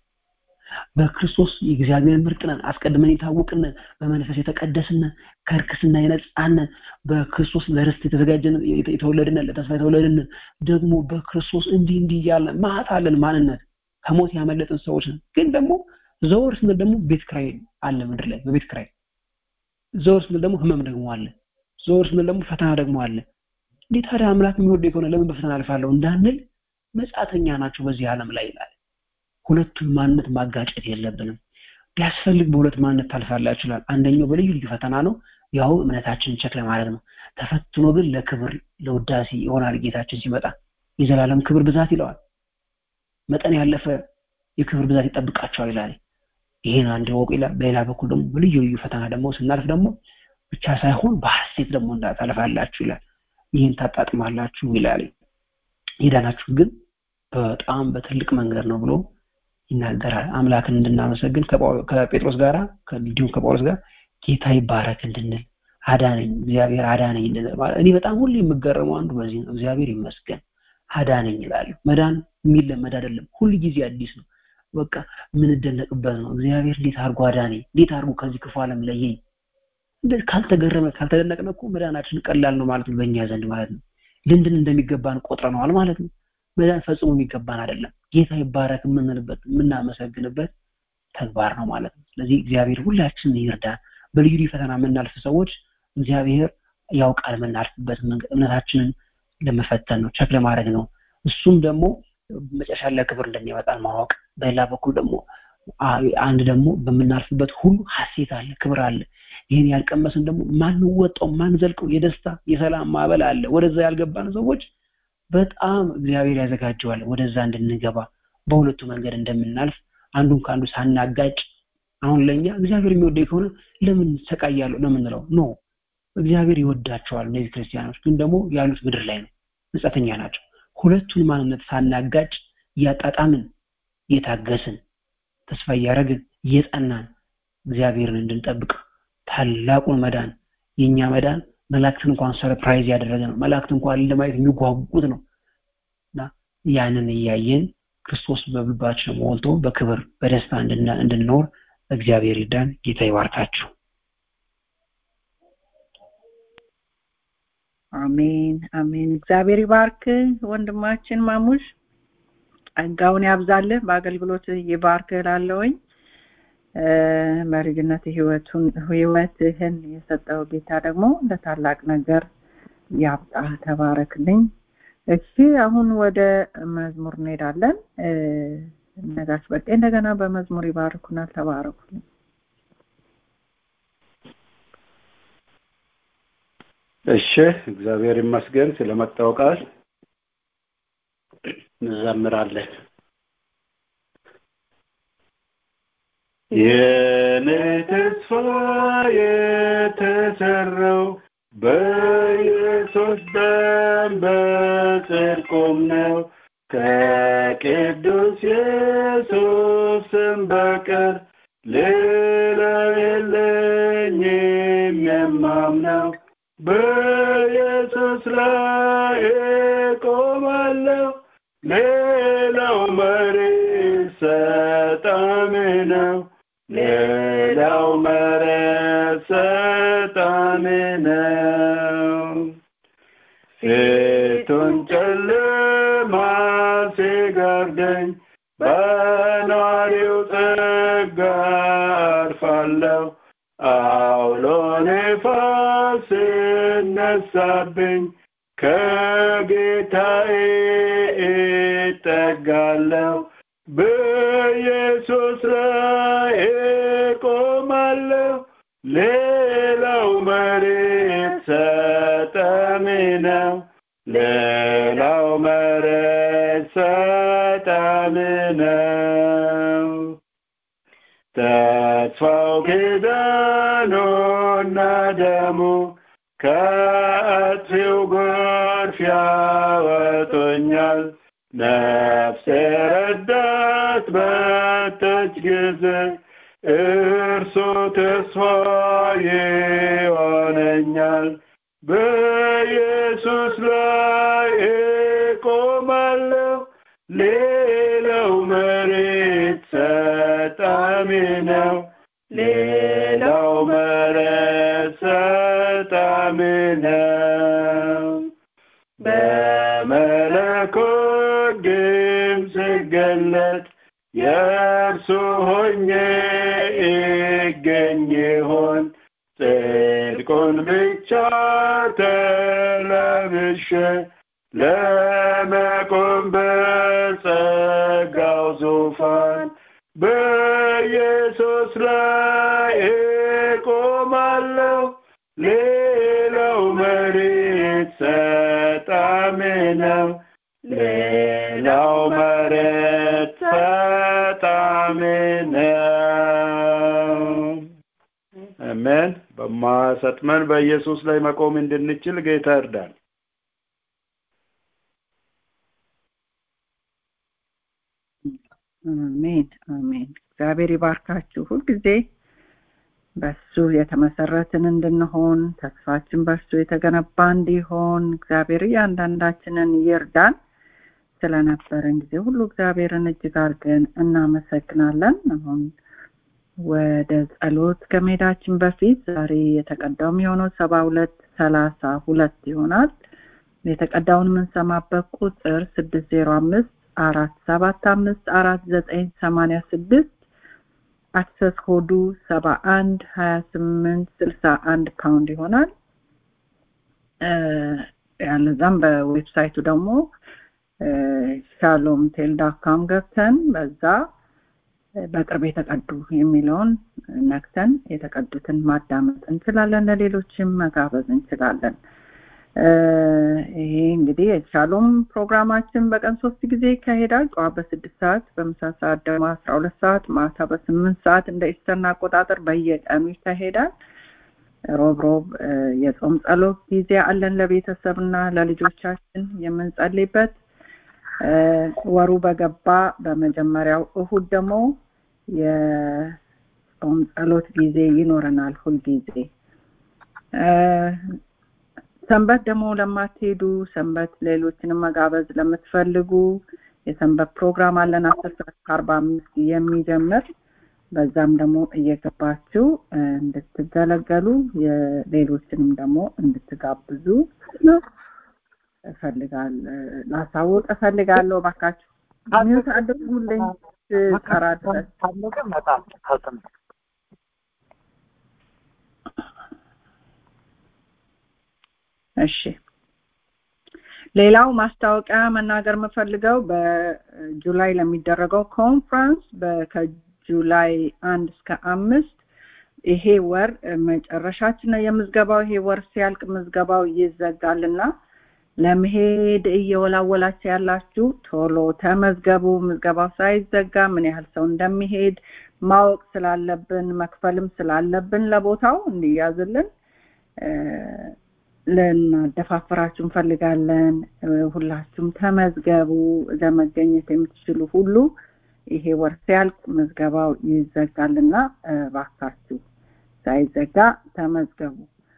በክርስቶስ የእግዚአብሔር ምርጥ ነን አስቀድመን የታወቅን በመንፈስ የተቀደስን ከርክስና የነጻን በክርስቶስ ለርስት የተዘጋጀን የተወለድን ለተስፋ የተወለድን ደግሞ በክርስቶስ እንዲህ እንዲህ እያለ ማት አለን ማንነት ከሞት ያመለጥን ሰዎች ነን ግን ደግሞ ዘወር ስንል ደግሞ ቤት ክራይ አለ ምድር ላይ በቤት ክራይ ዘወር ስንል ደግሞ ህመም ደግሞ አለ ዘወር ስንል ደግሞ ፈተና ደግሞ አለ እንዴት ታዲያ አምላክ የሚወደ ከሆነ ለምን በፈተና አልፋለሁ እንዳንል መጻተኛ ናቸው በዚህ ዓለም ላይ ይላል ሁለቱን ማንነት ማጋጨት የለብንም ቢያስፈልግ በሁለት ማንነት ታልፋላ ይችላል አንደኛው በልዩ ልዩ ፈተና ነው ያው እምነታችንን ቸክ ለማድረግ ነው ተፈትኖ ግን ለክብር ለውዳሴ ይሆናል ጌታችን ሲመጣ የዘላለም ክብር ብዛት ይለዋል መጠን ያለፈ የክብር ብዛት ይጠብቃቸዋል ይላል ይሄን አንድ ወቁ ይላል በሌላ በኩል ደግሞ በልዩ ልዩ ፈተና ደግሞ ስናልፍ ደግሞ ብቻ ሳይሆን በሐሴት ደግሞ ታልፋላችሁ ይላል ይህን ታጣጥማላችሁ ይላል የዳናችሁ ግን በጣም በትልቅ መንገድ ነው ብሎ ይናገራል አምላክን እንድናመሰግን ከጴጥሮስ ጋር እንዲሁም ከጳውሎስ ጋር ጌታ ይባረክ እንድንል አዳነኝ እግዚአብሔር አዳነኝ እኔ በጣም ሁሉ የምገረመው አንዱ በዚህ ነው እግዚአብሔር ይመስገን አዳነኝ ይላሉ መዳን የሚለመድ አይደለም ሁል ጊዜ አዲስ ነው በቃ የምንደነቅበት ነው እግዚአብሔር እንዴት አድርጎ አዳነኝ እንዴት አድርጎ ከዚህ ክፉ ዓለም ለየኝ ካልተገረመ ካልተደነቅነ እኮ መዳናችን ቀላል ነው ማለት ነው በእኛ ዘንድ ማለት ነው ልንድን እንደሚገባን ቆጥረነዋል ማለት ነው መዳን ፈጽሞ የሚገባን አይደለም ጌታ ይባረክ የምንልበት የምናመሰግንበት ተግባር ነው ማለት ነው ስለዚህ እግዚአብሔር ሁላችንን ይርዳን በልዩ ልዩ ፈተና የምናልፍ ሰዎች እግዚአብሔር ያውቃል የምናልፍበት መንገድ እምነታችንን ለመፈተን ነው ቸክ ለማድረግ ነው እሱም ደግሞ መጨረሻ ላይ ክብር እንደሚያመጣን ማወቅ በሌላ በኩል ደግሞ አንድ ደግሞ በምናልፍበት ሁሉ ሀሴት አለ ክብር አለ ይህን ያልቀመስን ደግሞ ማንወጣው ማንዘልቀው የደስታ የሰላም ማዕበል አለ ወደዛ ያልገባን ሰዎች በጣም እግዚአብሔር ያዘጋጀዋል ወደዛ እንድንገባ በሁለቱ መንገድ እንደምናልፍ አንዱን ከአንዱ ሳናጋጭ አሁን ለእኛ እግዚአብሔር የሚወደኝ ከሆነ ለምን ሰቃያለሁ ለምንለው ኖ እግዚአብሔር ይወዳቸዋል እነዚህ ክርስቲያኖች ግን ደግሞ ያሉት ምድር ላይ ነው ምጸተኛ ናቸው ሁለቱን ማንነት ሳናጋጭ እያጣጣምን እየታገስን ተስፋ እያደረግን እየጸናን እግዚአብሔርን እንድንጠብቅ ታላቁን መዳን የእኛ መዳን መላእክትን እንኳን ሰርፕራይዝ ያደረገ ነው መላእክት እንኳን ለማየት የሚጓጉት ነው እና ያንን እያየን ክርስቶስ በልባችን ሞልቶ በክብር በደስታ እንድንኖር እግዚአብሔር ይዳን ጌታ ይባርካችሁ አሜን አሜን እግዚአብሔር ይባርክ ወንድማችን ማሙሽ ጸጋውን ያብዛልህ በአገልግሎት ይባርክ ላለውኝ በልጅነት ህይወቱን ህይወትህን የሰጠው ጌታ ደግሞ ለታላቅ ነገር ያብቃ ተባረክልኝ እሺ አሁን ወደ መዝሙር እንሄዳለን ነጋሽ በቃ እንደገና በመዝሙር ይባርኩናል ተባረኩልኝ እሺ እግዚአብሔር ይመስገን ስለመጣው ቃል እንዘምራለን የኔ ተስፋ የተሰራው በኢየሱስ ደም በጽድቁም ነው ከቅዱስ ኢየሱስም በቀር ሌላ የለኝም የማምነው በኢየሱስ ላይ እቆማለሁ ሌላው መሬት ሰጣሚ ነው ሌላው መሬት ሰጣሚ ነው ፊቱን ጨለማ ሲጋርደኝ በኗሪው ጸጋ አርፋለሁ አውሎ ነፋስ ሲነሳብኝ ከጌታዬ እጠጋለሁ በኢየሱስ ላይ እቆማለሁ ሌላው መሬት ሰጠሚ ነው ሌላው መሬት ሰጠሚ ነው ተስፋው ኪዳኑና ደሙ ከአጥፊው ጎርፍ ያወጡኛል ነፍሴ ረዳት በተች ጊዜ እርሱ ተስፋ ይሆነኛል በኢየሱስ ላይ እቆማለሁ ሌላው መሬት ሰጣሚ ነው ሌላው መሬት ሰጣሚ ነው በመለኮት ድምፅ ሲገለጥ የእርሱ ሆኜ ይገኝ ይሆን ጽድቁን ብቻ ተለብሼ ለመቆም በጸጋው ዙፋን በኢየሱስ ላይ እቆማለሁ ሌላው መሬት ሰጣሚ ነው ሌላው መሬት ሰጣሚ ነው አሜን በማሰጥመን በኢየሱስ ላይ መቆም እንድንችል ጌታ እርዳን አሜን አሜን እግዚአብሔር ይባርካችሁ ሁልጊዜ በሱ የተመሰረትን እንድንሆን ተስፋችን በሱ የተገነባ እንዲሆን እግዚአብሔር እያንዳንዳችንን ይርዳን ስለነበረን ጊዜ ሁሉ እግዚአብሔርን እጅግ አድርገን እናመሰግናለን አሁን ወደ ጸሎት ከመሄዳችን በፊት ዛሬ የተቀዳው የሚሆነው ሰባ ሁለት ሰላሳ ሁለት ይሆናል የተቀዳውን የምንሰማበት ቁጥር ስድስት ዜሮ አምስት አራት ሰባት አምስት አራት ዘጠኝ ሰማንያ ስድስት አክሰስ ኮዱ ሰባ አንድ ሀያ ስምንት ስልሳ አንድ ፓውንድ ይሆናል። ያለዛም በዌብሳይቱ ደግሞ ሻሎም ቴል ዳካም ገብተን በዛ በቅርብ የተቀዱ የሚለውን ነክተን የተቀዱትን ማዳመጥ እንችላለን። ለሌሎችም መጋበዝ እንችላለን። ይሄ እንግዲህ የሻሎም ፕሮግራማችን በቀን ሶስት ጊዜ ይካሄዳል። ጠዋት በስድስት ሰዓት፣ በምሳ ሰዓት ደግሞ አስራ ሁለት ሰዓት፣ ማታ በስምንት ሰዓት እንደ ኢስተርን አቆጣጠር በየቀኑ ይካሄዳል። ሮብ ሮብ የጾም ጸሎት ጊዜ አለን ለቤተሰብና ለልጆቻችን የምንጸልይበት። ወሩ በገባ በመጀመሪያው እሁድ ደግሞ የጾም ጸሎት ጊዜ ይኖረናል ሁልጊዜ። ሰንበት ደግሞ ለማትሄዱ ሰንበት ሌሎችንም መጋበዝ ለምትፈልጉ የሰንበት ፕሮግራም አለን አስር ሰዓት ከአርባ አምስት የሚጀምር በዛም ደግሞ እየገባችሁ እንድትገለገሉ ሌሎችንም ደግሞ እንድትጋብዙ እፈልጋል ላሳውቅ እፈልጋለሁ። እባካችሁ ሚውት አድርጉልኝ ስጠራ ድረስ እሺ። ሌላው ማስታወቂያ መናገር የምፈልገው በጁላይ ለሚደረገው ኮንፍራንስ ከጁላይ አንድ እስከ አምስት ይሄ ወር መጨረሻችን ነው የምዝገባው። ይሄ ወር ሲያልቅ ምዝገባው ይዘጋልና ለመሄድ እየወላወላችሁ ያላችሁ ቶሎ ተመዝገቡ። ምዝገባው ሳይዘጋ ምን ያህል ሰው እንደሚሄድ ማወቅ ስላለብን መክፈልም ስላለብን ለቦታው እንዲያዝልን ልናደፋፍራችሁ እንፈልጋለን። ሁላችሁም ተመዝገቡ። ለመገኘት የምትችሉ ሁሉ ይሄ ወር ሲያልቅ ምዝገባው ይዘጋልና እባካችሁ ሳይዘጋ ተመዝገቡ።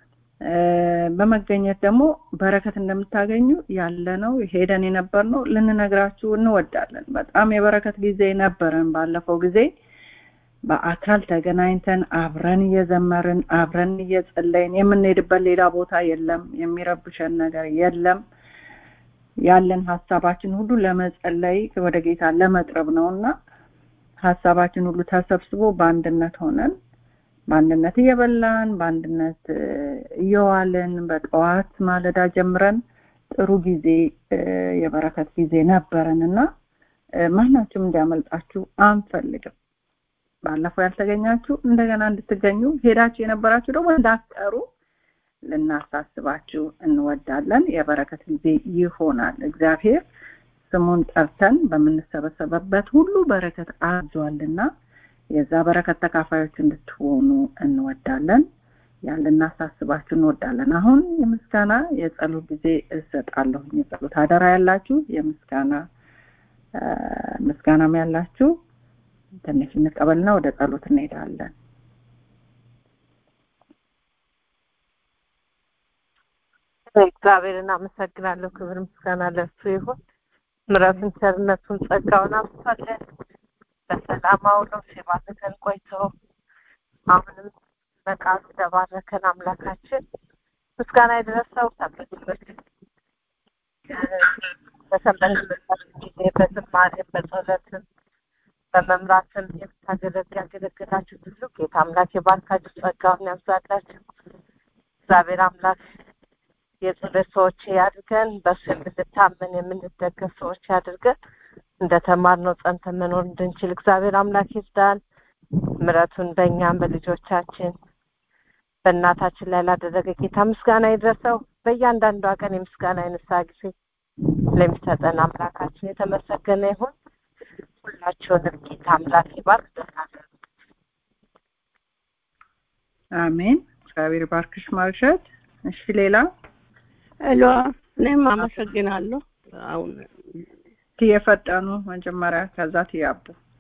በመገኘት ደግሞ በረከት እንደምታገኙ ያለ ነው ሄደን የነበር ነው ልንነግራችሁ እንወዳለን። በጣም የበረከት ጊዜ ነበረን። ባለፈው ጊዜ በአካል ተገናኝተን አብረን እየዘመርን አብረን እየጸለይን የምንሄድበት ሌላ ቦታ የለም። የሚረብሸን ነገር የለም። ያለን ሀሳባችን ሁሉ ለመጸለይ ወደ ጌታ ለመቅረብ ነው እና ሀሳባችን ሁሉ ተሰብስቦ በአንድነት ሆነን በአንድነት እየበላን በአንድነት እየዋልን በጠዋት ማለዳ ጀምረን ጥሩ ጊዜ የበረከት ጊዜ ነበረን እና ማናችሁም እንዲያመልጣችሁ አንፈልግም። ባለፈው ያልተገኛችሁ እንደገና እንድትገኙ ሄዳችሁ የነበራችሁ ደግሞ እንዳትቀሩ ልናሳስባችሁ እንወዳለን። የበረከት ጊዜ ይሆናል። እግዚአብሔር ስሙን ጠርተን በምንሰበሰበበት ሁሉ በረከት አዟልና የዛ በረከት ተካፋዮች እንድትሆኑ እንወዳለን። ያን ልናሳስባችሁ እንወዳለን። አሁን የምስጋና የጸሎት ጊዜ እሰጣለሁ። የጸሎት አደራ ያላችሁ የምስጋና ምስጋናም ያላችሁ ትንሽ እንቀበልና ወደ ጸሎት እንሄዳለን። እግዚአብሔርን አመሰግናለሁ። ክብር ምስጋና ለእሱ ይሁን። ምሕረቱን፣ ቸርነቱን፣ ጸጋውን አብሳለን በሰላም አውለው ሲባርከን ቆይቶ አሁንም በቃሉ ለባረከን አምላካችን ምስጋና የደረሰው ሰንበቶች በሰንበት ጊዜ በዝማሬም በጸሎትም በመምራትም የምታገለግል ያገለገላችሁ ሁሉ ጌታ አምላክ የባርካችሁ ጸጋውን ያብዛላችሁ። እግዚአብሔር አምላክ የጸሎት ሰዎች ያድርገን። በሱ የምንታመን የምንደገፍ ሰዎች ያድርገን። እንደተማርነው ጸንተን መኖር እንድንችል እግዚአብሔር አምላክ ይርዳን። ምሕረቱን በእኛም በልጆቻችን በእናታችን ላይ ላደረገ ጌታ ምስጋና ይድረሰው። በእያንዳንዷ ቀን የምስጋና የንስሐ ጊዜ ለሚሰጠን አምላካችን የተመሰገነ ይሁን። ሁላችሁንም ጌታ አምላክ ይባርክ። ደህና አሜን። እግዚአብሔር ባርክሽ ማርሸት። እሺ ሌላ ሄሎ፣ እኔም አመሰግናለሁ። አሁን ትየፈጠኑ መጀመሪያ ከዛ ትያቡ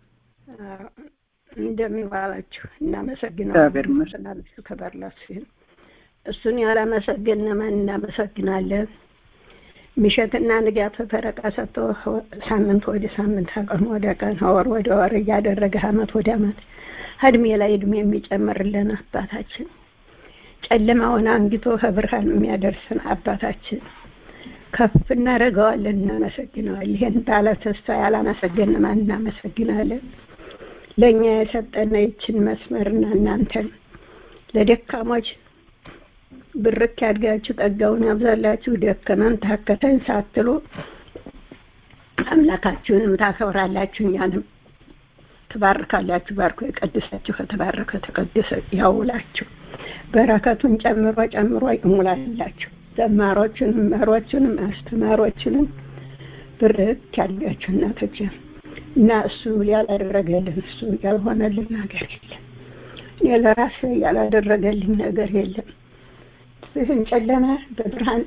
እንደሚባላችሁ እግዚአብሔር እናመሰግናለን። ይመስገን። እሱ ከበር ለእሱ ይሁን። እሱን ያላመሰገነ ማን እናመሰግናለን? ምሸትና ንጋት ፈረቃ ሰጥቶ ሳምንት ወደ ሳምንት ከቀን ወደ ቀን ከወር ወደ ወር እያደረገ አመት ወደ አመት እድሜ ላይ እድሜ የሚጨምርልን አባታችን ጨለማውን አንግቶ ከብርሃን የሚያደርስን አባታችን ከፍ እናደርገዋለን፣ እናመሰግነዋለን። ይህን ባለ ተስፋ ያላመሰገን ማን እናመሰግናለን? ለእኛ የሰጠነ ይችን መስመርና እናንተን ለደካሞች ብርክ ያድጋችሁ ጸጋውን ያብዛላችሁ ደከመን ታከተን ሳትሉ አምላካችሁንም ታከብራላችሁ እኛንም ትባርካላችሁ። ባርኮ የቀድሳችሁ ከተባረከ ተቀደሰ ያውላችሁ። በረከቱን ጨምሮ ጨምሮ ይሙላላችሁ። ዘማሮቹንም መሮቹንም አስተማሮቹንም ብርክ ያድጋችሁ እናቶች እና እሱ ያላደረገልን እሱ ያልሆነልን ነገር የለም። እኔ ለራሴ ያላደረገልኝ ነገር የለም። ይህን ጨለማ በብርሃን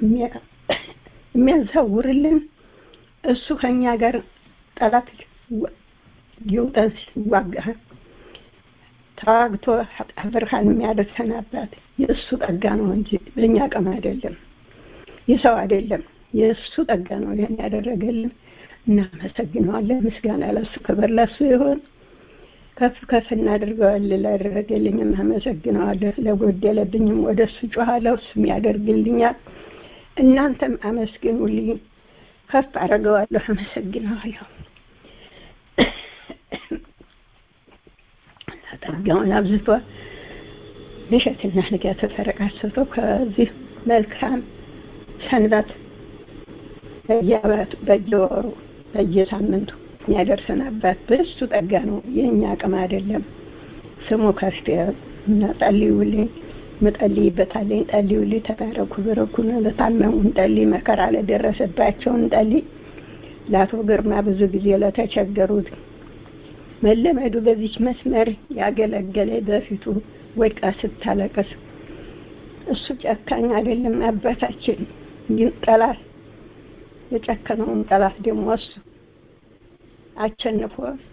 የሚያዛውርልን እሱ ከኛ ጋር ጠላት ይውጠን ሲዋጋ ተዋግቶ ብርሃን የሚያደርሰን አባት የእሱ ጸጋ ነው እንጂ በእኛ አቅም አይደለም፣ የሰው አይደለም። የእሱ ጸጋ ነው ይህን ያደረገልን። እናመሰግነዋለን። ምስጋና ለሱ ክብር ለሱ ይሁን። ከፍ ከፍ እናደርገዋለን። ላደረገልኝም አመሰግነዋለሁ። ለጎደለብኝም ወደ እሱ ጮኋለሁ፣ እሱም ያደርግልኛል። እናንተም አመስግኑልኝ። ከፍ አደርገዋለሁ፣ አመሰግነዋለሁ። ጸጋውን አብዝቶ ምሽትና ንጋት ተረቃስቶ ከዚህ መልካም ሰንበት በየዓመቱ በየወሩ በየሳምንቱ የሚያደርሰን አባት በእሱ ጸጋ ነው፣ የእኛ አቅም አይደለም። ስሙ ከፍ እና ጸልዩልኝ፣ ምጸልይበታለኝ። ጸልዩልኝ፣ ተባረኩ፣ በረኩን። ለታመሙ እንጸልይ፣ መከራ ለደረሰባቸው እንጸልይ። ለአቶ ግርማ ብዙ ጊዜ ለተቸገሩት መለመዱ በዚች መስመር ያገለገለ በፊቱ ወድቃ ስታለቅስ እሱ ጨካኝ አይደለም አባታችን፣ ግን ጠላት የጨከነውን ጠላት ደግሞ እሱ አቸንፎ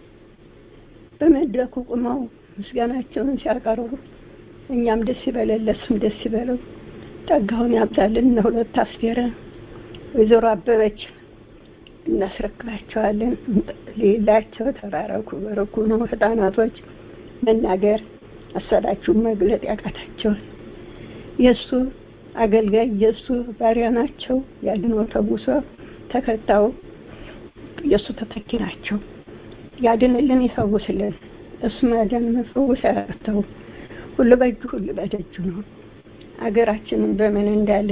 በመድረኩ ቁመው ምስጋናቸውን ሲያቀርቡ እኛም ደስ ይበለን፣ ለሱም ደስ ይበለው። ጸጋውን ያብዛልን። እነ ሁለት አስቴረ ወይዘሮ አበበች እናስረክባቸዋለን። ሌላቸው ተባረኩ፣ በረኩ ነው። ህፃናቶች መናገር አሰዳችሁን መግለጥ ያቃታቸውን የእሱ አገልጋይ የእሱ ባሪያ ናቸው። ያድኖ ተጉሶ ተከታው የእሱ ተተኪ ናቸው። ያድንልን፣ ይፈውስልን። እሱ ማዳን መፈወስ ያርተው። ሁሉ በእጁ ሁሉ በደጁ ነው። አገራችንን በምን እንዳለ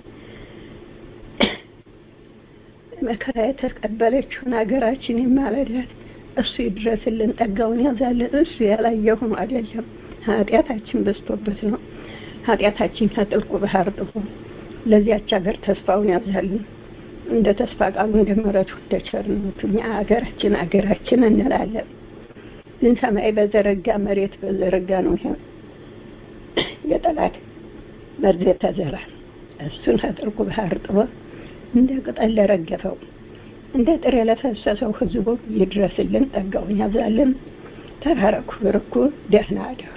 መከራ የተቀበለችውን ሀገራችን ይማለዳል። እሱ ይድረስልን፣ ጸጋውን ያዛልን። እሱ ያላየሁም አይደለም ኃጢአታችን በዝቶበት ነው። ኃጢአታችን ከጥልቁ ባህር ጥፎ ለዚያች ሀገር ተስፋውን ያዛልን። እንደ ተስፋ ቃሉ እንደ ምሕረቱ እንደ ቸርነቱ እኛ ሀገራችን ሀገራችን እንላለን። ግን ሰማይ በዘረጋ መሬት በዘረጋ ነው ይሄ የጠላት መርዝ የተዘራ እሱን ከጥልቁ ባህር ጥሎ እንደ ቅጠል ለረገፈው እንደ ጥሬ ለፈሰሰው ህዝቡ ይድረስልን፣ ጸጋውን ያብዛልን። ተባረኩ፣ ብርኩ፣ ደህና አደሩ።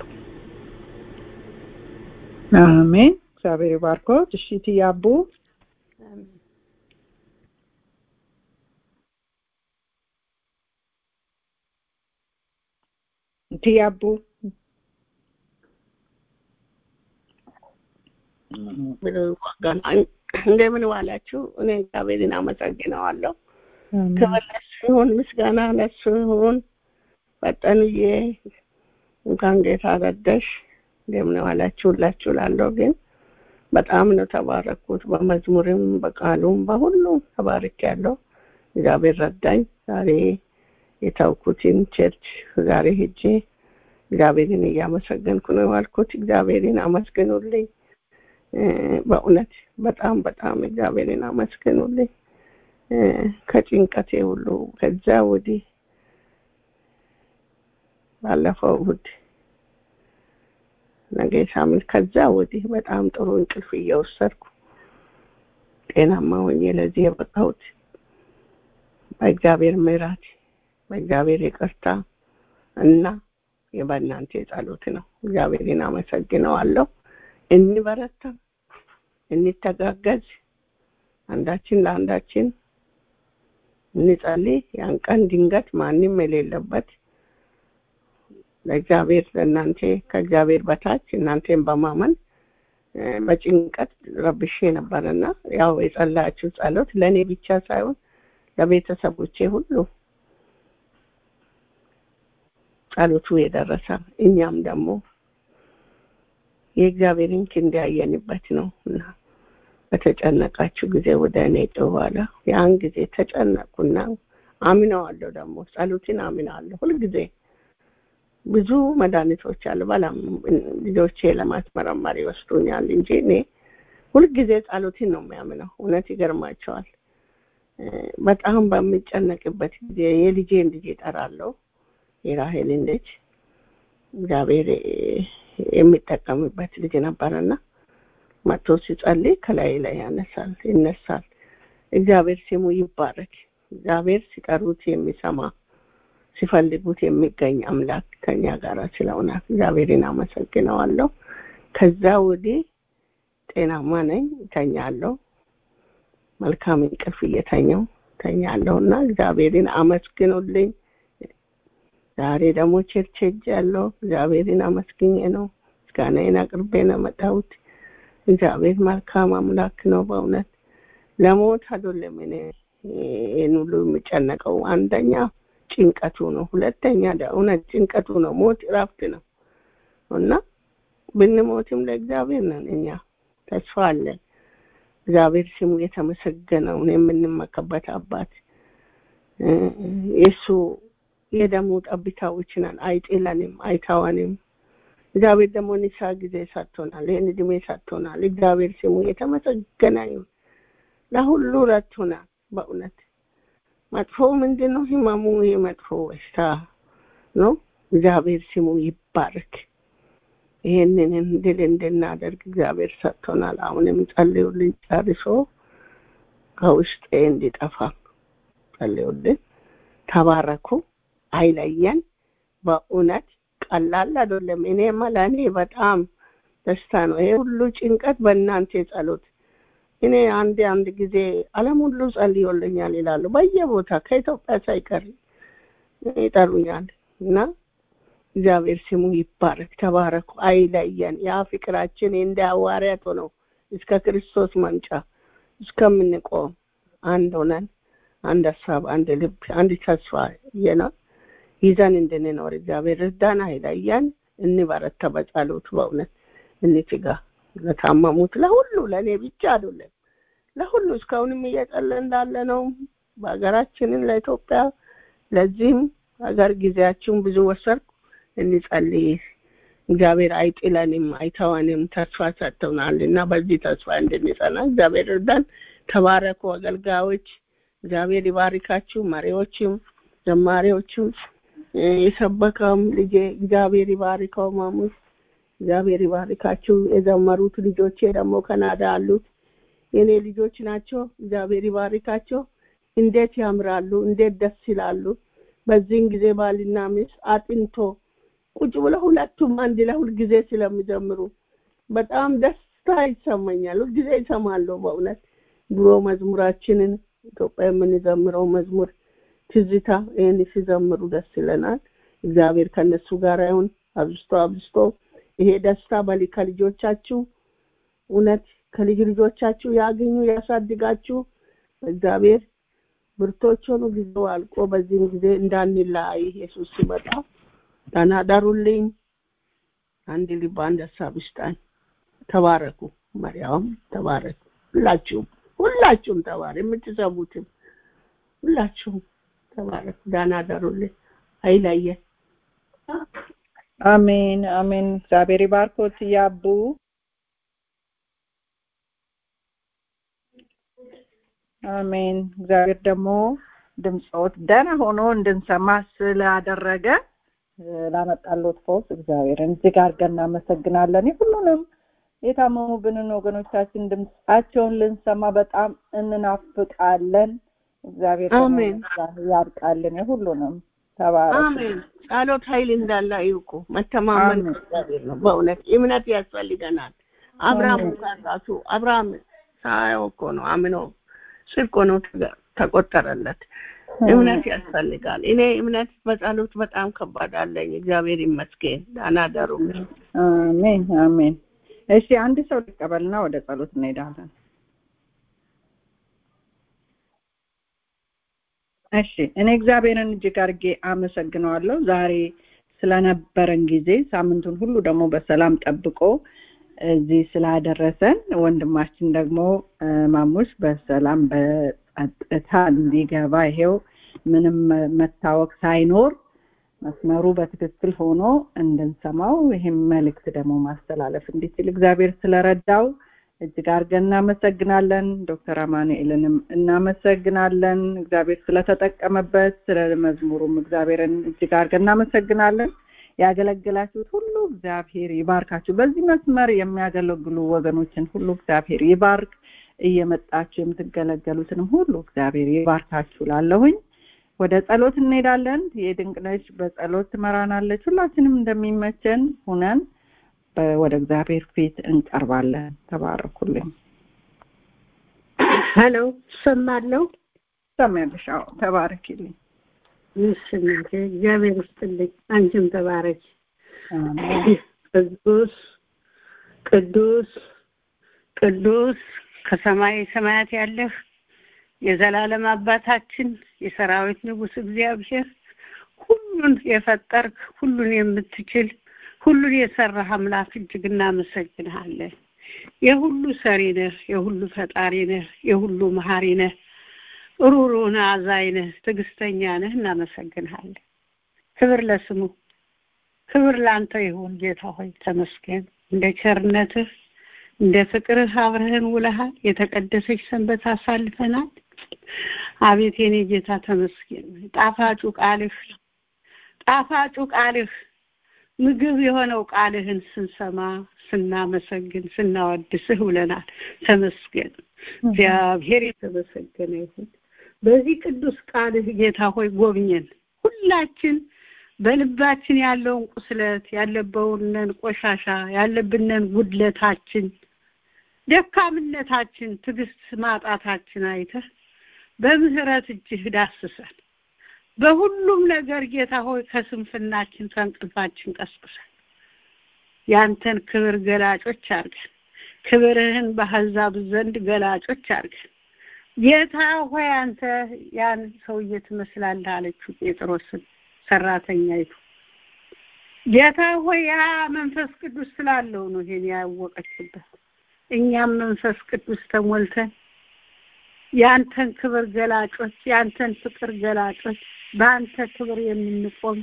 አሜን። እግዚአብሔር ይባርኮት። እሺ ትያቡ ትያቡ እንደምን ዋላችሁ? እኔ እግዚአብሔርን አመሰግነዋለሁ። ክብር ለሱ ይሁን፣ ምስጋና ለሱ ይሁን። ፈጠንዬ እንኳን ጌታ ረዳሽ። እንደምን ዋላችሁ ሁላችሁ ላለሁ ግን በጣም ነው ተባረኩት። በመዝሙርም በቃሉም በሁሉም ተባርክ ያለው እግዚአብሔር ረዳኝ። ዛሬ የታውኩትን ቸርች ዛሬ ሄጄ እግዚአብሔርን እያመሰገንኩ ነው ያልኩት። እግዚአብሔርን አመስግኑልኝ። በእውነት በጣም በጣም እግዚአብሔርን አመስግኑልኝ። ከጭንቀቴ ሁሉ ከዛ ወዲህ ባለፈው እሑድ ነገ ሳምንት ከዛ ወዲህ በጣም ጥሩ እንቅልፍ እየወሰድኩ ጤናማ ሆኜ ለዚህ የበቃሁት በእግዚአብሔር ምሕረት በእግዚአብሔር ይቅርታ እና በእናንተ ጸሎት ነው። እግዚአብሔርን አመሰግነዋለሁ። እንበረታ፣ እንተጋገዝ፣ አንዳችን ለአንዳችን እንጸልይ። ያን ቀን ድንገት ማንም የሌለበት ለእግዚአብሔር ለእናንተ ከእግዚአብሔር በታች እናንተን በማመን በጭንቀት ረብሼ ነበርና ያው የጸለያችሁ ጸሎት ለእኔ ብቻ ሳይሆን ለቤተሰቦቼ ሁሉ ጸሎቱ የደረሰ እኛም ደግሞ የእግዚአብሔርን ክንድ ያየንበት ነው እና በተጨነቃችሁ ጊዜ ወደ እኔ ጮኋላ ያን ጊዜ ተጨነቁና አምነዋለሁ ደግሞ ጸሎትን አምነዋለሁ ሁልጊዜ ብዙ መድኃኒቶች አሉ በላም ልጆቼ ለማስመረመር ይወስዱኛል እንጂ እኔ ሁልጊዜ ጸሎትን ነው የሚያምነው እውነት ይገርማቸዋል በጣም በሚጨነቅበት ጊዜ የልጄን ልጅ ይጠራለሁ የራሄልን ልጅ እግዚአብሔር የሚጠቀምበት ልጅ ነበረና መጥቶ ሲጸልይ ከላይ ላይ ያነሳል ይነሳል እግዚአብሔር ስሙ ይባረክ እግዚአብሔር ሲጠሩት የሚሰማ ሲፈልጉት የሚገኝ አምላክ ከኛ ጋር ስለሆነ እግዚአብሔርን አመሰግነዋለሁ ከዛ ወዲህ ጤናማ ነኝ ተኛለሁ መልካም እንቅልፍ እየተኛው ተኛለሁ እና እግዚአብሔርን አመስግኑልኝ ዛሬ ደግሞ ቸርች ሄጃለሁ እግዚአብሔርን አመስግኜ ነው ምስጋናዬን አቅርቤ ነው መጣሁት እግዚአብሔር መልካም አምላክ ነው በእውነት ለሞት አይደለም እኔ ይህን ሁሉ የሚጨነቀው አንደኛ ጭንቀቱ ነው ሁለተኛ እውነት ጭንቀቱ ነው ሞት እረፍት ነው እና ብንሞትም ለእግዚአብሔር ነን እኛ ተስፋ አለን እግዚአብሔር ስሙ የተመሰገነውን የምንመከበት አባት የእሱ የደሙ ጠብታዎች ነን አይጥለንም አይተወንም እግዚአብሔር ደግሞ ንሳ ጊዜ ሰጥቶናል ይህን እድሜ ሰጥቶናል እግዚአብሔር ስሙ የተመሰገነ ይሁን ለሁሉ ረድቶናል በእውነት መጥፎ ምንድን ነው ህመሙ የመጥፎ በሽታ ነው እግዚአብሔር ስሙ ይባረክ ይህንን ድል እንድናደርግ እግዚአብሔር ሰጥቶናል አሁንም ጸልዩልን ጨርሶ ከውስጤ እንዲጠፋ ጸልዩልን ተባረኩ አይለየን በእውነት ቀላል አይደለም እኔማ ለእኔ በጣም ደስታ ነው ይሄ ሁሉ ጭንቀት በእናንተ ጸሎት እኔ አንድ አንድ ጊዜ አለም ሁሉ ጸልዮልኛል ይላሉ በየቦታ ከኢትዮጵያ ሳይቀር ይጠሩኛል እና እግዚአብሔር ስሙ ይባረክ ተባረኩ አይለየን ያ ፍቅራችን እንደ ሐዋርያት ሆነው እስከ ክርስቶስ መምጫ እስከምንቆም አንድ ሆነን አንድ ሀሳብ አንድ ልብ አንድ ተስፋ የነ ይዘን እንድንኖር እግዚአብሔር እርዳን አይለየን እንበረታ በጸሎት በእውነት እንትጋ ለታመሙት ለሁሉ ለእኔ ብቻ አይደለም ለሁሉ እስካሁንም እየጸለ እንዳለ ነው በሀገራችንን ለኢትዮጵያ ለዚህም ሀገር ጊዜያችሁን ብዙ ወሰድኩ እንጸልይ እግዚአብሔር አይጥለንም አይተወንም ተስፋ ሰጥተውናል እና በዚህ ተስፋ እንድንጸና እግዚአብሔር እርዳን ተባረኩ አገልጋዮች እግዚአብሔር ይባርካችሁ መሪዎችም ዘማሪዎችም የሰበከም ልጄ እግዚአብሔር ይባርከው ማሙስ እግዚአብሔር ይባርካችሁ የዘመሩት ልጆቼ ደግሞ ከናዳ አሉት የኔ ልጆች ናቸው እግዚአብሔር ይባርካቸው እንዴት ያምራሉ እንዴት ደስ ይላሉ በዚህን ጊዜ ባልና ሚስት አጥንቶ ቁጭ ብለው ሁለቱም አንድ ላይ ሁልጊዜ ስለሚዘምሩ በጣም ደስታ ይሰማኛል ሁልጊዜ ይሰማለሁ በእውነት ድሮ መዝሙራችንን ኢትዮጵያ የምንዘምረው መዝሙር ትዝታ ይህን ሲዘምሩ ደስ ይለናል እግዚአብሔር ከነሱ ጋር ይሁን አብዝቶ አብዝቶ ይሄ ደስታ በሊ ከልጆቻችሁ እውነት ከልጅ ልጆቻችሁ ያገኙ ያሳድጋችሁ እግዚአብሔር ብርቶች ሆኑ ጊዜው አልቆ በዚህም ጊዜ እንዳንለያይ ኢየሱስ ሲመጣ ተናደሩልኝ አንድ ልብ አንድ ሀሳብ ይስጣኝ ተባረኩ መሪያውም ተባረኩ ሁላችሁም ሁላችሁም ተባረ የምትሰሙትም ሁላችሁም ተባረኩ ዳና ደሩልኝ አይለየን አሜን አሜን እግዚአብሔር ይባርኮት ያቡ አሜን እግዚአብሔር ደግሞ ድምፆት ደህና ሆኖ እንድንሰማ ስላደረገ ላመጣሎት ፈውስ እግዚአብሔርን እጅግ አድርገን እናመሰግናለን ሁሉንም የታመሙብንን ወገኖቻችን ድምፃቸውን ልንሰማ በጣም እንናፍቃለን እግዚአብሔር አሜን ያርቃልን የሁሉንም ተባረክ አሜን ጸሎት ኃይል እንዳለ ይውቁ መተማመን እግዚአብሔር ነው በእውነት እምነት ያስፈልገናል አብርሃም ጋር ራሱ አብርሃም ሳያው እኮ ነው አምኖ ጽድቅ ሆኖ ተቆጠረለት እምነት ያስፈልጋል እኔ እምነት በጸሎት በጣም ከባድ አለኝ እግዚአብሔር ይመስገን ዳና ደሩ አሜን አሜን እሺ አንድ ሰው ልቀበልና ወደ ጸሎት እንሄዳለን። እሺ እኔ እግዚአብሔርን እጅግ አድርጌ አመሰግነዋለሁ ዛሬ ስለነበረን ጊዜ ሳምንቱን ሁሉ ደግሞ በሰላም ጠብቆ እዚህ ስላደረሰን ወንድማችን ደግሞ ማሙሽ በሰላም በጸጥታ እንዲገባ ይሄው ምንም መታወቅ ሳይኖር መስመሩ በትክክል ሆኖ እንድንሰማው ይህም መልእክት ደግሞ ማስተላለፍ እንዲችል እግዚአብሔር ስለረዳው እጅግ አድርገን እናመሰግናለን። ዶክተር አማኑኤልንም እናመሰግናለን። እግዚአብሔር ስለተጠቀመበት ስለ መዝሙሩም እግዚአብሔርን እጅግ አድርገን እናመሰግናለን። ያገለገላችሁት ሁሉ እግዚአብሔር ይባርካችሁ። በዚህ መስመር የሚያገለግሉ ወገኖችን ሁሉ እግዚአብሔር ይባርክ። እየመጣችሁ የምትገለገሉትንም ሁሉ እግዚአብሔር ይባርካችሁ ላለሁኝ ወደ ጸሎት እንሄዳለን። የድንቅነሽ በጸሎት ትመራናለች። ሁላችንም እንደሚመቸን ሁነን ወደ እግዚአብሔር ፊት እንቀርባለን። ተባረኩልኝ። ሄሎ ሰማለሁ። ሰሚያለሽ? አዎ፣ ተባረኪልኝ። እሺ እናቴ እግዚአብሔር ይስጥልኝ። አንቺም ተባረኪ። ቅዱስ ቅዱስ ቅዱስ ከሰማይ ሰማያት ያለህ የዘላለም አባታችን የሰራዊት ንጉሥ እግዚአብሔር ሁሉን የፈጠርክ ሁሉን የምትችል ሁሉን የሰራህ አምላክ እጅግ እናመሰግንሃለን። የሁሉ ሰሪ ነህ፣ የሁሉ ፈጣሪ ነህ፣ የሁሉ መሀሪ ነህ፣ ሩሩ ነህ፣ አዛኝ ነህ፣ ትዕግስተኛ ነህ። እናመሰግንሃለን። ክብር ለስሙ፣ ክብር ለአንተ ይሁን ጌታ ሆይ ተመስገን። እንደ ቸርነትህ እንደ ፍቅርህ አብረህን ውለሃል። የተቀደሰች ሰንበት አሳልፈናል። አቤት የኔ ጌታ ተመስገን። ጣፋጩ ቃልህ ጣፋጩ ቃልህ ምግብ የሆነው ቃልህን ስንሰማ ስናመሰግን ስናወድስህ ውለናል። ተመስገን እግዚአብሔር የተመሰገነ ይሁን። በዚህ ቅዱስ ቃልህ ጌታ ሆይ ጎብኘን። ሁላችን በልባችን ያለውን ቁስለት ያለበውንን ቆሻሻ ያለብንን ጉድለታችን ደካምነታችን ትዕግስት ማጣታችን አይተህ በምህረት እጅህ ዳስሰን በሁሉም ነገር ጌታ ሆይ ከስንፍናችን ከእንቅልፋችን ቀስቅሰን ያንተን ክብር ገላጮች አድርገን ክብርህን በአሕዛብ ዘንድ ገላጮች አድርገን ጌታ ሆይ አንተ ያን ሰውዬ ትመስላለህ አለችው ጴጥሮስን ሰራተኛይቱ ጌታ ሆይ ያ መንፈስ ቅዱስ ስላለው ነው ይሄን ያወቀችበት እኛም መንፈስ ቅዱስ ተሞልተን ያንተን ክብር ገላጮች ያንተን ፍቅር ገላጮች በአንተ ክብር የምንቆም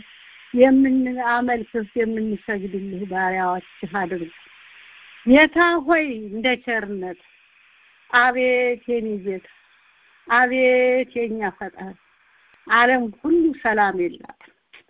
የምናመልክህ የምንሰግድልህ ባሪያዎችህ አድርግ ጌታ ሆይ እንደ ቸርነት አቤት የኔ ጌታ አቤት የኛ ፈጣሪ ዓለም ሁሉ ሰላም የላት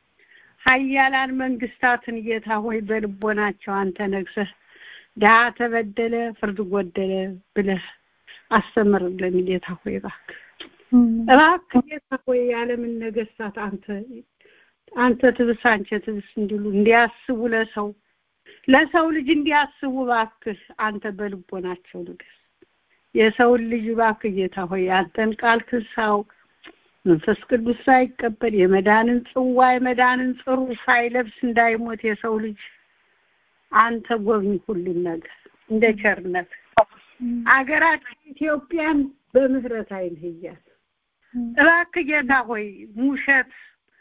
ሀያላን መንግስታትን ጌታ ሆይ በልቦናቸው አንተ ነግሰህ ድሀ ተበደለ ፍርድ ጎደለ ብለህ አስተምርልን ጌታ ሆይ እባክህ እባክህ ጌታ ሆይ የዓለምን ነገስታት አንተ አንተ ትብስ አንቺ ትብስ እንዲሉ እንዲያስቡ ለሰው ለሰው ልጅ እንዲያስቡ እባክህ አንተ በልቦናቸው ንገስ የሰውን ልጅ እባክህ ጌታ ሆይ አንተን ቃል ሳያውቅ መንፈስ ቅዱስ ሳይቀበል የመዳንን ጽዋ የመዳንን ጽሩ ሳይለብስ እንዳይሞት የሰው ልጅ አንተ ጎብኝ ሁሉን ነገር እንደ ቸርነት አገራችን ኢትዮጵያን በምህረት አይንህ እያት እባክህ ጌታ ሆይ ሙሸት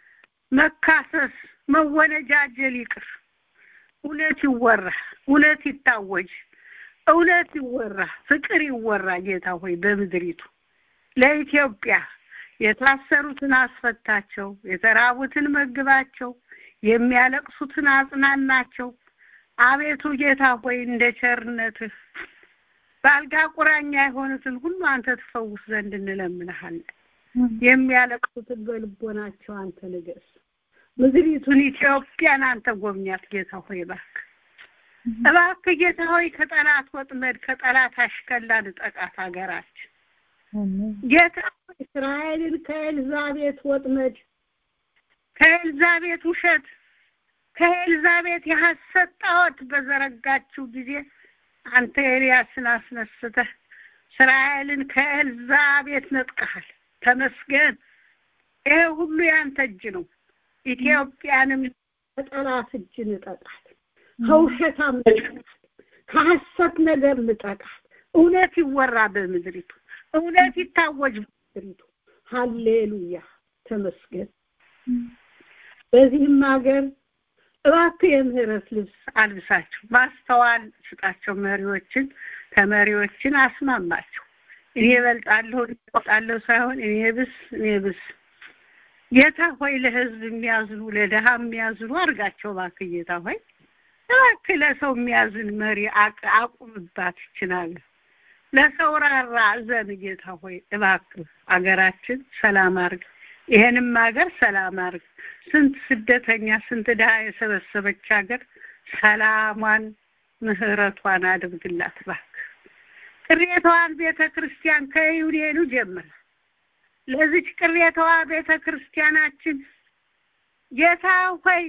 መካሰስ መወነጃጀል ይቅር እውነት ይወራ እውነት ይታወጅ እውነት ይወራ ፍቅር ይወራ ጌታ ሆይ በምድሪቱ ለኢትዮጵያ የታሰሩትን አስፈታቸው የተራቡትን መግባቸው የሚያለቅሱትን አጽናናቸው አቤቱ ጌታ ሆይ እንደ ቸርነትህ በአልጋ ቁራኛ የሆኑትን ሁሉ አንተ ትፈውስ ዘንድ እንለምንሃለን የሚያለቅሱትን በልቦናቸው አንተ ንገስ ምድሪቱን ኢትዮጵያን አንተ ጎብኛት ጌታ ሆይ እባክህ እባክህ ጌታ ሆይ ከጠላት ወጥመድ ከጠላት አሽከላ ንጠቃት ሀገራችን ጌታ ሆይ እስራኤልን ከኤልዛቤት ወጥመድ ከኤልዛቤት ውሸት ከኤልዛቤት የሐሰት ጣዖት በዘረጋችው ጊዜ አንተ ኤልያስን አስነስተህ እስራኤልን ከኤልዛቤት ነጥቀሃል ተመስገን ይሄ ሁሉ ያንተ እጅ ነው ኢትዮጵያንም ከጠላት እጅ ንጠቃል ከውሸታም ከሐሰት ነገር ልጠቃት። እውነት ይወራ በምድሪቱ፣ እውነት ይታወጅ በምድሪቱ። ሀሌሉያ ተመስገን። በዚህም ሀገር እባክህ የምህረት ልብስ አልብሳቸው፣ ማስተዋል ስጣቸው። መሪዎችን ተመሪዎችን አስማማቸው። እኔ እበልጣለሁ እበልጣለሁ ሳይሆን እኔ ብስ እኔ ብስ ጌታ ሆይ ለህዝብ የሚያዝኑ ለድሃ የሚያዝኑ አድርጋቸው። እባክህ ጌታ ሆይ እባክህ ለሰው የሚያዝን መሪ አቁምባት ይችላል። ለሰው ራራ እዘን ጌታ ሆይ እባክህ አገራችን ሰላም አርግ። ይሄንም ሀገር ሰላም አርግ። ስንት ስደተኛ ስንት ድሃ የሰበሰበች ሀገር ሰላሟን ምህረቷን አድርግላት እባክህ። ቅሬታዋን ቤተ ክርስቲያን ከዩኔኑ ጀምር ለዚች ቅሬታዋ ቤተ ክርስቲያናችን ጌታ ሆይ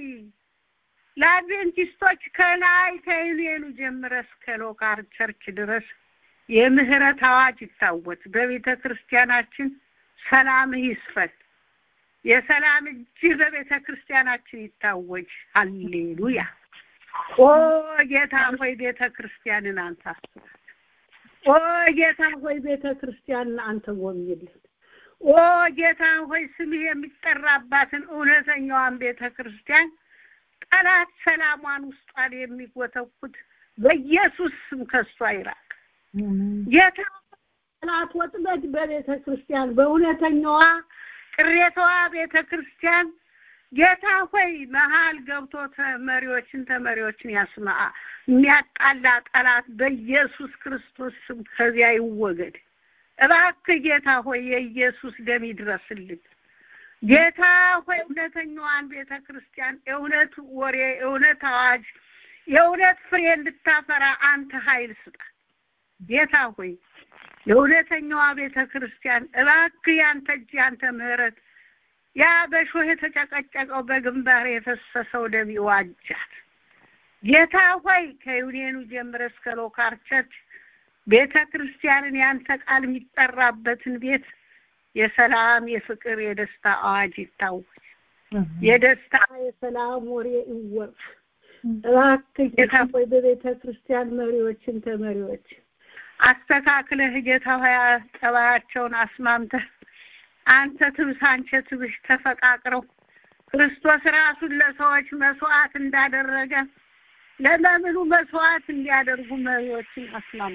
ለአድቬንቲስቶች ከላይ ከዩኔኑ ጀምረ እስከ ሎካር ቸርች ድረስ የምህረት አዋጅ ይታወጅ። በቤተ ክርስቲያናችን ሰላምህ ይስፈን። የሰላም እጅ በቤተ ክርስቲያናችን ይታወጅ። ሀሌሉያ። ኦ ጌታ ሆይ ቤተ ክርስቲያንን አንተ አስባት። ኦ ጌታ ሆይ ቤተ ክርስቲያንን አንተ ጎብኝልን። ኦ ጌታ ሆይ ስምህ የሚጠራባትን እውነተኛዋን ቤተ ክርስቲያን ጠላት ሰላሟን ውስጧን የሚጎተኩት በኢየሱስ ስም ከሷ ይራቅ። ጌታ ጠላት ወጥመድ በቤተ ክርስቲያን በእውነተኛዋ ቅሬታዋ ቤተ ክርስቲያን ጌታ ሆይ መሀል ገብቶ ተመሪዎችን ተመሪዎችን ያስማ የሚያጣላ ጠላት በኢየሱስ ክርስቶስ ስም ከዚያ ይወገድ። እባክህ ጌታ ሆይ የኢየሱስ ደም ይድረስልን። ጌታ ሆይ እውነተኛዋን ቤተ ክርስቲያን የእውነት ወሬ፣ የእውነት አዋጅ፣ የእውነት ፍሬ እንድታፈራ አንተ ኃይል ስጣት። ጌታ ሆይ ለእውነተኛዋ ቤተ ክርስቲያን እባክህ ያንተ እጅ ያንተ ምሕረት ያ በሾህ የተጨቀጨቀው በግንባር የፈሰሰው ደም ይዋጃት። ጌታ ሆይ ከዩኔኑ ጀምረ እስከ ሎካር ቸርች ቤተ ክርስቲያንን ያንተ ቃል የሚጠራበትን ቤት የሰላም የፍቅር የደስታ አዋጅ ይታወጅ። የደስታ የሰላም ወሬ ይወራ። እባክህ ጌታ ሆይ በቤተ ክርስቲያን መሪዎችን ተመሪዎች አስተካክለህ ጌታ ሆይ ጠባያቸውን አስማምተህ አንተ ትብስ አንቺ ትብሽ ተፈቃቅረው ክርስቶስ ራሱን ለሰዎች መስዋዕት እንዳደረገ ለመምኑ መስዋዕት እንዲያደርጉ መሪዎችን አስማሙ።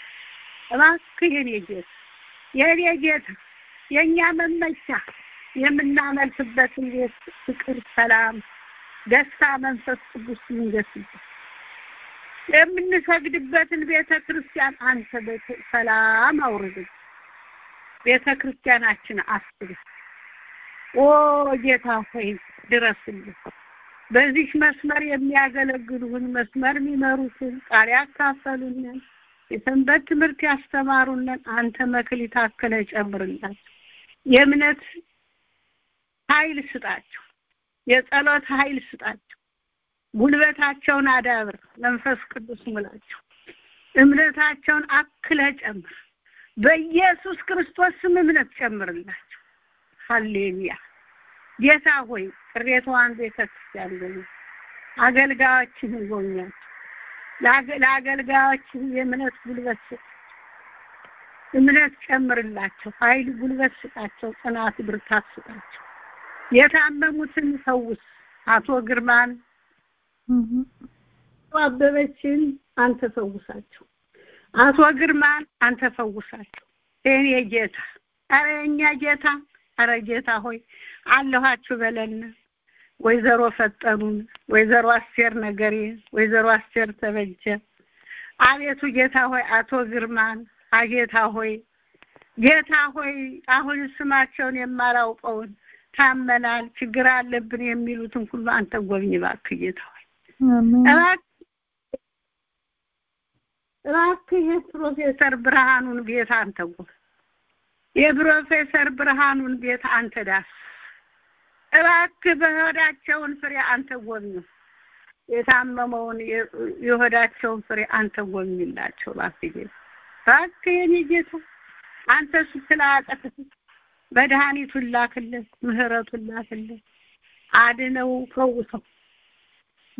እባክህ የኔ ጌታ የኔ ጌታ የእኛ መመኪያ የምናመልክበትን ቤት ፍቅር፣ ሰላም፣ ደስታ መንፈስ ቅዱስ ይንገስበት። የምንሰግድበትን ቤተ ክርስቲያን አንተ ሰላም አውርድ። ቤተ ክርስቲያናችን አስብ። ኦ ጌታ ሆይ ድረስልን። በዚህ መስመር የሚያገለግሉን መስመር የሚመሩትን ቃል ያካፈሉንን የሰንበት ትምህርት ያስተማሩንን አንተ መክሊት አክለ ጨምርላቸው። የእምነት ኃይል ስጣቸው። የጸሎት ኃይል ስጣቸው። ጉልበታቸውን አዳብር። መንፈስ ቅዱስ ሙላቸው። እምነታቸውን አክለ ጨምር። በኢየሱስ ክርስቶስ ስም እምነት ጨምርላቸው። ሀሌሉያ። ጌታ ሆይ ቅሬታዋን ቤተ ክርስቲያን ጎብኝ። አገልጋዮችህን ጎብኛቸው። ለአገልጋዮችህ የእምነት ጉልበት ስጥ። እምነት ጨምርላቸው። ኃይል ጉልበት ስጣቸው። ጽናት ብርታት ስጣቸው። የታመሙትን ፈውስ። አቶ ግርማን አበበችን አንተ ፈውሳቸው። አቶ ግርማን አንተ ፈውሳቸው። የኔ ጌታ፣ አረ የኛ ጌታ፣ አረ ጌታ ሆይ አለኋችሁ በለን። ወይዘሮ ፈጠኑን፣ ወይዘሮ አስቴር ነገሬ፣ ወይዘሮ አስቴር ተበጀ፣ አቤቱ ጌታ ሆይ አቶ ግርማን አጌታ ሆይ ጌታ ሆይ አሁን ስማቸውን የማላውቀውን ታመናል፣ ችግር አለብን የሚሉትን ሁሉ አንተ ጎብኝ እባክህ ጌታ ሆይ እባክህ እባክህ የፕሮፌሰር ብርሃኑን ቤት አንተ ጎብኝ። የፕሮፌሰር ብርሃኑን ቤት አንተ ዳስ እባክህ በሆዳቸውን ፍሬ አንተ ጎብኝ። የታመመውን የሆዳቸውን ፍሬ አንተ ጎብኝላቸው እባክህ ጌታ እባክህ የኔ ጌታ አንተ ስትል አያቅትህ መድኃኒቱን ላክልን፣ ምህረቱን ላክልን፣ አድነው፣ ፈውሰው።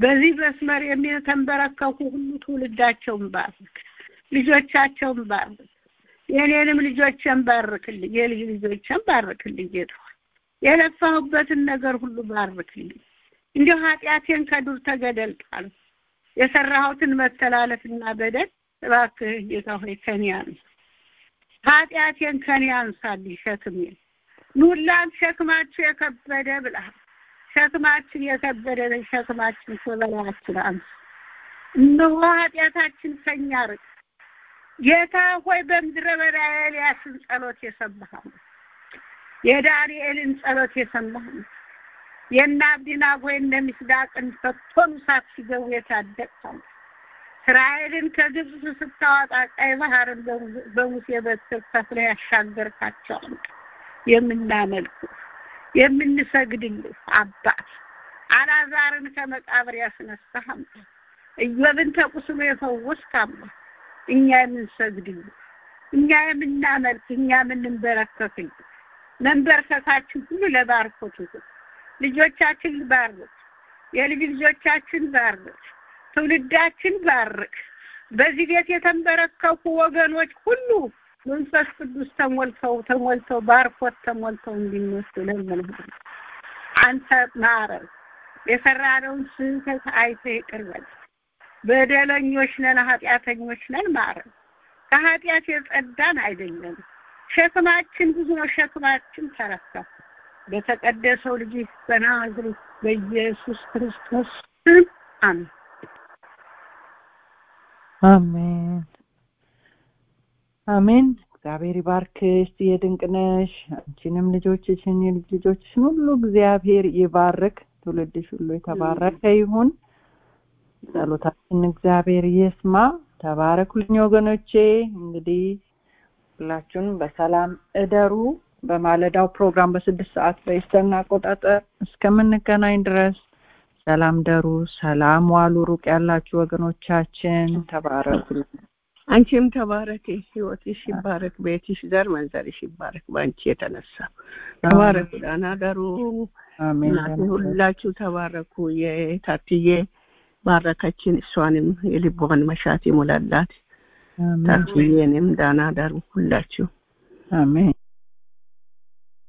በዚህ መስመር የሚተንበረከኩ ሁሉ ትውልዳቸውን ባርክ፣ ልጆቻቸውን ባርክ፣ የኔንም ልጆችን ባርክልኝ፣ የልጅ ልጆችን ባርክልኝ። ጌታ የለፋሁበትን ነገር ሁሉ ባርክልኝ። እንዲሁ ኃጢአቴን ከዱር ተገደል ጣል የሰራሁትን መተላለፍና በደል እባክህ ጌታ ሆይ ከኔ አንሳ፣ ኃጢአቴን ከኔ አንሳልኝ፣ ሸክሜን ኑላን ሸክማችሁ የከበደ ብለሃል። ሸክማችን የከበደ ሸክማችን ከበላያችን አንሳ። እነሆ ኃጢአታችን ከኛ ርቅ። ጌታ ሆይ በምድረ በዳ የኤልያስን ጸሎት የሰማህ የዳንኤልን ጸሎት የሰማህ የእነ አብዲናጎ የእነ ሚስዳቅን ፈቶኑ እሳት ሲገቡ የታደቅኸው እስራኤልን ከግብፅ ስታወጣ ቀይ ባህርን በሙሴ በትር ከፍለህ ያሻገርካቸው የምናመልክ የምንሰግድልህ አባት አላዛርን ከመቃብር ያስነሳህ አምላክ ኢዮብን ተቁስሎ የፈወስክ አምላክ እኛ የምንሰግድልህ እኛ የምናመልክ እኛ የምንበረከክልህ መንበርከካችን ሁሉ ለባርኮት ይሁን። ልጆቻችን ባርክ፣ የልጅ ልጆቻችን ባርክ፣ ትውልዳችን ባርክ። በዚህ ቤት የተንበረከኩ ወገኖች ሁሉ መንፈስ ቅዱስ ተሞልተው ተሞልተው ባርኮት ተሞልተው እንዲነሱ ለምንህ አንተ ማረን። የሰራነውን ስህተት አይተህ ይቅር በል። በደለኞች ነን፣ ኃጢአተኞች ነን፣ ማረን። ከኃጢአት የጸዳን አይደለም። ሸክማችን ብዙ ነው፣ ሸክማችን ተረከብ። በተቀደሰው ልጅ በናዝሬት በኢየሱስ ክርስቶስ ስም አሜን። አሜን አሜን። እግዚአብሔር ይባርክሽ የድንቅነሽ አንቺንም ልጆችሽን የልጅ ልጆችሽን ሁሉ እግዚአብሔር ይባርክ። ትውልድሽ ሁሉ የተባረከ ይሁን። ጸሎታችን እግዚአብሔር ይስማ። ተባረኩልኝ ወገኖቼ። እንግዲህ ሁላችሁንም በሰላም እደሩ። በማለዳው ፕሮግራም በስድስት ሰዓት በኢስተርን አቆጣጠር እስከምንገናኝ ድረስ ሰላም ደሩ፣ ሰላም ዋሉ። ሩቅ ያላችሁ ወገኖቻችን ተባረኩልኝ። አንቺም ተባረኪ፣ ህይወትሽ ይባረክ፣ ቤትሽ ዘር መንዘርሽ ይባረክ። በአንቺ የተነሳ ተባረኩ፣ ደህና ደሩ። እናቴ ሁላችሁ ተባረኩ። የታትዬ ባረከችን፣ እሷንም የልቧን መሻት ይሙላላት። ታትዬንም ደህና ደሩ ሁላችሁ። አሜን።